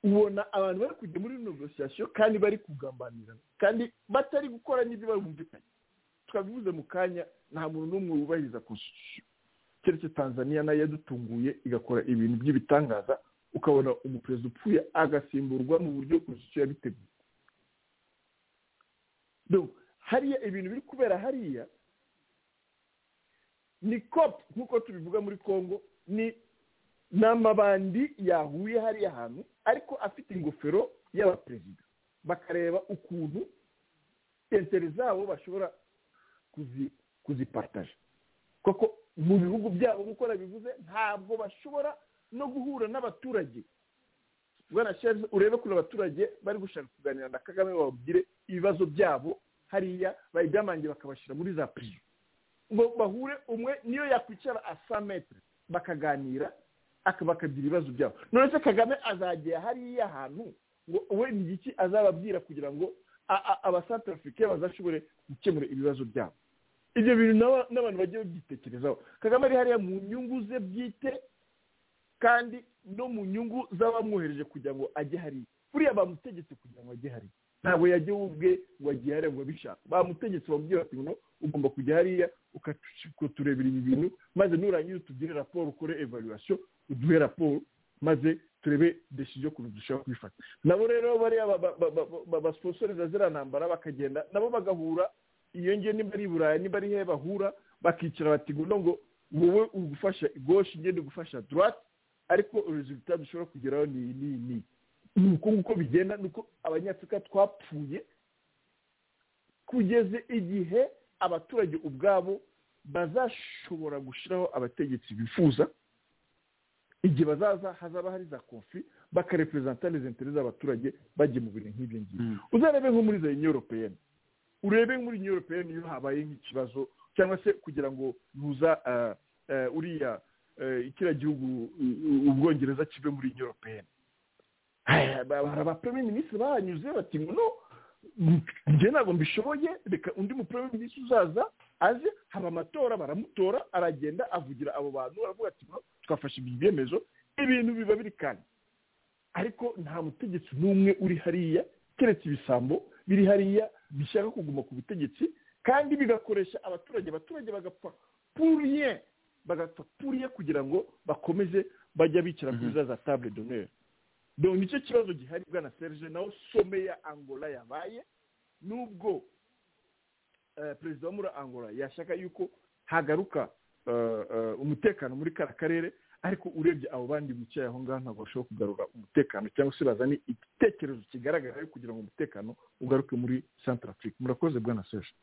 ubona abantu bari kujya muri negosiyasiyo kandi bari kugambanira kandi batari gukora n'ibyo bumvikanye twabivuze mu kanya nta muntu n'umwe wubahiriza konstitusiyo keretse tanzania nayo yadutunguye igakora ibintu by'ibitangaza ukabona umuperezida upfuye agasimburwa mu buryo konstitusiyo yabiteguye Donc, hariya ibintu biri kubera hariya ni kopu nk'uko tubivuga muri congo ni ni amabandi yahuye hariya hantu ariko afite ingofero y'abaperezida bakareba ukuntu intere zabo bashobora kuzi- kuzipataje koko mu bihugu byabo nk'uko nabivuze ntabwo bashobora no guhura n'abaturage bwana sharize urebe kuri abaturage bari gushaka kuganira na kagame bababwire ibibazo byabo hariya bayibyamange bakabashyira muri za prizo ngo bahure umwe niyo yakwicara a sa metre bakaganira aka- bakagira ibibazo byabo none se kagame azagera hariya ahantu ngo we ni iki azababwira kugira ngo a- a- abasantarafurike bazashobore gukemura ibibazo byabo ibyo bintu n'aba- n'abantu bagiye babyitekerezaho kagame ari hariya mu nyungu ze bwite kandi no mu nyungu z'abamwohereje kugira ngo ajye hariya buriya bamutegetse kugira ngo ajye hariya ntabwo yajya we ubwe ngo agiye hariya ngo abishaka bamutegetse bamubwira bati ngo ugomba kujya hariya ukaturebera ibi bintu maze nurangira utugire raporo ukore evaluation uduhe raporo maze turebe decision ukuntu dushobora kubifata nabo rero bariya babasiposoriza ziriya ntambara bakagenda nabo bagahura iyo ngiyo niba ari i burayi niba ari hehe bahura bakicara bati ngo no ngo wowe uri gufasha gauche njye ndi gufasha droite ariko resultat dushobora kugeraho ni iyi n'iyi n'iyi ni uko nguko bigenda ni uko abanyafurika twapfuye kugeza igihe abaturage ubwabo bazashobora gushyiraho abategetsi bifuza igihe bazaza hazaba hari za konfi bakareperezanta les intérêts z'abaturage bagiye mu bintu nk'ibyo ngibyo uzarebe nko muri za union européenne urebe muri union européenne iyo habaye nk'ikibazo cyangwa se kugira ngo nuza ah, ah, uriya ah, kiriya gihugu u- u- ubwongereza kive muri union européenne hari abapremier minisitiri bahanyuze bati ngo no njye ntabwo mbishoboye reka undi mupremier minisitiri uzaza aze haba amatora baramutora aragenda avugira abo bantu aravuga ati no twafashe ibi byemezo ibintu biba biri kandi ariko nta mutegetsi n'umwe uri hariya keretse ibisambo biri hariya bishaka kuguma ku butegetsi kandi bigakoresha abaturage abaturage bagapfa puriye bagapfa puriye kugira ngo bakomeze bajya bicara kuri za za table d'honneur donc nicyo kibazo gihari bwana serge naho some ya angola yabaye nubwo eh, perezida wo muri angola yashaka yuko hagaruka eh, eh, umutekano muri kara karere ariko urebye abo bandi bicaye aho ngaho ntabwo bashobora kugarura umutekano cyangwa se bazane igitekerezo kigaragara yo kugira ngo umutekano ugaruke muri centre afrique murakoze bwana serge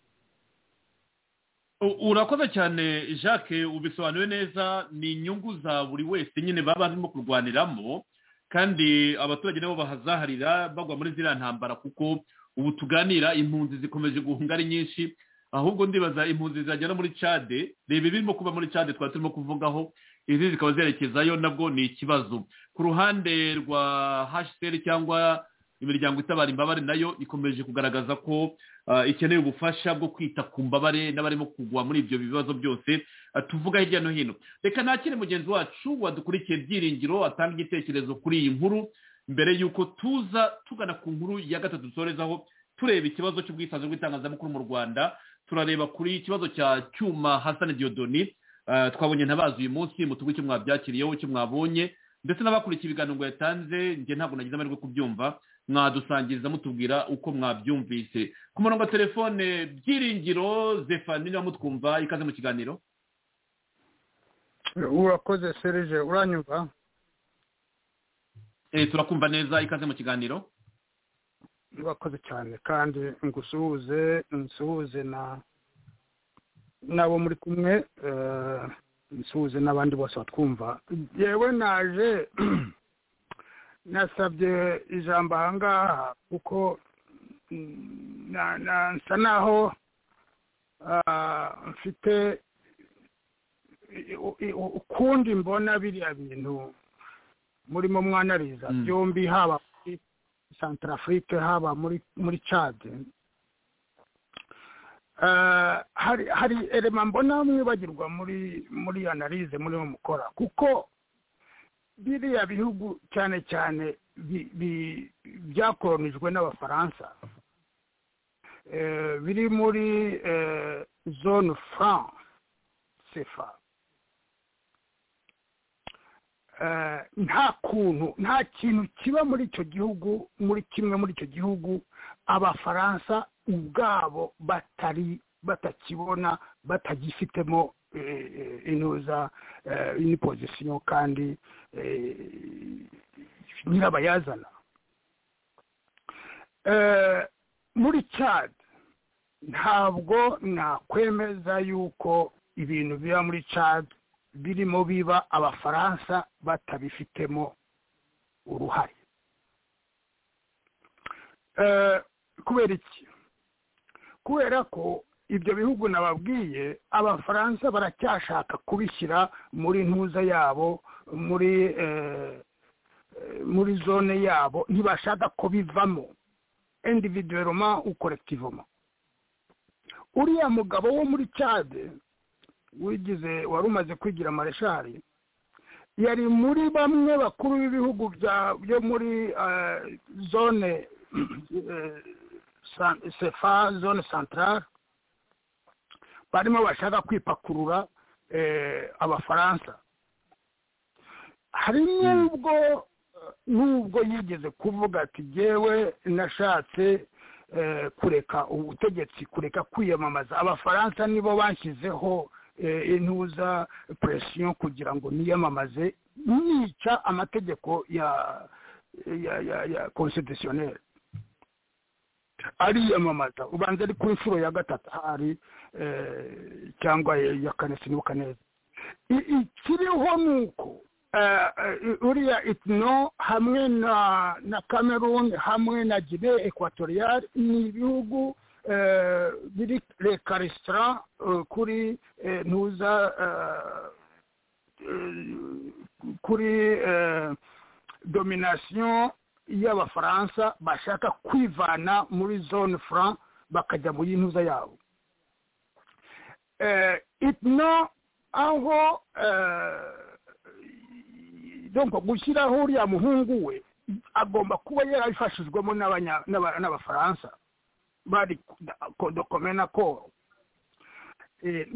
U- urakoze cyane jacques ubisobanuye neza ni inyungu za buri wese nyine baba barimo kurwaniramo kandi abaturage nabo bahazaharira bagwa muri ziriya ntambara kuko ubu tuganira impunzi zikomeje guhunga ari nyinshi ahubwo ndibaza impunzi zizajya no muri cade reba ibirimo kuba muri cade twari turimo kuvugaho izi zikaba zerekezayo nabwo ni ikibazo ku ruhande rwa hcr cyangwa imiryango itabara imbabare nayo ikomeje kugaragaza ko ah, ikeneye ubufasha bwo kwita ku mbabare n'abarimo kugwa muri ibyo bibazo byose ah, tuvuga hirya no hino reka nakire mugenzi wacu wadukurikiye byiringiro atanga igitekerezo kuri iyi nkuru mbere y'uko tuza tugana ku nkuru ya gatatu dusorezaho tureba ikibazo cy'ubwisanzure bw'itangazamakuru mu rwanda turareba kuri ikibazo cya cyuma hasani diodoni Ah, twabonye ntabazi uyu munsi mutugu icyo mwabyakiriyeho icyo mwabonye ndetse n'abakurikiye ibiganiro ngo yatanze njye ntabwo nagize amahirwe yo kubyumva mwadusangiza mutubwira uko mwabyumvise ku murongo wa telefone byiringiro zefani niba mutwumva ikaze mu kiganiro urakoze serije uranyumva Eh, turakumva neza ikaze mu kiganiro urakoze cyane kandi ngusuhuze nsuhuze na n'abo muri kumwe eh, nsuhuze n'abandi bose batwumva yewe naje nasabye ijambo aha ngaha kuko mm, na- na- nsa naho ah, mfite i- u- i- u- ukundi mbona biriya bintu murimo mwanariza Mm. byombi haba muri santarafurike haba muri muri cade Eh, hari hari elema mbona mwibagirwa muri muri analize murimo mukora kuko biriya bihugu cyane cyane bi- bi- byakolonijwe n'abafaransa eh, biri muri eh, zone franc sefa Eh, nta kuntu nta kintu kiba muri icyo gihugu muri kimwe muri icyo gihugu abafaransa ubwabo batari batakibona batagifitemo eh, eh, inuza eh, ini pozisiyo kandi eh, nyirabayazana Eh, muri cad ntabwo nakwemeza yuko ibintu biba muri cad birimo biba abafaransa batabifitemo uruhare Eh, kubera iki kubera ko ibyo bihugu nababwiye abafaransa baracyashaka kubishyira muri ntuza yabo muri eh, eh, muri zone yabo ntibashaka ko bivamo individueloma ou collectivement uriya mugabo wo muri cade wigize wari umaze kwigira mareshari yari muri bamwe bakuru b'ibihugu bya- byo muri eh, zone eh, san- sefa zone centrale barimo bashaka kwipakurura eh, abafaransa hari n'ubwo n'ubwo yigeze kuvuga ati jyewe nashatse eh, kureka ubutegetsi kureka kwiyamamaza abafaransa nibo bashyizeho eh, intuza presiyo kugira ngo niyamamaze nica amategeko ya ya ya ya constitutionnel ariyamamaza ubanza ari ku nshuro ya gatatu hari eh, cyangwa ya kane sinibuka neza I- ikiriho ni uko eh, eh, uriya itno hamwe na na cameroon hamwe na guinee equatoriale ni ibihugu eh, biri rekaresitara kuri eh, ntuza eh, eh, kuri eh, domination y'abafaransa bashaka kwivana muri zone franc bakajya muri ntuza yabo eh, itno aho eh, donc gushyiraho uriya muhungu we agomba kuba yarabifashijwemo n'abanya- n'aba- n'abafaransa bari dokomena akoro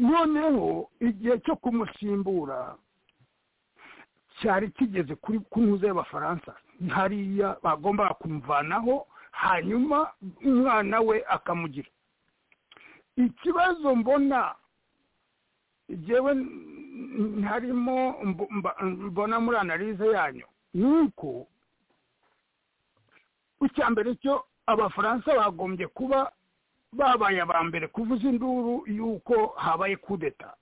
noneho igihe cyo kumusimbura cyari kigeze kuri ku ntuza y'abafaransa hariya bagombaga kumuvanaho hanyuma umwana we akamugira ikibazo mbona jewe n- ntarimo mb- mba- mbona muri analize yanyu ni uko icya mbere cyo abafaransa bagombye kuba babaye aba mbere kuvuza induru y'uko habaye kudeta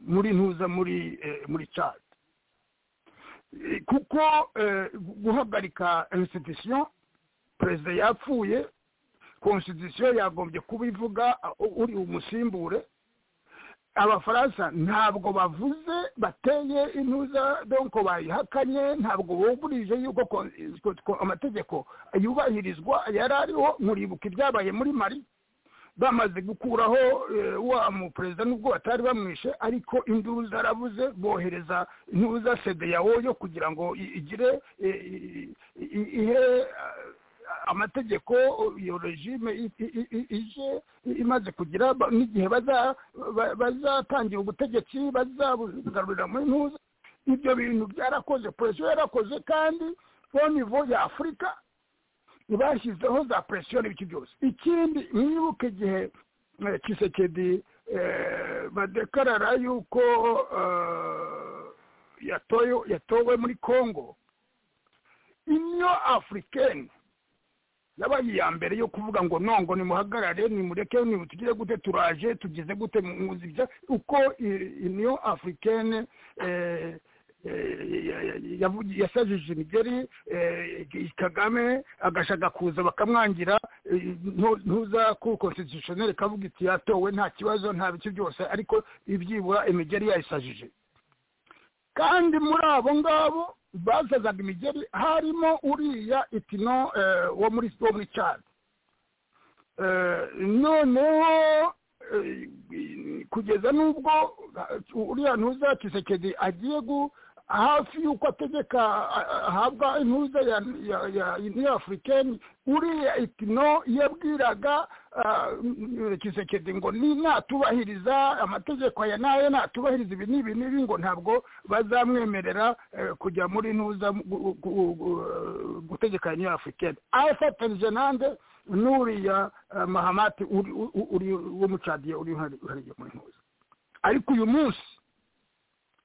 muri ntuza muri eh, muri cadi Eh, kuko eh, gu- guhagarika institution perezida yapfuye constitution yagombye kuba ivuga uh, uri umusimbure abafaransa ntabwo bavuze bateye intuza donko bayihakanye ntabwo bumvurije yuko ko- ko- ko amategeko yubahirizwa yari ariho muribuka ibyabaye muri mari bamaze gukuraho eh, wa muperezida nubwo batari bamwishe ariko induru zarabuze bohereza intuza sedeyawo yo kugira ngo i- igire eh, i- i- ihe eh, amategeko iyo regime i- i- i- ije imaze kugira ba- n'igihe baza- ba- bazatangira ubutegetsi bazabugarurira muri ntuza ibyo bintu byarakoze presiyo yarakoze kandi nivo ya afurika ntibashyizeho za presiyo n'ibiki byose ikindi mwibuke igihe eh, kisekedi eh, badekarara yuko eh, yatoye- yatowe muri congo inyo afurikeni yabaye iya mbere yo kuvuga ngo nongo nimuhagarare nimureke nimutugire gute turaje tugize gute muzi ibya uko i- union africaine eh, yasajije imigeri kagame agashaka kuza bakamwangira ntuza ku konstitutioneri kavuga iti yatowe nta kibazo nta biki byose ariko ibyibura imigeri yayisajije kandi muri abo ngabo basazaga imigeri harimo uriya itino wo muri wo muri cyari noneho kugeza n'ubwo uriya ntuza kisekedi agiye gu hafi y'uko ategeka ahabwa intuza ya uniyo afurikeni uriya itino yabwiraga kisekedi ngo ni natubahiriza amategeko aya n'aya natubahiriza ibi n'ibi n'ibi ngo ntabwo bazamwemerera kujya muri ntuza gutegeka ya uniyo afurikeni afatanyije nande n'uriya mahamati w'umucadiye uri uhariye muri ntuza ariko uyu munsi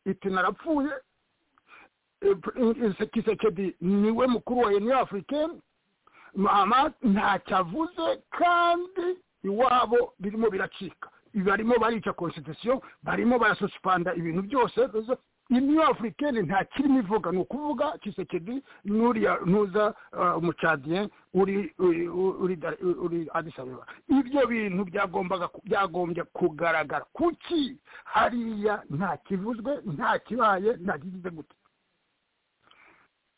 itino arapfuye kisekedi niwe mukuru wa uniyo afurikeni mama ntacyo avuze kandi iwabo birimo biracika barimo barica konstitusiyo barimo barasuspanda ibintu byose uniyo afurikeni nta kirimo ivuga ni ukuvuga kisekedi n'uriya ntuza umucadiye uri adisabeba ibyo bintu byagombaga byagombye kugaragara kuki hariya nta kivuzwe nta kibaye nta kigize gute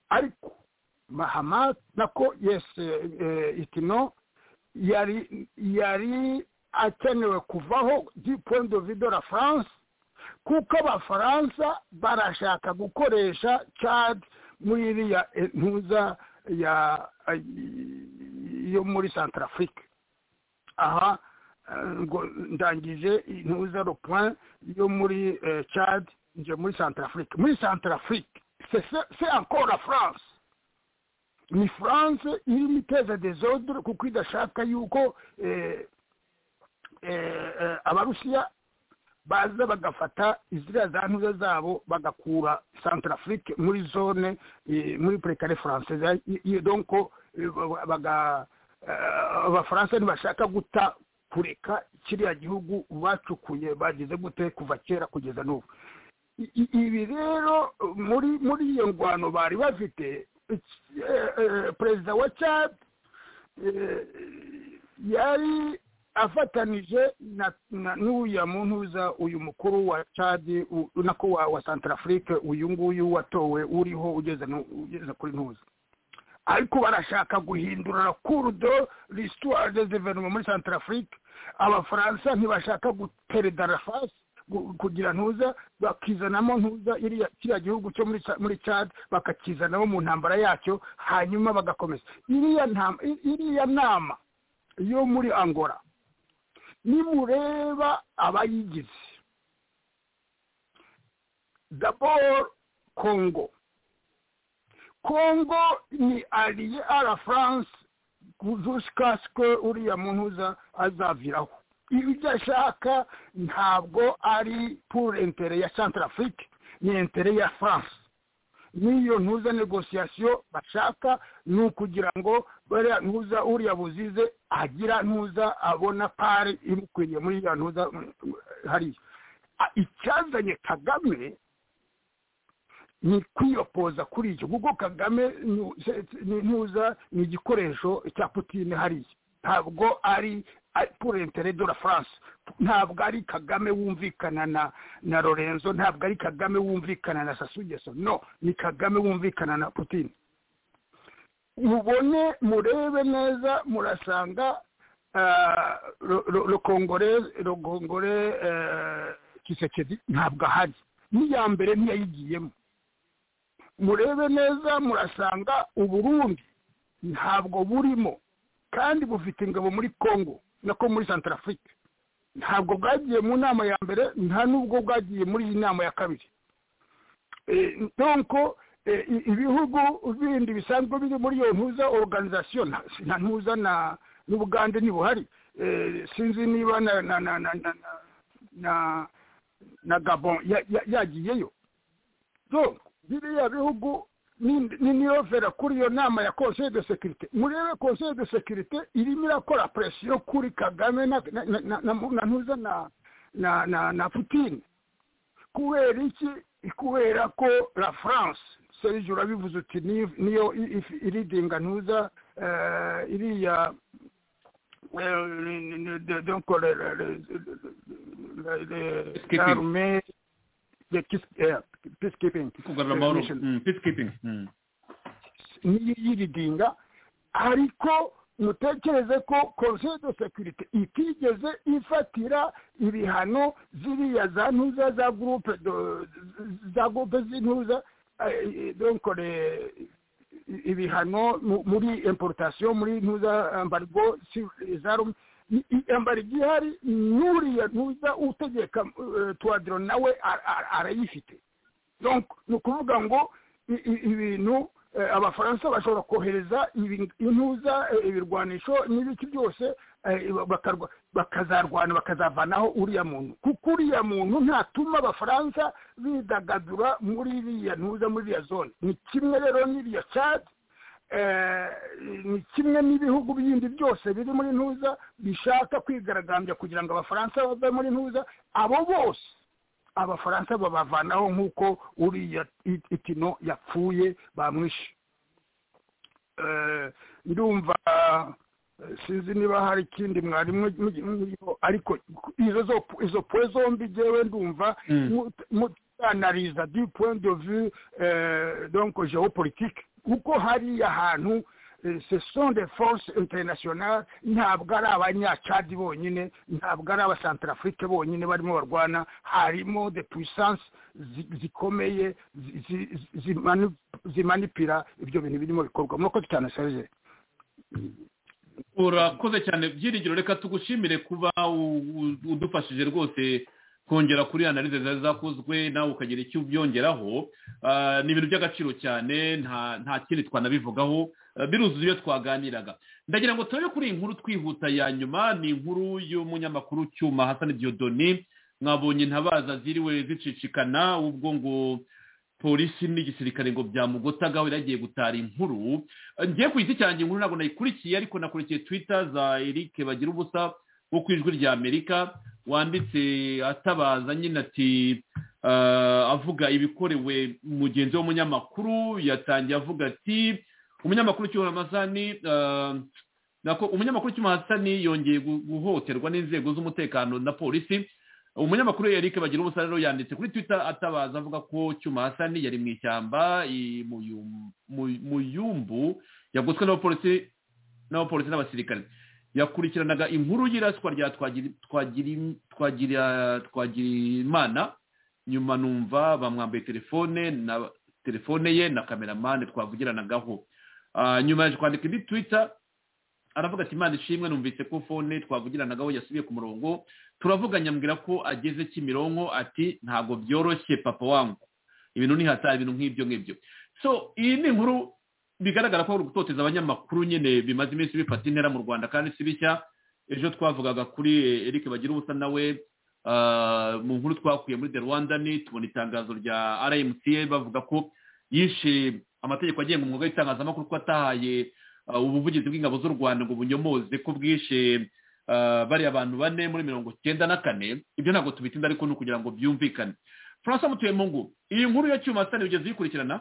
ariko mahama nako yesi itino yari yari akenewe kuvaho di point de vue de la france kuko abafaransa barashaka gukoresha cad muri iriya ntuza ya yo muri centrafrique aha ngo ndangije intuza le point yo muri cad nje muri centrafrique muri centrafrique c'est encore la France ni France irimo iteza desordre kuko idashaka yuko abarusiya baza bagafata iziriya za ntuza zabo bagakura centrafrique muri zone muri prekare française donc abafaransa ntibashaka guta kureka kiriya gihugu bacukuye bagize gute kuva kera kugeza n'ubu ibi rero muri muri iyo ngwano bari bafite perezida wa cad yari afatanije n'uriya muntuza uyu mukuru wa cad nako wa santarafurike uyu nguyu watowe uriho ugeze kuri ntuza ariko barashaka guhindura kurudo lisitwari de guverinoma muri santarafurike abafaransa ntibashaka gutereda la fasi kugira ntuza bakizanamo ntuza kiriya gihugu cyo muri cad bakakizanamo mu ntambara yacyo hanyuma bagakomeza iriya nama yo muri angora nimureba abayigize dabor congo congo ni ariye ara france jusqu'aske uriya muntuza azaviraho ibyo ashaka ntabwo ari pour intere ya centrafrique ni intere ya france n'iyo ntuza negosiyasiyo bashaka ni ukugira ngo bariya ntuza uriya buzize agira ntuza abona pari imukwiriye muri ya ntuza hariya icyazanye kagame ni kwiyopoza kuri icyo kuko kagame ni ntuza ni igikoresho cya putine hariya ntabwo ari pour intérêt de la france ntabwo ari kagame wumvikana na na lorenzo ntabwo ari kagame wumvikana na sasugeso no ni kagame wumvikana na putin mubone murebe neza murasanga rukongore rukongore kisekedi ntabwo ahari n'iya mbere ntiyayigiyemo murebe neza murasanga uburundi ntabwo burimo kandi bufite ingabo muri congo nako muri santarafurike ntabwo bwagiye mu nama ya mbere nta n'ubwo bwagiye muri iyi nama ya kabiri donko ibihugu bindi bisanzwe biri muri iyo ntuza oruganizasiyo nta ntuza n'ubugande ntibuhari sinzi niba na gabon yagiyeyo biriya bihugu niyo vera kuri iyo nama ya conseil de sécurité murebe conseil de sécurité irimo irakora presiyo kuri kagame na ntuza na na na na na putine kubera iki kubera ko la france serge urabivuze uti ni- niyo i- if- iridinga ntuza eh, iriya eh, ni- ni- de- donc le- le- le- le- le- le- Peacekeeping. l'armée de peace- eh, peacekeeping kugarura amahoro mission. Mm, peacekeeping Mm. niyo yiridinga ariko mutekereze ko conseil de sécurité itigeze ifatira ibihano ziriya za ntuza za groupe de- za groupe z'intuza eh, donc le- ibihano mu- muri importation muri ntuza embargo sur les armes I- i- embargo ihari n'uriya ntuza utegeka eh, tuwadiro nawe ar- ar- arayifite donc ni ukuvuga ngo i- i- ibintu eh, abafaransa bashobora kohereza ibi- intuza eh, ibirwanisho n'ibiki byose eh, bakarwa- bakazarwana bakazavanaho uriya muntu kuko uriya muntu ntatuma abafaransa bidagadura muri iriya ntuza muri iriya zone ni kimwe rero n'iriya cadi eh, ni kimwe n'ibihugu bindi byose biri muri ntuza bishaka kwigaragambya kugira ngo abafaransa bave muri ntuza abo bose abafaransa babavanaho nk'uko uriya it- itino yapfuye bamwishe Eh, ndumva eh, sinzi niba hari ikindi mwari mu- mu- muriho ariko izo zo izo pwe zombi jewe ndumva Mm. mu- mu- analiza du point de vue eh, donc géopolitique kuko hariya hantu eh, ce sont des forces internationales ntabwo ari abanyacadi bonyine ntabwo ari abasantarafurike bonyine barimo barwana harimo de puissance zi- zikomeye zi- zi- zimanu- zimanipira ibyo bintu birimo bikorwa murakoze cyane serge urakoze cyane byiringiro reka tugushimire kuba u- u- udufashije rwose kongera kuri analize zari zakozwe nawe ukagira icyo ubyongeraho Ah, ni ibintu by'agaciro cyane nta nta kindi twanabivugaho Ah, biruzuye ibyo twaganiraga ndagira ngo turebe kuri iyi nkuru twihuta ya nyuma ni inkuru y'umunyamakuru cyuma hasani diodoni mwabonye intabaza ziriwe zicicikana ubwo ngo polisi n'igisirikare ngo byamugotagaho yaragiye gutara inkuru ngiye ku giti cyanjye inkuru ntabwo nayikurikiye ariko nakurikiye twita za eric bagira ubusa wo ku ijwi rya amerika wanditse atabaza nyine ati eh, avuga ibikorewe mugenzi w'umunyamakuru yatangiye avuga ati umunyamakuru cyuma amasani nako umunyamakuru cyuma hasani yongeye gu- guhohoterwa n'inzego z'umutekano na polisi umunyamakuru Eric bagira umusaruro yanditse kuri twitter atabaza avuga ko cyuma hasani yari mu ishyamba i- mu yum- mu- mu yumbu yagotswe n'abapolisi n'abapolisi n'abasirikare yakurikiranaga inkuru y'iraswa rya Twagiri- Twagiri- Twagira- twagirimana nyuma numva bamwambaye telefone na telefone ye na kameramani twavugiranagaho Ah, nyuma yaje kwandika indi twitter aravuga ati imana ishimwe numvise ko fone twavugiranagaho yasubiye ku murongo turavuganya mbwira ko ageze kimironko ati ntabwo byoroshye papa wangu ibintu ni hatari ibintu nk'ibyo ngibyo so iyi ni inkuru bigaragara ko gutoteza abanyamakuru nyine bimaze iminsi bifata intera mu rwanda kandi si bishya ejo twavugaga kuri eric bagira ubusa nawe ah, mu nkuru twakuye muri the rwanda ni tubona itangazo rya rmca bavuga ko yishe amategeko agenga umwuga w'itangazamakuru ko atahaye ah, ubuvugizi bw'ingabo z'u rwanda ngo bunyomoze ko bwishe ah, bariya abantu bane muri mirongo icyenda na kane ibyo ntabwo tubitinda ariko ni ukugira ngo byumvikane francois mutuyemungu iyi nkuru ya cyuma sitani ugeze uyikurikirana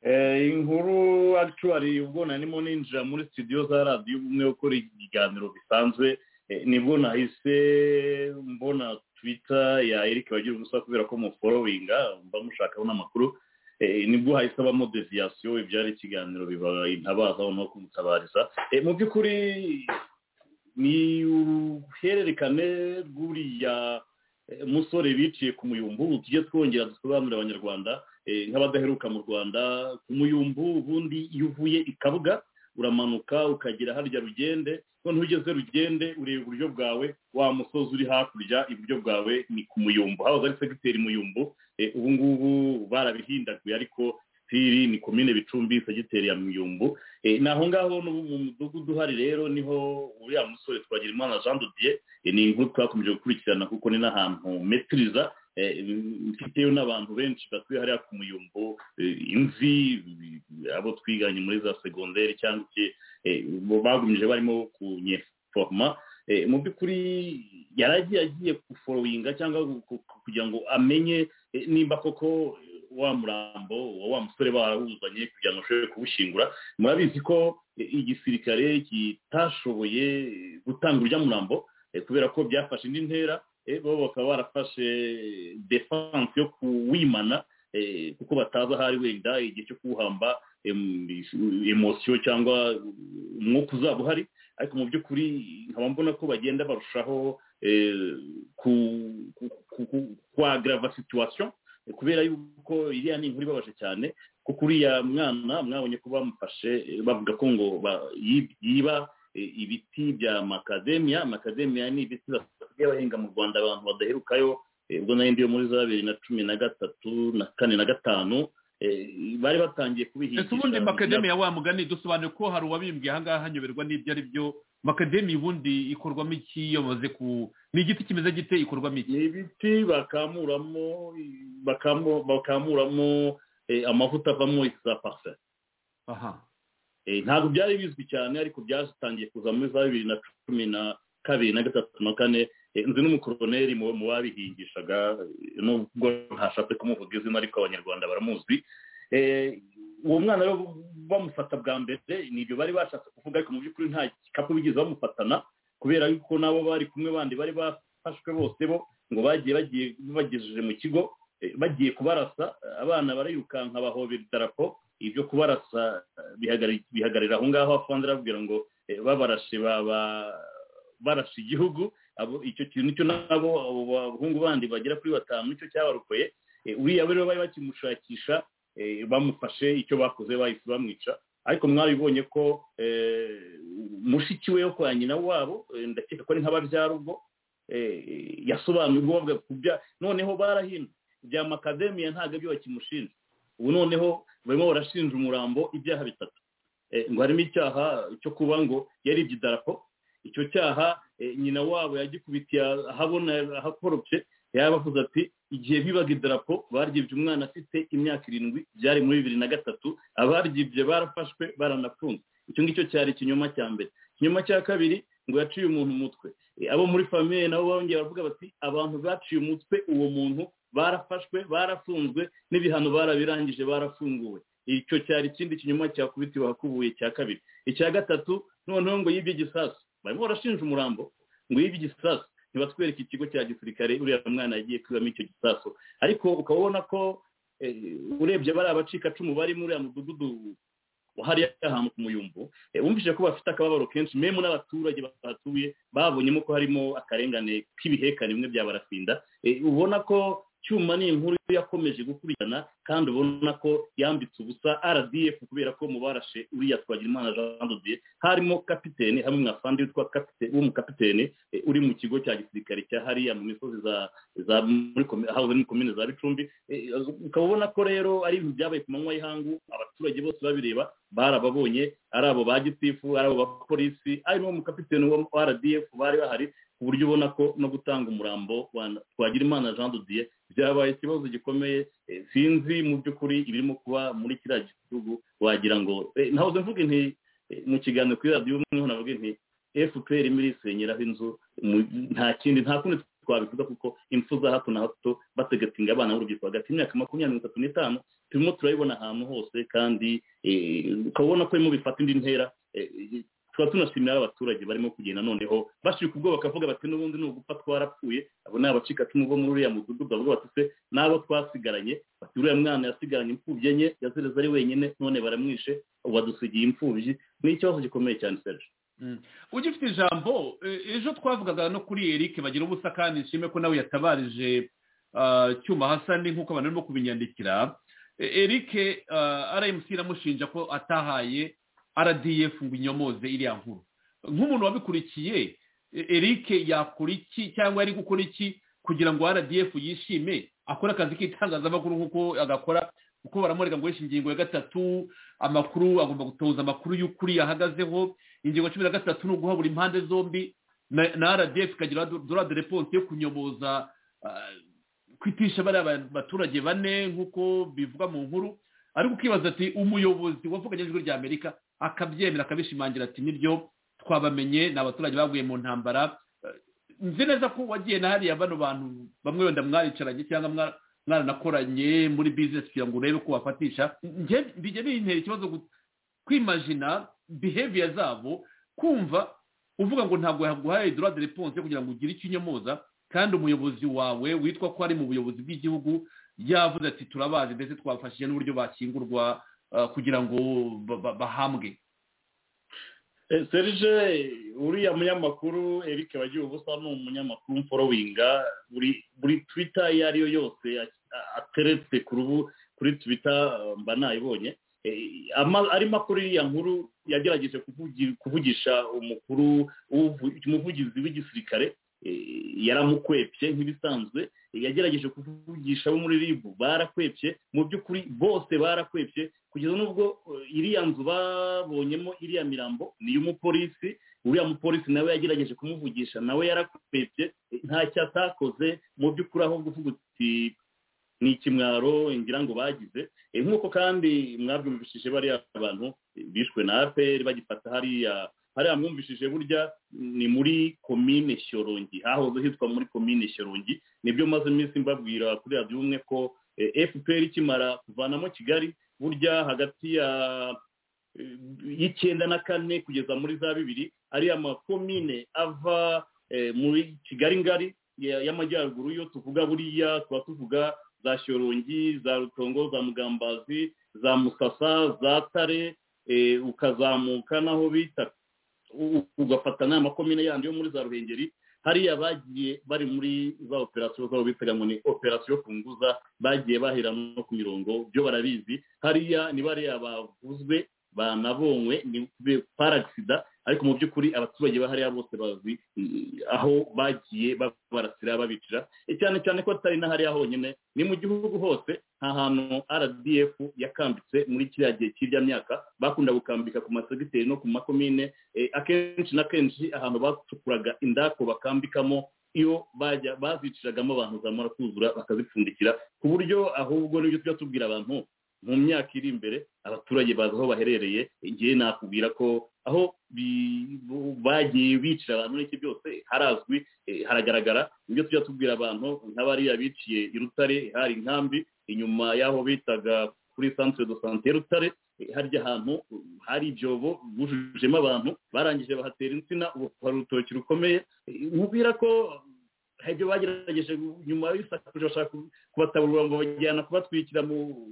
Eh, inkuru actually ubwo narimo ninjira muri studio za radiyo ubumwe gukora ibiganiro bisanzwe eh, nibwo nahise mbona twitter ya eric bagira ubusa kubera ko muforowinga mba mushakaho n'amakuru Eh, nibwo hahise habamo deviyasiyo ibyari ikiganiro biba intabazaho no kumutabariza Eh, mu by'ukuri ni uruhererekane rw'uriya eh, musore biciye ku muyumbu tujye twongera dusobanurire abanyarwanda eh, nk'abadaheruka mu rwanda ku muyumbu ubundi iyo uvuye i kabuga uramanuka ukagera harya rugende noneho ugeze rugende ureba iburyo bwawe wa musozi uri hakurya iburyo bwawe ni ku muyumbu hahoze ari segiteri muyumbu eh, ubu ngubu barabihindaguye ariko sitiri ni komine bicumbi segiteri ya muyumbu Eh, ni aho ngaho n'ubu mu mudugudu uhari rero niho uriya musore twagira imana jean dodier Eh, ni inkuru twakomeje gukurikirana kuko ni n'ahantu metiriza eh, mfiteyo n'abantu benshi batuye hariya ku muyumbo imvi eh, abo twiganye muri za segonderi cyangwa se eh, bo bagumije barimo kunyeforoma Eh, mu by'ukuri yaragiye agiye guforowinga cyangwa gu- gu- kugira ngo amenye eh, nimba koko eh, wa murambo wa wa musore barawuzanye kugira ngo ashobore kuwushingura murabizi ko eh, igisirikare kitashoboye eh, gutanga urya murambo eh, kubera ko byafashe indi ntera eh, bo bakaba barafashe defanse yo kuwimana eh, kuko batazi aho ari wenda igihe cyo kuwuhamba em- emosiyo cyangwa umwuka uzaba uhari ariko mu by'ukuri nkaba mbona ko bagenda barushaho eh, ku- ku- ku- ku- kuagrava situation eh, kubera yuko iriya ni inkuru ibabaje cyane kuko uriya mwana mwabonye ko bamufashe eh, bavuga ko ngo ba- yib- yiba eh, ibiti bya makademia makademia ni ibiti basigaye bahinga mu rwanda abantu badaherukayo eh, ubwo nari ndiyo muri za bibiri na cumi na gatatu na kane na gatanu eh, bari batangiye kubihingisha ese ubundi makademi na- ya wa mugani dusobanuye ko hari uwabimbwiye ahangaha hanyoberwa n'ibyo ari byo makademi ubundi ikorwamo iki iyo bamaze ku ni igiti kimeze gite ikorwamo iki ni ibiti bakamuramo bakamu- bakamuramo eh, amavuta avamo za parufe aha Eh, ntabwo byari bizwi cyane ariko byatangiye kuza muri za bibiri na cumi na kabiri na gatatu na kane Eh, nzi n'umukoroneri mu mu babihingishaga eh, nubwo ntashatse kumuvuga izina ariko abanyarwanda baramuzi Eh, uwo mwana rero bamufata bwa mbere ni ibyo bari bashatse kuvuga ariko mu by'ukuri nta gikapu bigeze bamufatana kubera yuko nabo bari kumwe bandi bari bafashwe bose bo ngo bagiye bagiye bagejeje mu kigo eh, bagiye kubarasa abana barayirukanka bahobera idarapo ibyo kubarasa eh, bihagarari- bihagarira aho ngaho afonze arababwira ngo eh, babarashe baba barashe igihugu abo icyo kintu cyo nabo abo bahungu bandi bagera kuri batanu nicyo cyabarokoye Eh, uriya rero bari bakimushakisha eh, bamufashe icyo bakoze bahise bamwica ariko mwabibonye ko eh, mushiki we yo kwa nyina wabo eh, ndakeka ko ari nk'ababyarugo yasobanuye ubwo bavuga ku bya noneho barahino bya makademiya ntabwo byo bakimushinja ubu noneho barimo barashinja umurambo ibyaha bitatu Eh, ngo harimo icyaha cyo kuba ngo yaribye idarapo icyo cyaha eh, nyina wabo yagikubitiye ahabona ahakoropye yaba avuze ati igihe bibaga idarapo baryibye umwana afite imyaka irindwi byari muri bibiri na gatatu abaryibye barafashwe baranafunze icyo ngicyo cyari ikinyoma cya mbere ikinyoma cya kabiri ngo yaciye umuntu umutwe Eh, abo muri famiye nabo bongeye baravuga bati abantu baciye umutwe uwo muntu barafashwe barafunzwe n'ibihano barabirangije barafunguwe icyo cyari ikindi kinyoma cyakubitiwe ahakubuye cya kabiri icya gatatu noneho ngo yibye igisasu barimo barashinja umurambo ngo yibye igisasu ntibatwereke ikigo cya gisirikare uriya mwana yagiye kwibamo icyo gisasu ariko ukaba ubona ko eh, urebye bariya bacikacumu bari muri uriya mudugudu hariya ahantu ku muyumbu eh, wumvise ko bafite akababaro kenshi memu n'abaturage bahatuye babonyemo ko harimo akarengane k'ibihekane bimwe bya barafinda Eh, ubona ko cyuma ni inkuru yakomeje gukurikirana kandi ubona ko yambitse ubusa rdf kubera ko mu barashe uriya twagirimana jean de dieu harimo kapitene hamwe mwafandi witwa kapite- w'umukapitene eh, uri mu kigo cya gisirikare cya hariya mu misozi za za muri komi- ahahoze ari muri komine za bicumbi Eh, ukaba ubona ko rero ari ibintu byabaye ku manywa y'ihangu abaturage bose babireba barababonye ari abo ba gitifu ari abo bapolisi ari n'uwo mukapitene wa rdf bari bahari ku buryo ubona ko no gutanga umurambo wa twagirimana jean de dieu byabaye ikibazo gikomeye eh, sinzi mu by'ukuri ibirimo kuba muri kiriya gihugu wagira ngo eh, nahoze mvuga nti eh, mu kiganiro kuri radiyo umwe navuga nti fpr imwe irisenyeraho inzu mu- nta kindi nta kundi twabivuga kuko impfu za hato na hato bategatinga abana b'urubyiruko hagati y'imyaka makumyabiri mirongo itatu n'itanu turimo turabibona ahantu hose kandi eh, ukabona ko birimo bifata indi ntera eh, eh, tukaba tunashimira abaturage barimo kugenda noneho bashika ubwoba bakavuga bati n'ubundi ni ugupfa twarapfuye abo ni abacikacumu bo muri uriya mudugudu bavuga bati se n'abo twasigaranye bati uriya mwana yasigaranye imfubyi enye yazereza ari wenyine none baramwishe ubu adusigiye imfubyi ni ikibazo gikomeye cyane serge Mm. ugifite ijambo eh, ejo twavugaga no kuri eric bagira ubusa kandi nshime ko nawe yatabarije ah, cyuma hasani nk'uko abantu barimo kubinyandikira Eh, eric ah, rmc iramushinja ko atahaye rdf ngo inyomoze iriya nkuru nk'umuntu wabikurikiye eh, eric yakora iki cyangwa yari gukora iki kugira ngo rdf yishime akore akazi k'itangazamakuru nk'uko agakora kuko baramwereka ngo yishe ingingo ya gatatu amakuru agomba gutoza amakuru y'ukuri yahagazeho ingingo cumi na gatatu ni uguha buri impande zombi na na rdf ikagira dora de reponse yo kunyoboza ah, kwitisha bariya ba- baturage bane nk'uko bivuga mu nkuru ariko ukibaza ati umuyobozi wavuga ijwi ry'amerika akabyemera akabishimangira ati nibyo twabamenye ni abaturage baguye mu ntambara Eh, nzi neza ko wagiye na hariya bano bantu bamwe wenda mwaricaranye cyangwa mwara- mwaranakoranye muri bizinesi kugira ngo urebe ko wafatisha Njye- bijya bintera ikibazo gu- kwimajina behavior zabo kumva uvuga ngo ntabwo yaguhaye droit de réponse kugira ngo ugire ikinyomoza kandi umuyobozi wawe witwa ko ari mu buyobozi bw'igihugu yavuze ati turabazi ndetse twafashije n'uburyo bakingurwa eh, kugira ngo ba- ba- bahambwe Eh, serge uriya munyamakuru eric bagira ubusa ni umunyamakuru mforowinga buri buri twita iyo ari yo yose a- a- ateretse ku rubu kuri twita eh, mba nayibonye Eh, ama- arimo akora iriya nkuru yagerageje kuvugi- kuvugisha umukuru uvu- umuvugizi w'igisirikare Eh, yaramukwepye nk'ibisanzwe Eh, yagerageje kuvugisha abo muri ribu barakwepye mu by'ukuri bose barakwepye kugeza n'ubwo eh, iriya nzu babonyemo iriya mirambo ni iy'umupolisi uriya mupolisi nawe yagerageje kumuvugisha nawe yarakwepye eh, ntacyo atakoze mu by'ukuri ahubwo uvuga uti ni ikimwaro ngira ngo bagize Eh, nk'uko kandi mwabyumvishije bariya abantu eh, bishwe na apr bagifata hariya hariya mwumvishije burya ni muri komine shyorongi hahoze hitwa muri komine shyorongi nibyo maze iminsi mbabwira kuri radiyo umwe ko eh, fpr ikimara kuvanamo kigali burya hagati ya eh, y'icyenda na kane kugeza muri za bibiri ariya makomine ava eh, muri kigali ngari ya- y'amajyaruguru yo tuvuga buriya tuba tuvuga za shyorongi za rutongo za mugambazi za musasa za tare eh, ukazamuka n'aho bita u- ugafata n'aya makomine yandi yo muri za ruhengeri hariya bagiye bari muri za operasiyo zabo bitaga ngo ni operasiyo kunguza bagiye bahera no ku mirongo byo barabizi hariya ni bariya bavuzwe banabonywe ni paragisida ariko mu by'ukuri abaturage ba hariya bose bazi mm, aho bagiye babarasira babicira Eh, cyane cyane ko atari na hariya honyine ni mu gihugu hose nta hantu rdf yakambitse muri kiriya gihe cy'irya myaka bakunda gukambika ku masegiteri no ku makomine Eh, akenshi na kenshi ahantu bacukuraga indako bakambikamo iyo bajya baziciragamo abantu zamara kuzura bakazipfundikira ku buryo ahubwo n'ibyo tujya tubwira abantu mu myaka iri imbere abaturage bazi aho baherereye igihe nakubwira ko aho bi- bu- bagiye bicira abantu n'iki byose harazwi eh, haragaragara ibyo tujya tubwira abantu nk'abariya biciye i Rutare hari inkambi inyuma y'aho bitaga kuri centre de santé ya Rutare eh, harya ahantu eh, hari ibyobo bujujemo abantu barangije bahatera insina ubu hari urutoki rukomeye Eh, nkubwira ko hari ibyo bagerageje nyuma y'isakuje bashaka ku- kubataburura ngo bajyana kubatwikira mu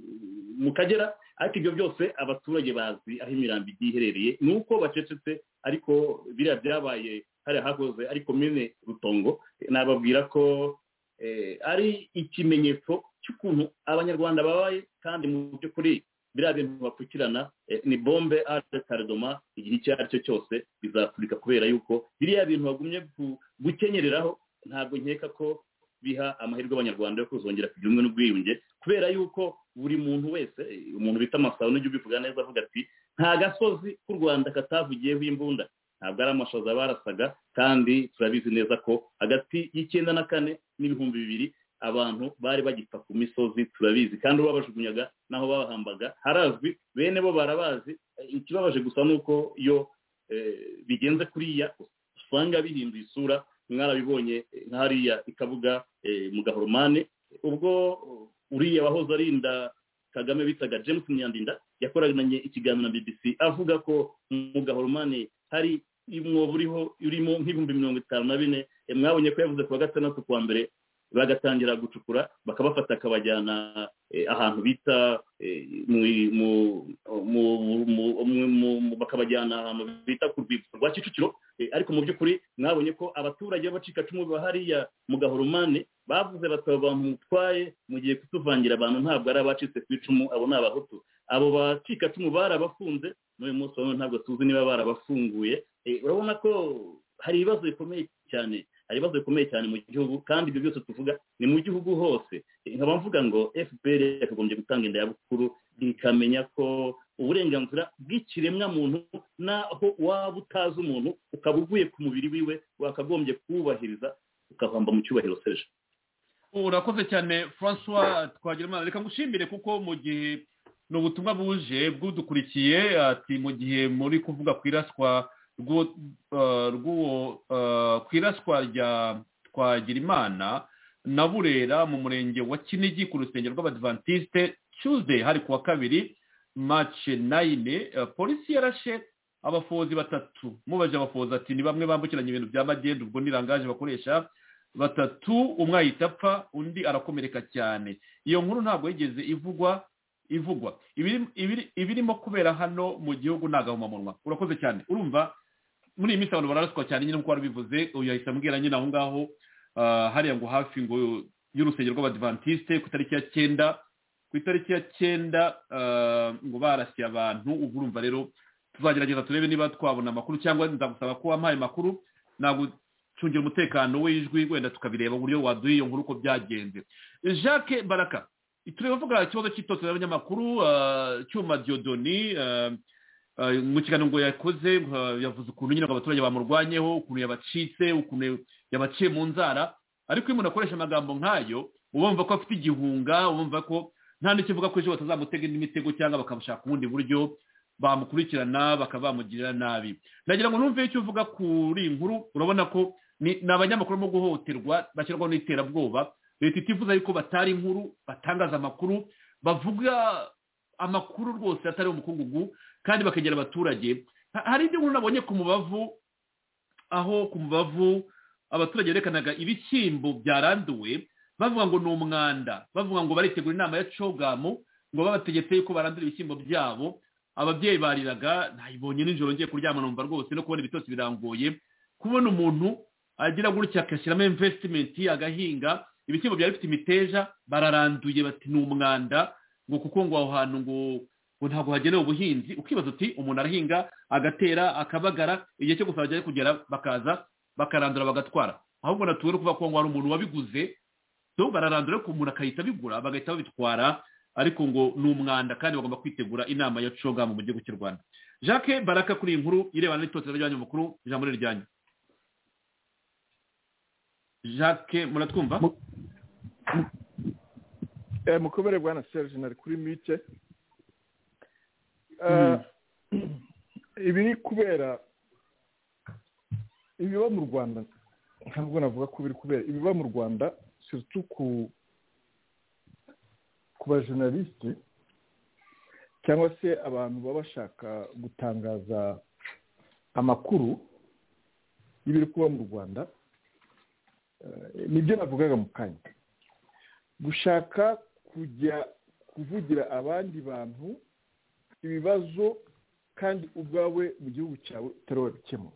mu kagera ariko ibyo byose abaturage bazi aho imirambo igiye iherereye ni uko bacecetse ariko biriya byabaye hariya hakoze ariko mene rutongo nababwira ko eh, ari ikimenyetso cy'ukuntu abanyarwanda babaye kandi mu by'ukuri biriya bintu bapfukirana eh, ni bombe ate karidoma igihe icyo ari cyo cyose bizapfurika kubera yuko biriya bintu bagumye gu- gukenyereraho ntabwo nkeka ko biha amahirwe abanyarwanda yo kuzongera kugira ubumwe n'ubwiyunge kubera yuko buri muntu wese eh, umuntu bita amasabo n'ujya ubivuga neza avuga ati nta gasozi k'u rwanda katavugiyeho imbunda ntabwo ari amashaza barasaga kandi turabizi neza ko hagati y'icyenda na kane n'ibihumbi bibiri abantu bari bagipfa ku misozi turabizi kandi uwo babajugunyaga n'aho babahambaga harazwi bene bo barabazi Eh, ikibabaje gusa ni uko iyo eh, bigenze kuriya usanga bihinduye isura mwarabibonye eh, nka hariya ikavuga eh, mu gahoromane ubwo uriya wahoze arinda kagame bitaga james myandinda yakoranye ikiganiro na bbc avuga ko mu gahoromane hari umwobo uriho urimo nk'ibihumbi mirongo itanu na bine Eh, mwabonye ko yavuze ku wa gatandatu ku wa mbere bagatangira gucukura bakabafata akabajyana eh, ahantu bita eh, mu- mu- mu- mu- mu- mu- mu- bakabajyana ahantu bita ku rwibutso rwa kicukiro Eh, ariko mu by'ukuri mwabonye ko abaturage b'abacikacumu ba hariya mu gahoromane bavuze bati abo bantu mutwaye mugiye kutuvangira abantu ntabwo ari abacitse ku icumu abo ni abahutu abo bacikacumu barabafunze n'uyu munsi wa none ntabwo tuzi niba barabafunguye Eh, urabona ko hari ibibazo bikomeye cyane hari ibibazo bikomeye cyane mu gihugu kandi ibyo byose tuvuga ni mu gihugu hose Eh, nkaba mvuga ngo fpr yakagombye gutanga indayabukuru ikamenya ko uburenganzira bw'ikiremwamuntu naho waba utazi umuntu ukaba uvuye ku mubiri wiwe wakagombye kuwubahiriza ukahamba mu cyubahiro serge urakoze cyane francois twagira reka ngushimire kuko mu gihe ni ubutumwa buje bwudukurikiye ati mu gihe muri kuvuga ku iraswa rw'uwo ku iraswa rya twagirimana na burera mu murenge wa kinigi ku rusengero rw'abadivantisite tuesday hari ku wa kabiri mace nayine polisi yarashe abafozi batatu mubaje abafozi ati ni bamwe bambukiranya ibintu bya magendu ubwo nirangaje bakoresha batatu umwe ahita apfa undi arakomereka cyane iyo nkuru ntabwo yigeze ivugwa ivugwa ibiri- ibiri- ibirimo kubera hano mu gihugu ni agahomamunwa urakoze cyane urumva muri iyi minsi abantu bararaswa cyane nyine nk'uko wari ubivuze uyu yahise ambwira nyine aho ngaho ah, hariya ngo hafi ngo y'urusengero rw'abadivantisite ku itariki ya cyenda ku itariki ya cyenda ah, ngo barasiye abantu ubu urumva rero tuzagerageza turebe niba twabona amakuru cyangwa nzagusaba ko wampaye amakuru nagucungira umutekano w'ijwi wenda tukabireba uburyo waduha iyo nkuru uko byagenze jacques baraka tureba uvuga ikibazo cy'itotero y'abanyamakuru ah, cyuma diodoni ah, ah, mu kiganiro ngo yakoze ah, yavuze ukuntu nyine ngo abaturage bamurwanyeho ukuntu yabacitse ukuntu yabaciye mu nzara ariko iyo umuntu akoresha amagambo nk'ayo uba wumva ko afite igihunga uba wumva ko nta n'ikivuga ko ejo batazamutega indi mitego cyangwa bakamushaka ubundi buryo bamukurikirana bakaba bamugirira nabi nagira ngo numve icyo uvuga kuri iyi nkuru urabona ko ni ni abanyamakuru barimo guhohoterwa bashyirwaho n'iterabwoba leta itifuza yuko batari inkuru batangaza amakuru bavuga amakuru rwose atari umukungugu kandi bakegera abaturage Ha- hari indi nkuru nabonye ku mubavu aho ku mubavu abaturage berekanaga ibishyimbo byaranduwe bavuga ngo ni umwanda bavuga ngo baritegura inama ya cogamu ngo babategetse yuko barandura ibishyimbo byabo ababyeyi bariraga nayibonye nijoro ngiye kuryama numva rwose no kubona ibitotsi birangoye kubona umuntu agira gutya agashyiramo investimenti agahinga ibishyimbo byari bifite imiteja bararanduye bati ni umwanda ngo kuko ngo aho hantu ngo ngo ntabwo hagenewe ubuhinzi ukibaza uti umuntu arahinga agatera akabagara igihe cyo gusaba cyari kugera bakaza bakarandura bagatwara ahubwo natuwe no kuvuga ko ngo hari umuntu wabiguze so bararandura ariko umuntu akahita abigura bagahita babitwara ariko ngo ni umwanda kandi bagomba kwitegura inama ya coga mu gihugu cy'u rwanda jacques baraka kuri iyi nkuru irebana n'itotero ry'abanyamakuru ijambo ni ryanyu jacques muratwumva Eh, mukobere bwana serge nari kuri mike Eh, ibiri kubera ibiba mu rwanda ntabwo navuga ko biri kubera ibiba mu rwanda surtout ku ku bajenalisite cyangwa se abantu baba bashaka gutangaza amakuru y'ibiri kuba mu rwanda eh, nibyo navugaga mu kanya gushaka kujya kuvugira abandi bantu ibibazo kandi ubwawe mu gihugu cyawe utari wabikemura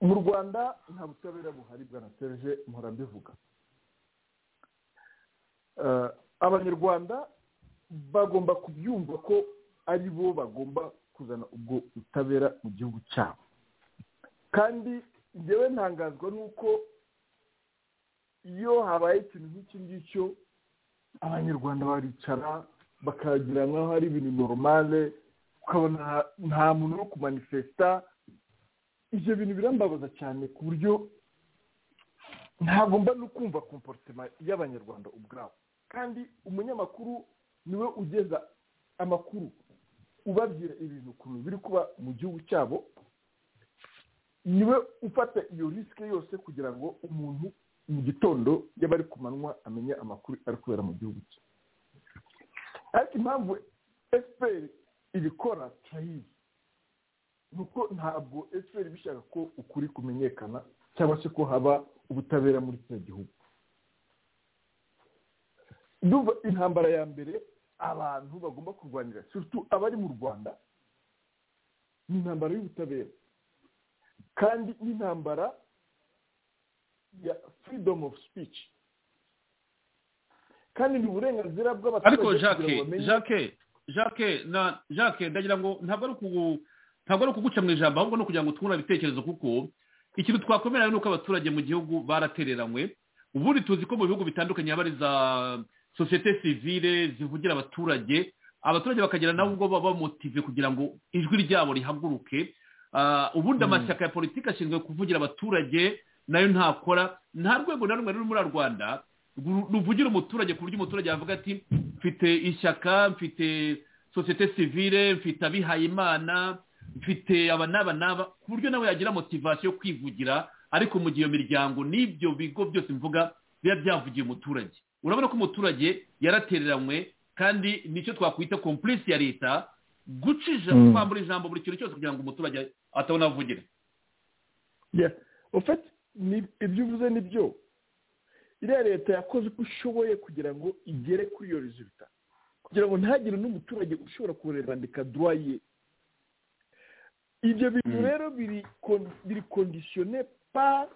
mu rwanda nta butabera buhari bwana serge mpora mbivuga Eh, abanyarwanda bagomba kubyumva ko ari bo bagomba kuzana ubwo butabera mu gihugu cyabo kandi njyewe ntangazwa n'uko iyo habaye ikintu nk'iki ngicyo abanyarwanda baricara bakagira nk'aho ari ibintu normale ukabona nta muntu uri kumanifesita ibyo bintu birambabaza cyane ku buryo ntagomba no kumva komporutema y'abanyarwanda ubwabo kandi umunyamakuru niwe ugeza amakuru ubabwira ibintu ukuntu biri kuba mu gihugu cyabo niwe ufata iyo risike yose kugira ngo umuntu mu gitondo yaba ari ku manywa amenye amakuru ari kubera mu gihugu cye ariko impamvu efuperi ibikora turayizi ni uko ntabwo efuperi bishaka ko ukuri kumenyekana cyangwa se ko haba ubutabera muri kino gihugu ndumva intambara ya mbere abantu bagomba kurwanira surtout abari mu rwanda ni intambara y'ubutabera kandi n'intambara ya freedom of speech kandi ni uburenganzira bw'abaturage ariko kugira jacques ngo bamenye- jacques jacques na jacques ndagira ngo ntabwo ari ukugu ntabwo ari ukuguca mu ijambo ahubwo ni ukugira ngo twungurane ibitekerezo kuko ikintu twakomera ni uko abaturage mu gihugu baratereranywe ubundi tuzi ko mu bihugu bitandukanye haba ari za sosiyete sivile zivugira abaturage abaturage bakagira nabo ubwo baba motive kugira ngo ijwi ryabo rihaguruke Ah, ubundi amashyaka ya politiki ashinzwe kuvugira abaturage nayo ntakora nta rwego na rumwe ruri muri rwanda ru- ruvugira umuturage ku buryo umuturage yavuga ati mfite ishyaka mfite sosiyete sivile mfite abihayimana mfite aba n'aba n'aba ku buryo nawe yagira motivasiyo yo kwivugira ariko mu gihe iyo miryango n'ibyo bigo byose mvuga biba byavugiye umuturage urabona ko umuturage yaratereranywe kandi nicyo twakwita kompurisi ya leta gucisha Mm. kwambura ijambo buri kintu cyose kugira ngo umuturage atabona avugira Yeah. Au fait, ni- ibyo uvuze ni byo iriya leta yakoze uko ishoboye kugira ngo igere kuri iyo resulta kugira ngo ntihagire n'umuturage ushobora kurerandika droye ibyo bintu rero biri kon- biri kondisiyone pa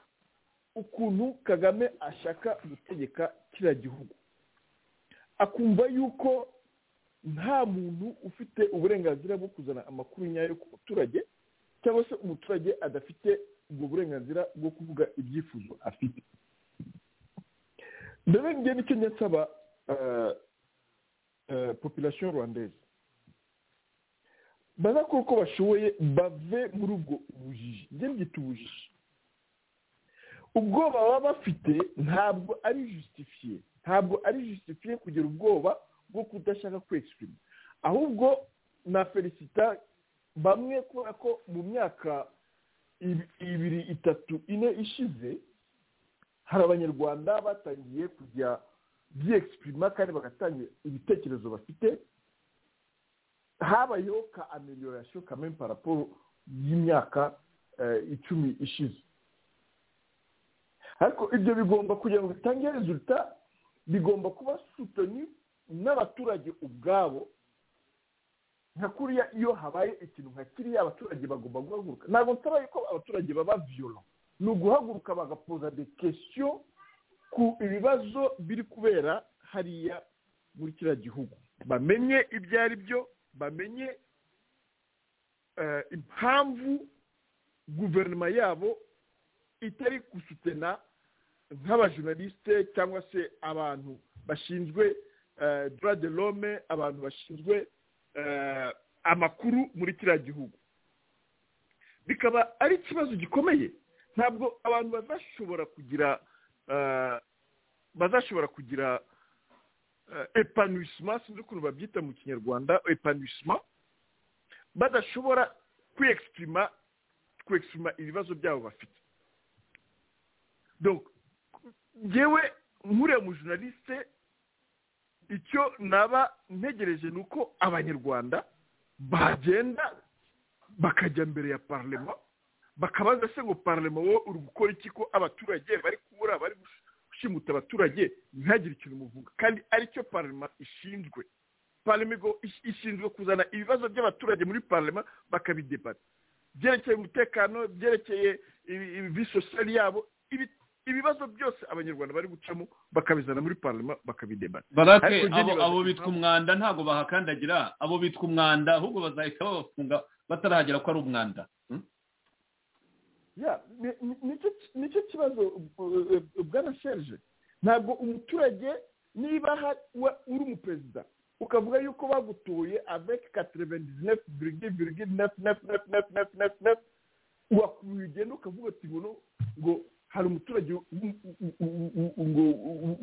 ukuntu kagame ashaka gutegeka kiriya gihugu akumva yuko nta muntu ufite uburenganzira bwo kuzana amakuru nyayo ku muturage cyangwa se umuturage adafite ubwo burenganzira bwo kuvuga ibyifuzo afite mbere njye nicyo njya nsaba eh, eh, population rwandaise bazakora uko bashoboye bave muri ubwo bujiji njye mbyita ubujiji ubwoba baba bafite ntabwo ari jusitifiye ntabwo ari jusitifiye kugira ubwoba bwo kudashaka kwesipirima ahubwo na felicita bamwe kubera ko mu myaka ib- ibiri itatu ine ishize hari abanyarwanda batangiye kujya byexprima kandi bagatanga ibitekerezo bafite habayeho ka ameliorasiyo kamwe paraporo y'imyaka eh, icumi ishize ariko ibyo bigomba kugira ngo bitange resulta bigomba kuba sutoni n'abaturage ubwabo nka kuriya iyo habaye ikintu nka kiriya abaturage bagomba guhaguruka ntabwo nsaba yuko abaturage baba viyoro ni uguhaguruka bagapoza de kesiyo ku ibibazo biri kubera hariya muri kiriya gihugu bamenye ibyo ari byo bamenye eh, impamvu guverinoma yabo itari gusutena nk'abajournaliste cyangwa se abantu bashinzwe eh, droit de l'homme abantu bashinzwe eh, amakuru muri kiriya gihugu bikaba ari ikibazo gikomeye ntabwo abantu bazashobora kugira eh, bazashobora kugira epanuwisima sinzi ukuntu babyita mu kinyarwanda epanuwisima badashobora kwiyekisipirima kwekisipirima ibibazo byabo bafite donc ngewe nkuriya mujournaliste icyo naba ntegereje ni uko abanyarwanda bagenda bakajya mbere ya parlema bakabaza se ngo parlema wowe uri gukora iki ko abaturage bari kubura bari gush- gushimuta abaturage ntihagire ikintu muvuga kandi aricyo parlema ishinzwe parlema igo- ish- ishinzwe kuzana ibibazo by'abaturage muri parlema bakabidebata byerekeye umutekano byerekeye ibi- ibi- visosiyali yabo ibi- ibibazo byose abanyarwanda bari gucamo bakabizana muri parlema bakabidebata barake Ariko njye abo nibaza abo impamvu- bitwa umwanda ntabwo bahakandagira abo bitwa umwanda ahubwo bazahita babafunga batarahagera ko ari umwanda Hmm? ya ni- ni- nicyo nicyo kibazo uh, uh, bwana serge ntabwo umuturage niba ha- wa- uri umuperezida ukavuga yuko bagutoye avec 99,99999 wakuye ugenda ukavuga ati ngo no- ngo hari umuturage w- w- w- w- ngo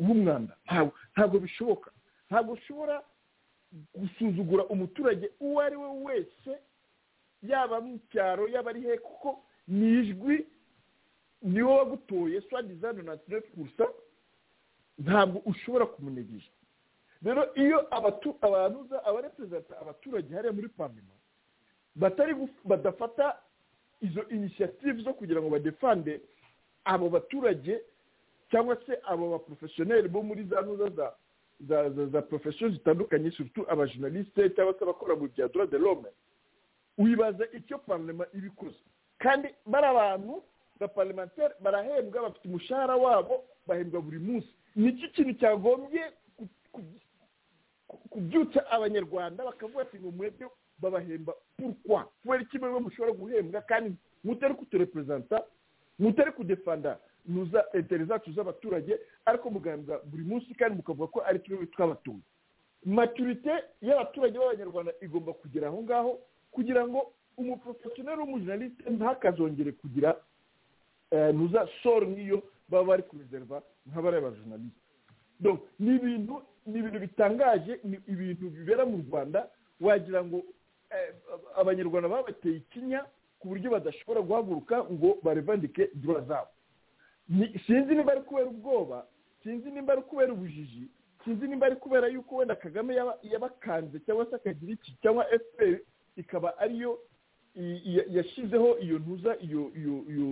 w'umwanda ntabwo ntabwo bishoboka ntabwo ushobora gusuzugura umuturage uwo ari we wese yaba mu cyaro yaba ari he kuko ni ijwi ni wowe wagutoye swa dizayini na tineti gusa ntabwo ushobora kumunegera rero iyo abatu abantu abareperezida abaturage hariya muri parlema batari guf- badafata izo inisiyative zo kugira ngo badefande abo baturage cyangwa se abo baporofesiyoneri bo muri za ntuza za za za, za porofesiyo zitandukanye surutu abajournaliste cyangwa se abakora mu bya droit de l'homme wibaza icyo parlema iba ikoze kandi bari abantu ba parlementaire barahembwa bafite umushahara wabo bahembwa buri munsi nicyo kintu cyagombye ku- ku- ku- kubyutsa abanyarwanda bakavuga ati ngo mwebwe babahemba pourquoi kubera iki mwebwe mushobora guhembwa kandi mutari kutureperezanta mutari kudefanda nuza intere zacu z'abaturage ariko muganza buri munsi kandi mukavuga ko ari twebwe twabatunga maturite y'abaturage b'abanyarwanda igomba kugera aho ngaho kugira ngo umuporofesiyoneri w'umujournaliste ntakazongere kugira eh, nuza soro nk'iyo baba bari kurizerva nk'abari abajournaliste donc ni ibintu ni ibintu bitangaje ni ibintu bibera mu rwanda wagira ngo eh, abanyarwanda babateye ikinya ku buryo badashobora guhaguruka ngo barevandike dura zabo Ni- sinzi niba ari kubera ubwoba sinzi niba ari kubera ubujiji sinzi niba ari kubera yuko wenda kagame yaba- yabakanze cyangwa se akagira iki cyangwa fpr ikaba ariyo i- i- yashyizeho iyo ntuza iyo iyo iyo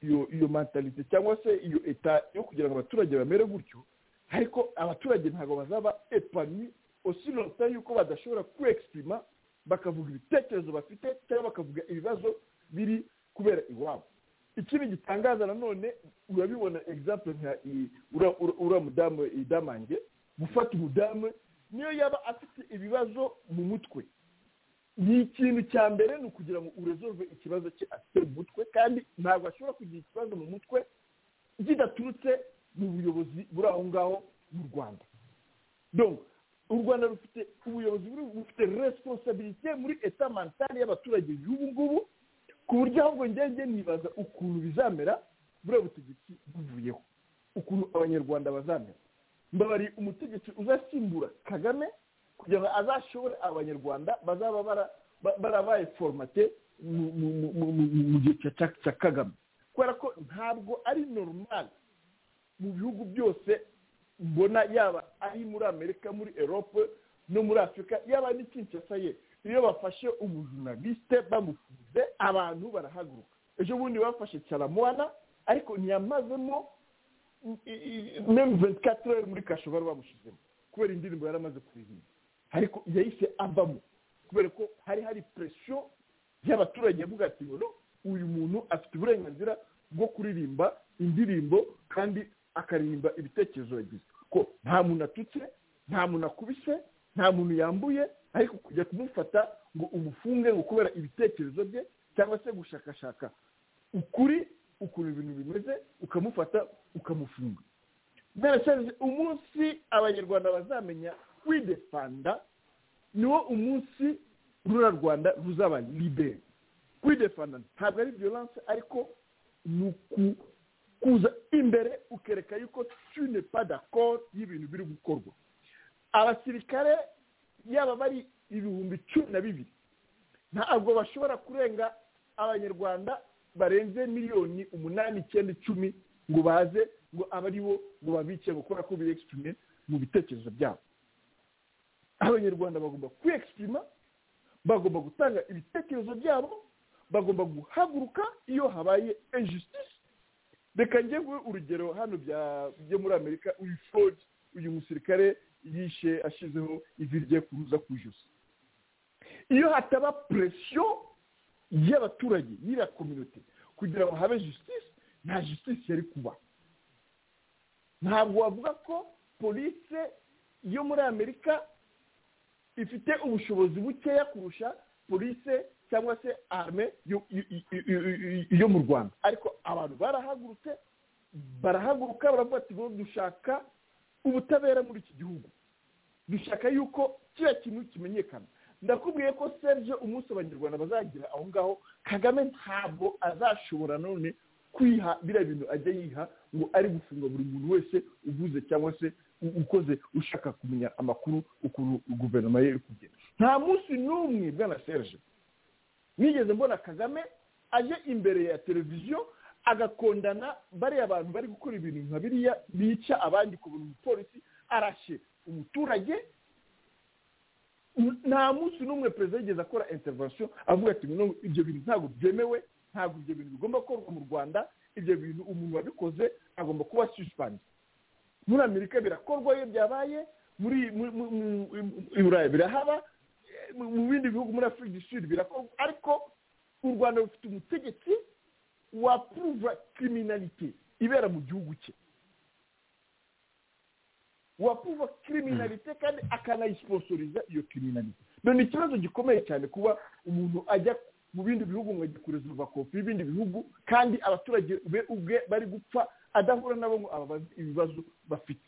iyo iyo mentalite cyangwa se iyo eta yo kugira ngo abaturage bamere gutyo ariko abaturage ntabwo bazaba epani osilota yuko badashobora kwekisipima bakavuga ibitekerezo bafite cyangwa bakavuga ibibazo biri kubera iwabo ikindi gitangaza nanone urabibona example nka i- ura- ura- ura mudamu idamange gufata umudamu niyo yaba afite ibibazo mu mutwe ni ikintu cya mbere ni ukugira ngo urezove ikibazo cye afite mu mutwe kandi ntabwo ashobora kugira ikibazo mu mutwe bidaturutse mu buyobozi buri aho ngaho mu rwanda donc u rwanda rufite ubuyobozi buri- bufite responsabilité muri eta mentale y'abaturage y'ubu ngubu ku buryo ahubwo ngenge nibaza ukuntu bizamera buriya butegetsi buvuyeho ukuntu abanyarwanda bazamera mbabariye umutegetsi uzasimbura kagame kugira ngo azashobore abanyarwanda bazaba bara- ba- barabaye foromate mu- mu- mu- mu- mu- mu gihe cya- cya- cya kagame kubera ko ntabwo ari normal mu bihugu byose mbona yaba ari muri amerika muri erope no muri afurika yaba n'i kinshasa ye iyo bafashe umujurnaliste bamufunze abantu barahaguruka ejo bundi bafashe caramuwana ariko ntiyamazemo memu 24 heures muri kasho bari bamushyizemo kubera indirimbo yari amaze kuririmba ariko yahise avamo kubera ko hari hari presiyo y'abaturage yavuga ati ngo "No, uyu muntu afite uburenganzira bwo kuririmba indirimbo kandi akaririmba ibitekerezo yagize ko nta muntu atutse nta muntu akubise nta muntu yambuye ariko kujya kumufata ngo umufunge ngo kubera ibitekerezo bye cyangwa se gushakashaka ukuri ukuntu ibintu bimeze ukamufata ukamufunga berasaje umunsi abanyarwanda bazamenya kwidefanda niwo umunsi rura rwanda ruzaba libere kwidefanda ntabwo ari violence ariko ni uku- kuza imbere ukereka yuko tu ne pas d'accord y'ibintu biri gukorwa abasirikare yaba bari ibihumbi cumi na bibiri ntabwo bashobora kurenga abanyarwanda barenze miliyoni umunani icyenda icumi ngo baze ngo abe ari bo ngo babice ngo kubera ko birekisipime mu bitekerezo byabo abanyarwanda bagomba kwekisipima bagomba gutanga ibitekerezo byabo bagomba guhaguruka iyo habaye injustice reka njyewe urugero hano bya- byo muri amerika uyu ford uyu musirikare yishe ashyizeho ivi rye kuruza ku ijosi iyo hataba presiyo y'abaturage y'iriya kominote kugira ngo habe justice nta justice yari kuba ntabwo wavuga ko polise yo muri amerika ifite ubushobozi bukeya kurusha polise cyangwa se arme yo- yo- yo- yo- yo mu rwanda ariko abantu barahagurutse barahaguruka baravuga ati ngo dushaka ubutabera muri iki gihugu dushaka yuko kiriya kintu kimenyekana ndakubwiye ko serge umunsi abanyarwanda bazagira aho ngaho kagame ntabwo azashobora none kwiha biriya bintu ajya yiha ngo ari gufunga buri muntu wese uguze cyangwa se u- ukoze ushaka kumenya amakuru ukuntu guverinoma ye iri kugenda nta munsi n'umwe bwana serge nigeze mbona kagame aje imbere ya televiziyo agakondana bariya bantu bari gukora ibintu nka biriya bica abandi ku buri mupolisi arashe umuturage N- nta munsi n'umwe perezida yigeze akora intervention avuga ati no ibyo bintu ntabwo byemewe ntabwo ibyo bintu bigomba gukorwa mu rwanda ibyo bintu umuntu wabikoze agomba kuba suspend muri amerika birakorwa iyo byabaye muri mu- mu- mu- mu- i burayi birahaba mu mu bindi bihugu muri afurika du sud birakorwa ariko u rwanda rufite umutegetsi wapuruva kriminalite ibera mu gihugu cye wapuruva kriminalite kandi akanayisiposoriza iyo kriminalite none ikibazo gikomeye cyane kuba umuntu ajya mu bindi bihugu ngo kurezuva kopi y'ibindi bihugu kandi abaturage be ubwe bari gupfa adahura nabo ngo ababaze ibibazo bafite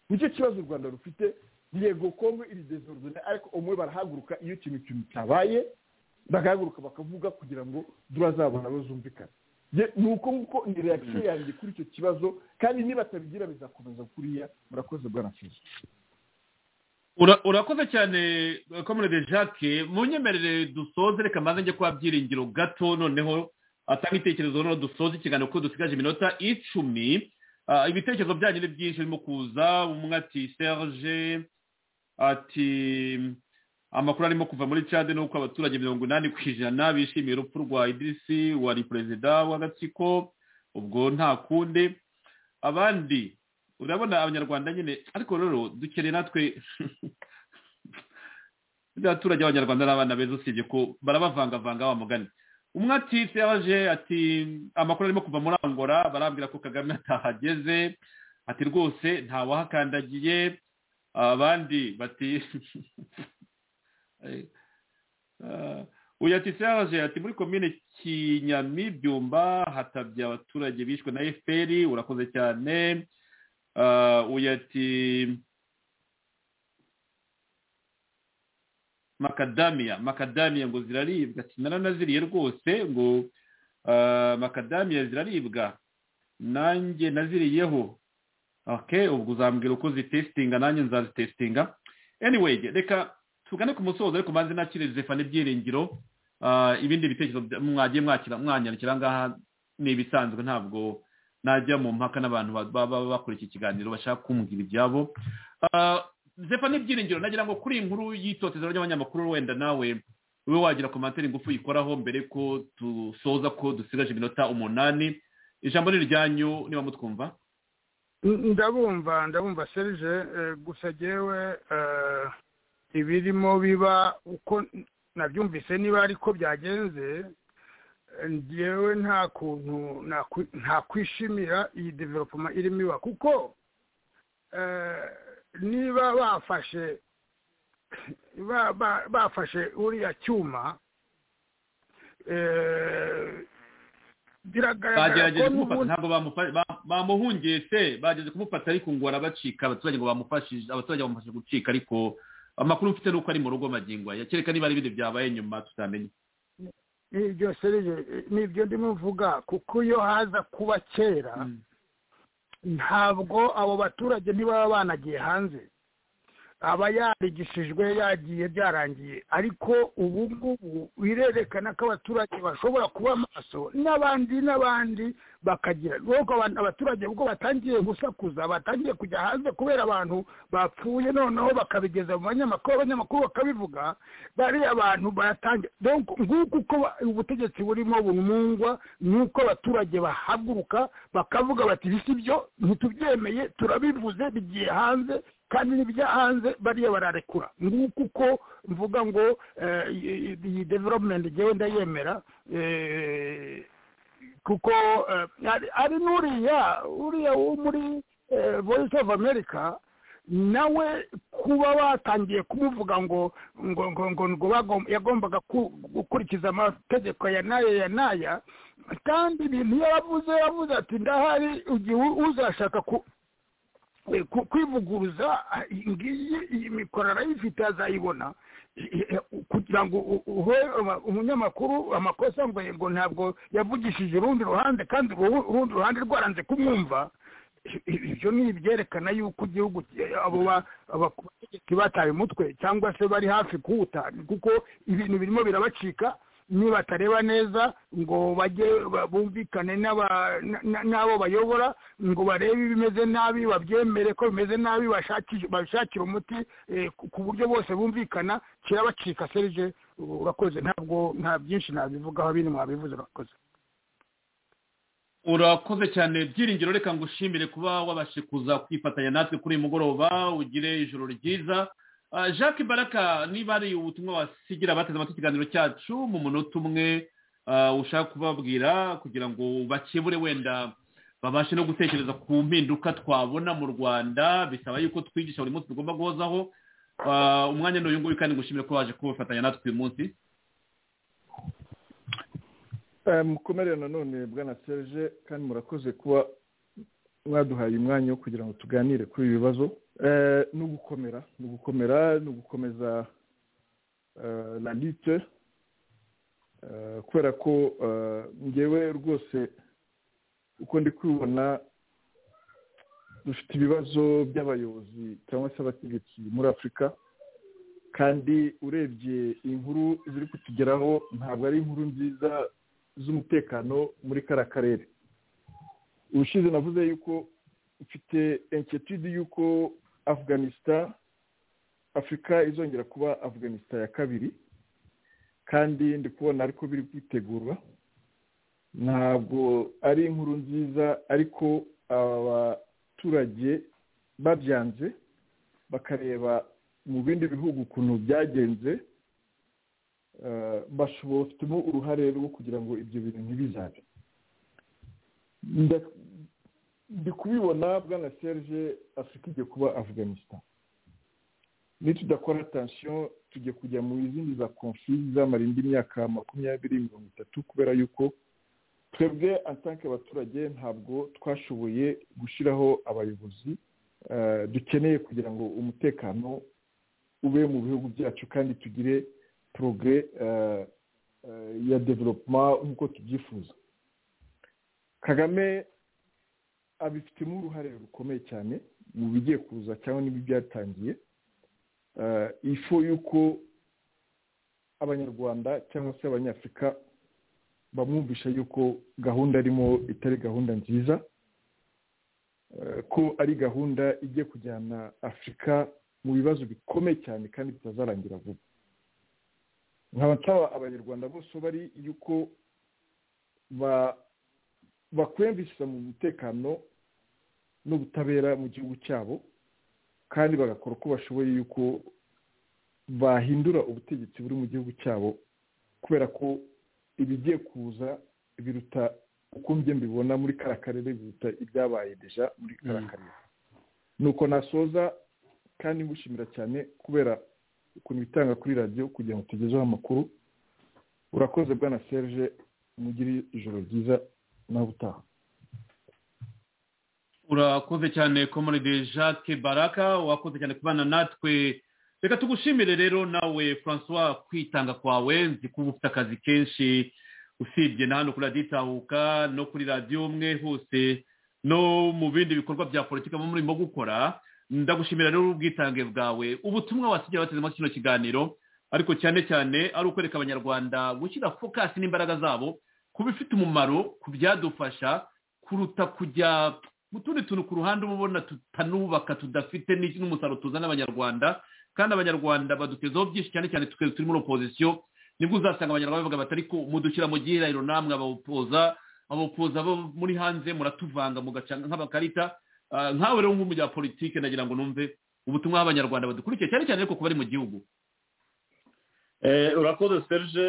nicyo kibazo u rwanda rufite yego kongo iri desordone ariko umwe barahaguruka iyo ikintu kintu cyabaye bagahaguruka bakavuga kugira ngo turazabona abo zumvikana Ye- ni uko nguko ni reaction yanjye kuri icyo kibazo kandi nibatabigira bizakomeza kuriya murakoze bwana fizi Ura- urakoze cyane komerede jacques munyemerere dusoze reka mbanze njye kuba byiringiro gato noneho atanga ibitekerezo noneho dusoze ikiganiro kuko dusigaje iminota icumi Ah, ibitekerezo byanyu ni byinshi birimo kuza umwe ati serge ati amakuru arimo kuva muri cade ni uko abaturage mirongo inani ku ijana bishimiye urupfu rwa idirisi wari perezida w'agatsiko ubwo nta kundi abandi urabona abanyarwanda nyine ariko rero dukeneye natwe n'abaturage b'abanyarwanda n'abana beza usibye ko barabavangavanga wa mugani umwe ati serge ati amakuru arimo kuva muri angola barambwira ko kagame atahageze ati rwose ntawahakandagiye abandi bati Eh, uyu ati serge ati muri komine kinyami byumba hatabye abaturage bishwe na fpr urakoze cyane Eh, uyu ati makadamiya makadamiya ngo ziraribwa ati naranaziriye rwose ngo eh, makadamiya ziraribwa nanjye naziriyeho ok ubwo uzambwira uko zitesitinga nanjye nzazitesitinga anyway reka tugane ku musozo ariko mbanze nakire zefana ibyiringiro Ah, ibindi bitekerezo bya- mwagiye mwakira mwanyandikira ngaha ni ibisanzwe ntabwo najya mu mpaka n'abantu ba- ba- baba bakora iki kiganiro bashaka kumbwira ibyabo Ah, zefana ibyiringiro nagira ngo kuri iyi nkuru y'itotezero ry'abanyamakuru wenda nawe ube wagira komantere ingufu uyikoraho mbere ko dusoza ko dusigaje iminota umunani ijambo ni iryanyu niba mutwumva ndabumva ndabumva serije eh, gusa jyewe eh, ibirimo biba uko nabyumvise niba ariko byagenze eh, njyewe nta kuntu nakwi- ntakwishimira iyi developoma irimo iba kuko eh, niba bafashe ba- ba- bafashe uriya cyuma eh, biragaragara ko bagerageje kumufata n'ubundi ntabwo bamufa- ba- bamuhungiye se bagerageje kumufata ariko ngo barabacika abaturage ngo bamufashije abaturage bamufashije gucika ariko amakuru mfite ni uko ari mu rugo magingo aya kereka niba ari ibindi byabaye nyuma tutamenye nibyo serije nibyo ndimo mvuga kuko iyo haza kuba kera ntabwo abo baturage ntibaba banagiye hanze aba yarigishijwe yagiye byarangiye ariko ubu ngubu birerekana ko abaturage bashobora kuba maso n'abandi n'abandi bakagira nuko abantu- abaturage ubwo batangiye gusakuza batangiye kujya hanze kubera abantu bapfuye noneho bakabigeza mu banyamakuru abanyamakuru bakabivuga bariya abantu baratangira Donc, nguko uko ba- ubutegetsi burimo bumungwa ni uko abaturage bahaguruka bakavuga bati bisi byo ntitubyemeye turabivuze bigiye hanze kandi n'ibyo hanze bariya bararekura nguko uko mvuga ngo eh, iyi- iyi development jyewe ndayemera eh, kuko eh, ari- ari n'uriya uriya wo muri eh, voice of america nawe kuba batangiye kumuvuga ngo ngo ngo ngo ngo bagom- yagombaga ku- gukurikiza amategeko ya n'aya ya n'aya kandi ibintu iyo yavuze yavuze ati ndahari igihe u- uzashaka ku- eh, ku- kwivuguruza ah, iyi ngiyi iyi mikoro arayifite azayibona Eh, eh, kugira ngo u- u- uhe ama- umunyamakuru amakosa ngo ngo ntabwo yavugishije urundi ruhande kandi uru- urundi ruhande rwaranze kumwumva I- i- ibyo ni ibyerekana yuko igihugu ki- abo ba- aba- abategetsi bataye umutwe cyangwa se bari hafi kuwuta kuko ibintu birimo birabacika nibatareba neza ngo bajye ba- bumvikane n'aba- na- na- n'abo bayobora ngo barebe ibimeze nabi babyemere ko bimeze nabi bashakishe- bashakire umuti eh, ku- ku buryo bose bumvikana kirabacika serije urakoze ntabwo nta byinshi nabivugaho bini mwabivuze urakoze urakoze cyane byiringiro reka ngushimire kuba wabashe kuza kwifatanya natwe kuri uyu mugoroba ugire ijoro ryiza Ah, jacques baraka niba ari ubutumwa wasigira abateze amatwi ikiganiro cyacu mu munota umwe ah, ushaka kubabwira kugira ngo bakebure wenda babashe no gutekereza ku mpinduka twabona mu rwanda bisaba yuko twigisha buri munsi tugomba guhozaho Ah, umwanya ni uyu nguyu kandi ngushimire ko waje kubafatanya natwe uyu munsi Eh, mukomerere nanone bwana serge kandi murakoze kuba mwaduhaye umwanya wo kugira ngo tuganire kuri ibi bibazo Eh, ni ugukomera ni ugukomera ni ugukomeza eh, la lite Eh, kubera ko eh, ngewe rwose uko ndi kubibona dufite ibibazo by'abayobozi cyangwa se abategetsi muri afurika kandi urebye inkuru ziri kutugeraho ntabwo ari inkuru nziza z'umutekano muri kariya karere ubushize navuze yuko mfite enketide y'uko afganistan afurika izongera kuba afganistan ya kabiri kandi ndi kubona ariko biri kwitegurwa ntabwo ari inkuru nziza ariko abaturage babyanze bakareba mu bindi bihugu ukuntu byagenze bafitemo uruhare rwo kugira ngo ibyo bintu ntibizabe ndi kubibona bwana serge afurika igiye kuba afganistan nitudakora atansiyo tujya kujya mu zindi za konfi zamara indi myaka makumyabiri mirongo itatu kubera yuko twebwe atanke abaturage ntabwo twashoboye gushyiraho abayobozi dukeneye kugira ngo umutekano ube mu bihugu byacu kandi tugire porogere ya developuma nk'uko tubyifuza kagame abifitemo uruhare rukomeye cyane mu bigiye kuza cyangwa n'ibi byatangiye ifu y'uko abanyarwanda cyangwa se abanyafurika bamwumvisha yuko gahunda arimo itari gahunda nziza ko ari gahunda igiye kujyana afurika mu bibazo bikomeye cyane kandi bitazarangira vuba nkaba nsaba abanyarwanda bose bari yuko bakwiyumvishiriza mu mutekano n'ubutabera mu gihugu cyabo kandi bagakora uko bashoboye yuko bahindura ubutegetsi buri mu gihugu cyabo kubera ko ibigiye kuza biruta uko mbi mbibona muri kariya karere biruta ibyabaye deja muri kariya karere nuko nasoza kandi ngushimira cyane kubera ukuntu bitanga kuri radiyo kugira ngo tugezeho amakuru urakoze bwana serge mugire ijoro ryiza nawe utaha urakoze cyane komoride jacques baraka wakoze cyane kubana natwe reka tugushimire rero nawe francois kwitanga kwawe nzi ko uba ufite akazi kenshi usibye na hano kuri radiyo itahuka no kuri radiyo umwe hose no mu bindi bikorwa bya politiki muba murimo gukora ndagushimira rero ubwitange bwawe ubutumwa wasigaye bateze muri kino kiganiro ariko cyane cyane ari ukwereka abanyarwanda gushyira fokasi n'imbaraga zabo kuba ifite umumaro ku byadufasha kuruta kujya mu tundi tuntu ku ruhande uba ubona tutanubaka tudafite n'umusaruro tuzana abanyarwanda kandi abanyarwanda badutezeho byinshi cyane cyane twese turi muri opozisiyo nibwo uzasanga abanyarwanda bavuga bati ariko mudushyira mu gihirahiro namwe abapoza abapoza bo muri hanze muratuvanga mugacana nk'abakarita nkawe rero nk'umu bya politiki nagira ngo numve ubutumwa bw'abanyarwanda badukurikiye cyane cyane ariko ku bari mu gihugu urakoze serge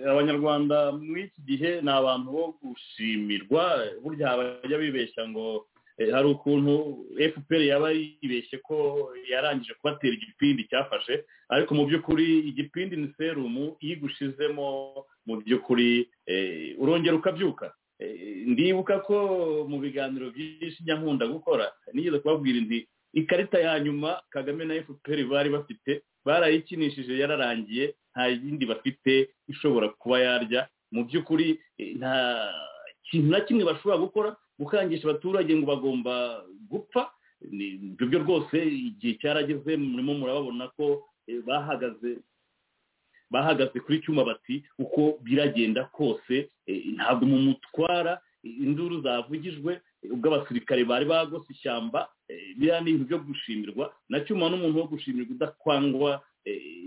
abanyarwanda muri iki gihe ni abantu bo gushimirwa burya bajya bibeshya ngo hari ukuntu fpr yaba yibeshye ko yarangije kubatera igipindi cyafashe ariko mu by'ukuri igipindi ni serumu iyo igushizemo mu by'ukuri urongera ukabyuka ndibuka ko mu biganiro byinshi nyankunda gukora nigeze kubabwira inti ikarita ya nyuma kagame na fpr bari bafite barayikinishije yararangiye nta yindi bafite ishobora kuba yarya mu by'ukuri nta kintu na kimwe bashobora gukora gukangisha abaturage ngo bagomba gupfa ibyo byo rwose igihe cyarageze murimo murababona ko bahagaze bahagaze kuri cyuma bati uko biragenda kose ntabwo mu mutwara induru zavugijwe ubwo abasirikare bari bagose ishyamba biriya ni ibintu byo gushimirwa na cyuma n'umuntu wo gushimirwa udakwangwa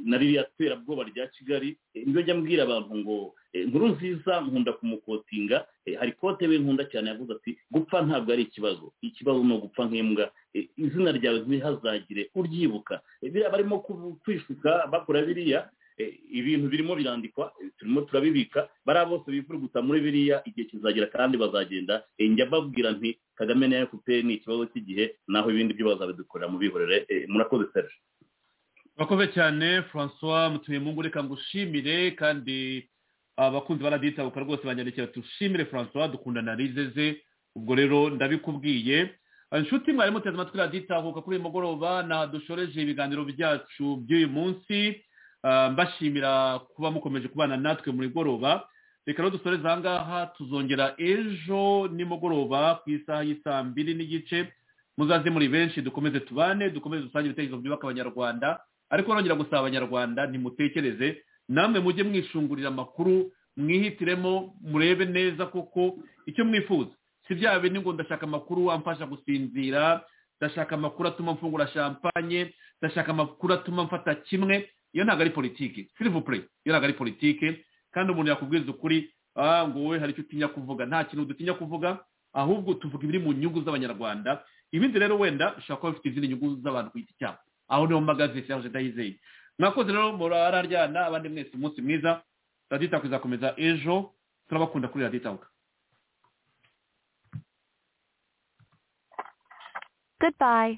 na ririya terabwoba rya kigali niyo njya mbwira abantu ngo inkuru nziza nkunda kumukotinga hari kote we nkunda cyane yavuze ati gupfa ntabwo ari ikibazo ikibazo ni ugupfa nk'imbwa izina ryawe ntihazagire uryibuka biriya barimo kwisuka bakora biriya ibintu birimo birandikwa turimo turabibika bariya bose bivuguta muri biriya igihe kizagera kandi bazagenda njya mbabwira nti kagame na efuperi ni ikibazo cy'igihe naho ibindi byo bazabidukorera mubihorere murakoze serge urakoze cyane francois mutuye mungu reka ngushimire kandi abakunzi baraditabuka rwose banyandikira dushimire francois dukundana rizeze ubwo rero ndabikubwiye inshuti mwari muteze amatwi raditabuka kuri uyu mugoroba dushoreje ibiganiro byacu by'uyu munsi mbashimira kuba mukomeje kubana natwe muri goroba reka rero dusoreze aha ngaha tuzongera ejo nimugoroba ku isaha y'i saa mbiri n'igice muzaze muri benshi dukomeze tubane dukomeze dusange ibitekerezo byubaka abanyarwanda ariko nongera gusaba abanyarwanda ntimutekereze namwe mujye mwishungurira amakuru mwihitiremo murebe neza kuko icyo mwifuza si bya bindi ngo ndashaka amakuru amfasha gusinzira ndashaka amakuru atuma mfungura shampanye ndashaka amakuru atuma mfata kimwe iyo ntabwo ari politiki sirivupure iyo ntabwo ari politiki kandi umuntu yakubwiza ukuri ah ngo wowe hari icyo utinya kuvuga nta kintu dutinya kuvuga ahubwo tuvuga ibiri mu nyungu z'abanyarwanda ibindi rero wenda ushobora kuba bifite izindi nyungu z'abantu ku giti cyabo aho niho mpagaze serge ndayizeye mwakoze rero murararyana abandi mwese umunsi mwiza radiyo itaku izakomeza ejo turabakunda kuri radiyo itaku Goodbye.